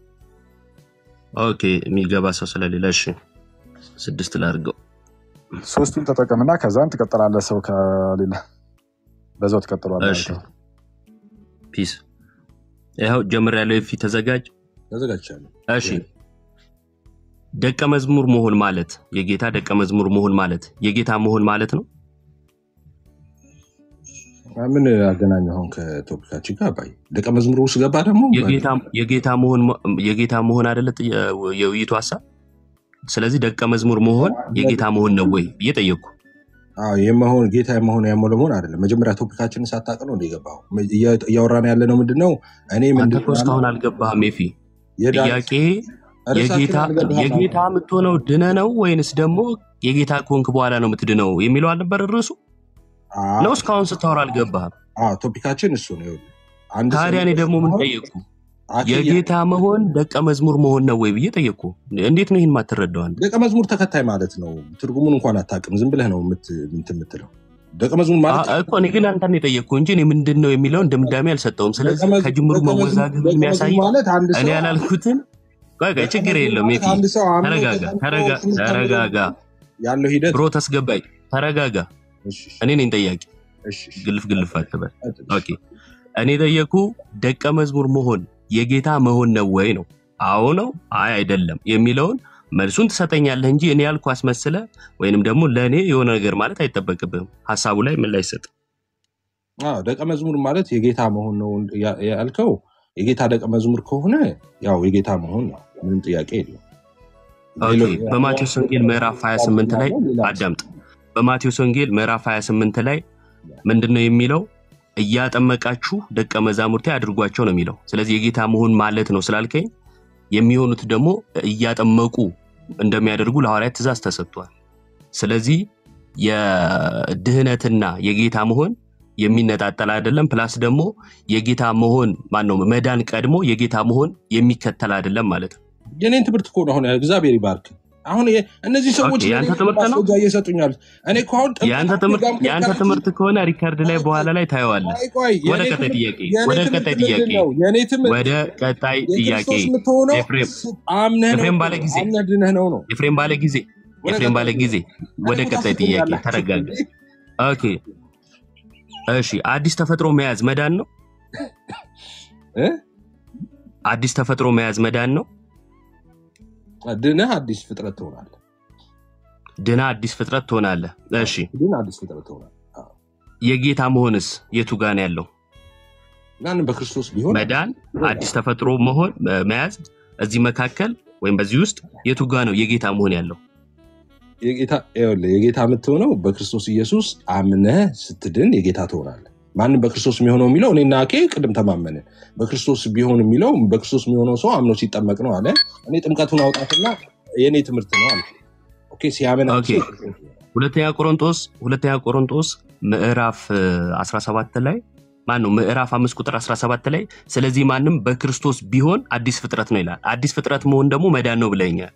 ኦኬ የሚገባ ሰው ስለሌለ እሺ ስድስት ላድርገው። ሶስቱን ተጠቀምና ከዛን ትቀጥላለህ። ሰው ከሌለ በዛው ትቀጥሏለህ። እሺ ፒስ ይኸው ጀምሬያለሁ። የፊ ተዘጋጅ። ተዘጋጅቻለሁ። እሺ ደቀ መዝሙር መሆን ማለት የጌታ ደቀ መዝሙር መሆን ማለት የጌታ መሆን ማለት ነው። ምን አገናኘው አሁን ከቶፒካችን ጋር ባይ ደቀ መዝሙር ውስጥ ገባ ደግሞ የጌታ የጌታ መሆን የጌታ መሆን አይደለ ጥያ- የውይይቱ ሀሳብ። ስለዚህ ደቀ መዝሙር መሆን የጌታ መሆን ነው ወይ ብዬ ጠየቅኩ። አዎ የመሆን ጌታ የመሆን ያመው ለመሆን አይደለም። መጀመሪያ ቶፒካችንን ሳታውቅ ነው እንደገባው እያወራን ያለ ነው ምንድን ነው እኔ አንተ ምንድን እኮ እስካሁን አልገባህም። የፊ የዳን ጥያቄ ርዕሳችን የጌታ አልገባህም የጌታ የምትሆነው ድነ ነው ወይንስ ደግሞ የጌታ ከሆንክ በኋላ ነው የምትድነው የሚለው አልነበር ርዕሱ ነው? እስካሁን ስታወራ አልገባህም። ቶፒካችን እሱ ነው። ይኸውልህ፣ አንድ ሰው ታዲያ እኔ ደግሞ ምን ጠየቅኩ? አኬ የጌታ መሆን ደቀ መዝሙር መሆን ነው ወይ ብዬ ጠየቅኩ። እንዴት ነው ይህን ማትረዳው አንተ? ደቀ መዝሙር ተከታይ ማለት ነው። ትርጉሙን እንኳን አታውቅም። ዝም ብለህ ነው የምት- እንትን የምትለው ደቀ መዝሙር ማለት አ- እኮ እኔ ግን አንተን የጠየቅኩ እንጂ እኔ ምንድን ነው የሚለውን ድምዳሜ አልሰጠውም። ደቀ ስለዚህ መዝ- ከጅምሩ ደቀ መዝሙር መወዛገብ ደቀ የሚያሳይ መዝሙር ማለት አንድ እኔ ሰው ያላልኩትን ቆይ ቆይ፣ ደቀ ችግር መዝሙር የለውም። ማለት የፊ አንድ ሰው አምኖ ተረጋጋ፣ ተጠምቆ ተረጋ- ትምህርት ተምሮ ተረጋጋ ያለው ሂደት ብሮ ተስገባኝ፣ ተረጋጋ። እሺ፣ እሺ፣ እኔ ነኝ ጠያቂ፣ እሺ፣ እሺ፣ ግልፍ ግልፍ አትበል። ቀጥል፣ እሺ። ኦኬ እኔ ጠየኩ ደቀ መዝሙር መሆን የጌታ መሆን ነው ወይ ነው? አዎ ነው፣ አይ አይደለም የሚለውን መልሱን ትሰጠኛለህ እንጂ እኔ ያልኩ አስመስለ ወይንም ደግሞ ለእኔ የሆነ ነገር ማለት አይጠበቅብህም። ሀሳቡ ላይ ምን ላይ ሰጥ አዎ፣ ደቀ መዝሙር ማለት የጌታ መሆን ነው ያ- ያልከው። የጌታ ደቀ መዝሙር ከሆነ ያው የጌታ መሆን ነው፣ ምንም ጥያቄ የለው። ኦኬ በማቴዎስ ወንጌል ምዕራፍ 28 ላይ አዳምጥ። በማቴዎስ ወንጌል ምዕራፍ 28 ላይ ምንድን ነው የሚለው? እያጠመቃችሁ ደቀ መዛሙርቴ አድርጓቸው ነው የሚለው። ስለዚህ የጌታ መሆን ማለት ነው ስላልከኝ የሚሆኑት ደግሞ እያጠመቁ እንደሚያደርጉ ለሐዋርያት ትእዛዝ ተሰጥቷል። ስለዚህ የድህነትና የጌታ መሆን የሚነጣጠል አይደለም። ፕላስ ደግሞ የጌታ መሆን ማነው መዳን ቀድሞ የጌታ መሆን የሚከተል አይደለም ማለት ነው። የኔን ትምህርት እኮ ነው አሁን እግዚአብሔር ይባርክ። አሁን ይሄ- እነዚህ ሰዎች ኦኬ፣ የአንተ ለእኔ ትምህርት ነው? ማስረጃ እየሰጡኛል። እኔ እኮ አሁን ጥምቀት የአንተ ትምህርት ጋር የአንተ መከራከር ትምህርት ከሆነ ሪካርድ ላይ በኋላ ላይ ታየዋለህ። ቆይ ቆይ፣ ወደ የኔ ቀጣይ ትምህርት ጥያቄ የኔ ወደ ትምህርት ቀጣይ ምንድን ጥያቄ ነው? የኔ ትምህርት ወደ ቀጣይ ጥያቄ የክርስቶስ የምትሆነው ኤፍሬም አምነህ ነው ኤፍሬም ባለ ጊዜ አምነህ ድነህ ነው ነው። ኤፍሬም ባለ ጊዜ ወደ ኤፍሬም ባለ ቀጣይ ጊዜ ወደ እኔ እኮ ቀጣይ ጥያቄ ታስቆኛለህ። ተረጋጋ። ኦኬ እሺ፣ አዲስ ተፈጥሮ መያዝ መዳን ነው? እ? አዲስ ተፈጥሮ መያዝ መዳን ነው? ድነህ አዲስ ፍጥረት ትሆናለህ። ድና አዲስ ፍጥረት ትሆናለህ። እሺ፣ ድነህ አዲስ ፍጥረት ትሆናለህ። አዎ። የጌታ መሆንስ የቱ ጋር ነው ያለው? ማንም በክርስቶስ ቢሆን መዳን አዲስ ተፈጥሮ መሆን መያዝ እዚህ መካከል ወይም በዚህ ውስጥ የቱ ጋ ነው የጌታ መሆን ያለው? የጌታ ይኸውልህ፣ የጌታ የምትሆነው በክርስቶስ ኢየሱስ አምነህ ስትድን የጌታ ትሆናለህ። ማንም በክርስቶስ የሚሆነው የሚለው እኔና አኬ ቅድም ተማመንን። በክርስቶስ ቢሆን የሚለው በክርስቶስ የሚሆነው ሰው አምኖ ሲጠመቅ ነው አለ። እኔ ጥምቀቱን አውጣትና የእኔ ትምህርት ነው አለ። ኦኬ ሲያምን አንድ ኦኬ ሰው ክርስቶስ ይሆናል። ሁለተኛ ቆሮንቶስ ሁለተኛ ቆሮንቶስ ምዕራፍ እ, 17 ላይ ማን ነው ምዕራፍ አምስት ቁጥር 17 ላይ ስለዚህ ማንም በክርስቶስ ቢሆን አዲስ ፍጥረት ነው ይላል። አዲስ ፍጥረት መሆን ደግሞ መዳን ነው ብለኛል።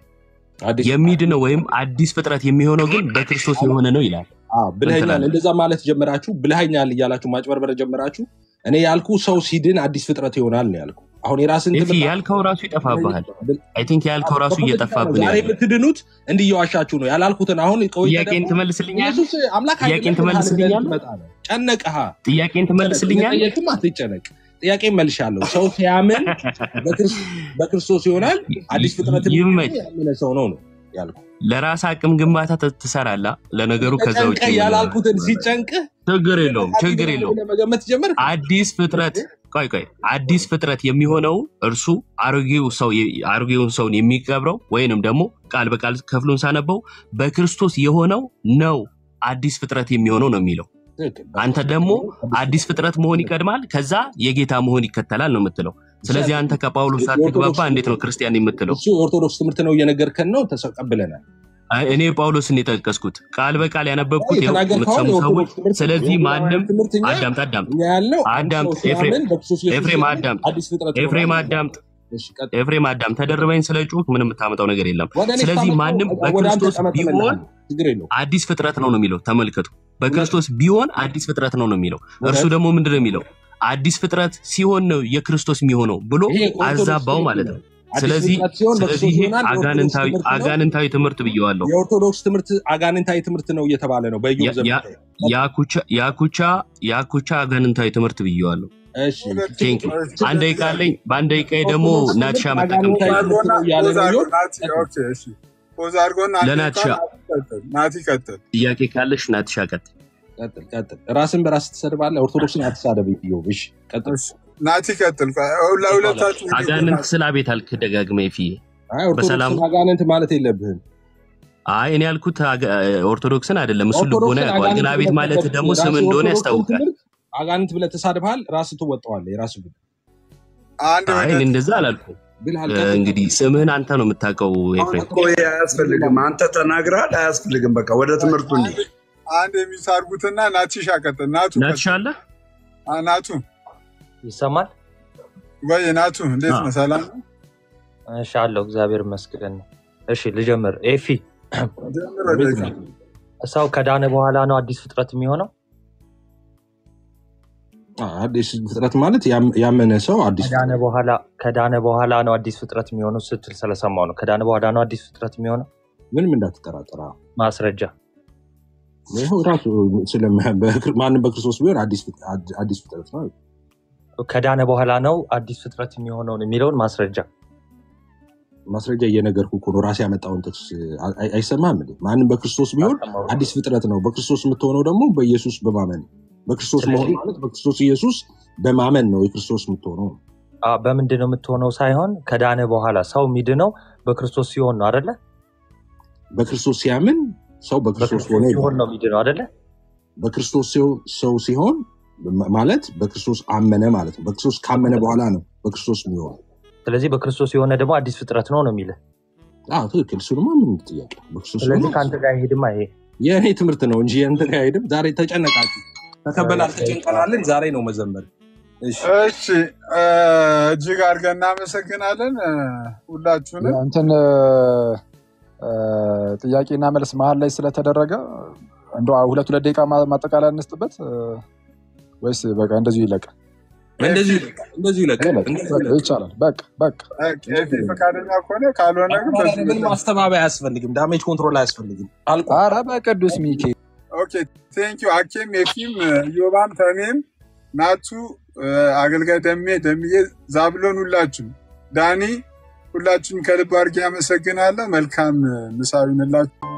አዲስ የሚድነው ወይም አዲስ ፍጥረት የሚሆነው ግን በክርስቶስ የሆነ ነው ይላል። አዎ፣ ምን ብልሃኛል ትላለህ? እንደዛ ማለት ጀመራችሁ። ብልሃኛል እያላችሁ ማጭበርበር ጀመራችሁ። እኔ ያልኩ ሰው ሲድን አዲስ ፍጥረት ይሆናል ነው ያልኩ። አሁን የራስን ኤፊ ትምህርት ያልከው ራሱ ይጠፋብሃል። አይ ቲንክ ያልከው ራሱ በፖለቲካ ነው እየጠፋብን ዛሬ ያለው። የምትድኑት እንዲህ እየዋሻችሁ ነው ያላልኩትን። አሁን ቆይተህ ጥያቄን ደግሞ ትመልስልኛለህ? ኢየሱስ አምላክ ጥያቄን አይደለም ብለሃል ትመልስልኛለህ? ትመጣ ነው። ጨነቀህ። ጥያቄን ትመልስልኛለህ? የጠየቅም አትጨነቅ። ጥያቄን መልሻለሁ። ሰው ሲያምን በክርስ- በክርስቶስ ይሆናል አዲስ ፍጥረት ይመች። ያመነ ሰው ነው ነው ያልኩ። ለራስ አቅም ግንባታ ት- ትሰራለህ። ለነገሩ ከዛ ውጭ ተጨንቀህ ያላልኩትን ሲጨንቅህ ችግር የለውም፣ ችግር አዲስ የለውም። ብለህ መገመት ጀመርክ። አዲስ ፍጥረት ቆይ ቆይ አዲስ ፍጥረት የሚሆነው እርሱ አሮጌው ሰው አሮጌውን ሰውን የሚቀብረው ወይንም ደግሞ ቃል በቃል ክፍሉን ሳነበው በክርስቶስ የሆነው ነው አዲስ ፍጥረት የሚሆነው ነው የሚለው። ትክክል። አንተ ደግሞ አዲስ ፍጥረት መሆን ይቀድማል፣ ከዛ የጌታ መሆን ይከተላል ነው የምትለው። ስለዚህ አንተ ከጳውሎስ ሳትግባባ እንዴት ነው ክርስቲያን የምትለው? እሱ የኦርቶዶክስ ትምህርት ነው እየነገርከን ነው። ተቀብለናል። አይ፣ እኔ ጳውሎስን የጠቀስኩት ቃል በቃል ያነበብኩት ይኸው የተናገርከውን የምትሰሙ ሰዎች። የኦርቶዶክስ ትምህርት ነው። ስለዚህ የወንጌላውያን ማንም ትምህርት እኛ አዳምጥ አዳምጥ እኛ ያልነው አንድ አዳምጥ ሰው ኤፍሬም ሲያምን በክርስቶስ ኢየሱስ ኤፍሬም ሲያምን አዳምጥ አዲስ ፍጥረት ኤፍሬም ይሆናል። አዳምጥ እሺ፣ ቀጥል። ኤፍሬም አዳም ተደርበኝ ስለ ጩህ ምንም የምታመጣው ነገር የለም። ወደ እኔ ስለዚህ ስታመጣው ማንም ወደ አንተ በክርስቶስ ቢሆን ጠመጥምልሃለሁ። ችግር የለውም። አዲስ ፍጥረት ነው ነው የሚለው። ተመልከቱ፣ በክርስቶስ ቢሆን አዲስ ፍጥረት ነው ነው የሚለው። እርሱ ደግሞ ምንድን ነው የሚለው? አዲስ ፍጥረት ሲሆን ነው የክርስቶስ የሚሆነው ብሎ ይሄ ኦርቶዶክስ አዛባው ትምህርት ማለት ነው። ነው። አዲስ ስለዚህ ፍጥረት ሲሆን ስለዚህ በክርስቶስ ይሄ ይሆናል። የኦርቶዶክስ አጋንንታዊ ትምህርት ነው። አጋንንታዊ ትምህርት ብየዋለሁ። የኦርቶዶክስ ትምህርት አጋንንታዊ ትምህርት ነው እየተባለ ነው በኢዮብ ያ- ዘመን ያ- ያኩቻ ያኩቻ ያኩቻ አጋንንታዊ ትምህርት ብየዋለሁ። እሺ ቴንክ ዩ። አንድ ደቂቃ አለኝ። በአንድ ደቂቃ ደግሞ ኦርቶዶክስ ናትሻ ትምህርት መጠቀም አጋንንታዊ ይችላል። ትምህርት ነው እያለ ፖዝ ነው አድርጎ ኢዮብ። ናቲ ኦኬ እሺ ፖዝ አድርጎና አንዴ ለናትሻ እንኳን ቀጥል ናቲ ቀጥል ጥያቄ ካለሽ ናትሻ ቀጥል። ቀጥል ቀጥል። ራስን በራስ ትሰድባለህ። ኦርቶዶክስን አትሳደብ ኢዮብ። እሺ ቀጥል። እሺ ናቲ ቀጥል ለሁለታችሁ አጋንንት ስለ አቤት አልክ ደጋግመህ ፊዬ አይ በሰላም ኦርቶዶክስን አጋንንት ማለት የለብህም። አይ እኔ ያልኩት አጋ- ኦርቶዶክስን አይደለም። እሱ ልቦና ኦርቶዶክስን ያውቀዋል። ግን አጋንንት አቤት ብለህ ማለት ተሰድብ- ደግሞ ስም ራስህ እንደሆነ የኦርቶዶክስን ያስታውቃል። ትምህርት አጋንንት ብለህ ተሳድበሃል። ራስህ ትወጣዋለህ። የራስህ ጉዳይ አንድ አይ እኔ እንደዛ አላልኩም። ብልሃል። እ፣ ቀጥል። እንግዲህ ስምህን አንተ ነው የምታውቀው አሁን ኤፍሬም። እኮ ይሄ አያስፈልግም። አንተ ተናግረሃል፣ አያስፈልግም። በቃ ወደ ትምህርቱ እንሂድ። አንድ የሚሳርጉትና ናቲሻ ቀጥል ናቱ ናትሻ አለ አ፣ ናቱ ይሰማል? ወይ ናቱ እንዴት አዎ። ነው ሰላም ነው? እሺ አለው እግዚአብሔር ይመስገን። እሺ ልጀምር። ኤፊ ጀምር አቤት ወደዚህ ነው። ሰው ከዳነ በኋላ ነው አዲስ ፍጥረት የሚሆነው? አዎ፣ አዲስ ፍጥረት ማለት ያም- ያመነ ሰው አዲስ ከዳነ በኋላ ከዳነ በኋላ ነው አዲስ ፍጥረት የሚሆነው ስትል ስለሰማው ነው። ከዳነ በኋላ ነው አዲስ ፍጥረት የሚሆነው? ምንም እንዳትጠራጠራ። ማስረጃ ይኸው ራሱ ስለሚ- በክር- ማንም በክርስቶስ ቢሆን አዲስ ፍጥ- አድ- አዲስ ፍጥረት ነው። ከዳነ በኋላ ነው አዲስ ፍጥረት የሚሆነውን የሚለውን ማስረጃ ማስረጃ እየነገርኩህ እኮ ነው። ራሴ ያመጣውን ጥቅስ አይ- አይ- አይሰማም እንዴ? ማንም በክርስቶስ ቢሆን አልሰማሁም። አዲስ ፍጥረት ነው። በክርስቶስ የምትሆነው ደግሞ በኢየሱስ በማመን ነው። በክርስቶስ መሆን ስለዚህ ማለት በክርስቶስ ኢየሱስ በማመን ነው የክርስቶስ የምትሆነው። አ፣ በምንድን ነው የምትሆነው ሳይሆን ከዳነ በኋላ ሰው የሚድነው በክርስቶስ ሲሆን ነው አደለ? በክርስቶስ ሲያምን ሰው በክርስቶስ በክርስቶስ ሆነ ሲሆን ይባላል። ነው የሚድነው አደለ? በክርስቶስ ሲሆን- ሰው ሲሆን ማ- ማለት በክርስቶስ አመነ ማለት ነው። በክርስቶስ ካመነ በኋላ ነው በክርስቶስ የሚሆነው። ስለዚህ በክርስቶስ የሆነ ደግሞ አዲስ ፍጥረት ነው ነው የሚልህ። አዎ ትክክል። እሱንማ ምን ጥያቄ በክርስቶስ ስለዚህ ሆነ ከአንተ ጋር አይሄድማ ይሄ የእኔ ትምህርት ነው እንጂ የእንትን ጋር አይሄድም። ዛሬ ተጨነቃችሁ፣ ተከበናል፣ ተጨንቀናልን። ዛሬ ነው መዘመር። እሺ እሺ እ፣ እጅግ አድርገን እናመሰግናለን እ፣ ሁላችሁንም እንትን እ፣ ጥያቄና መልስ መሀል ላይ ስለተደረገ እንደ ሁለት ሁለት ደቂቃ ማ- ማጠቃለያ እንስጥበት እ፣ ወይስ በቃ እንደዚሁ ይለቅ? እንደዚሁ ይለቅ፣ እንደዚሁ ይለቅ፣ ይለቅ። እንደዚሁ በቃ ይለቅ። ይቻላል። በቃ በቃ ኤፊ ፈቃደኛ ከሆነ ካልሆነ ግን ኧረ በዚህ ምንም ማስተባበያ አያስፈልግም። ዳሜጅ ኮንትሮል አያስፈልግም። አልቋል። ኧረ በቅዱስ ሚኬ ኦኬ ቴንክ ዩ አኬም ኤፊም ዮባም ተሜም ናቱ እ፣ አገልጋይ ደሜ ደምዬ ዛብሎን ሁላችሁ ዳኒ ሁላችሁም ከልብ አድርጌ አመሰግናለሁ። መልካም እ፣ ምሳ ይሁንላችሁ።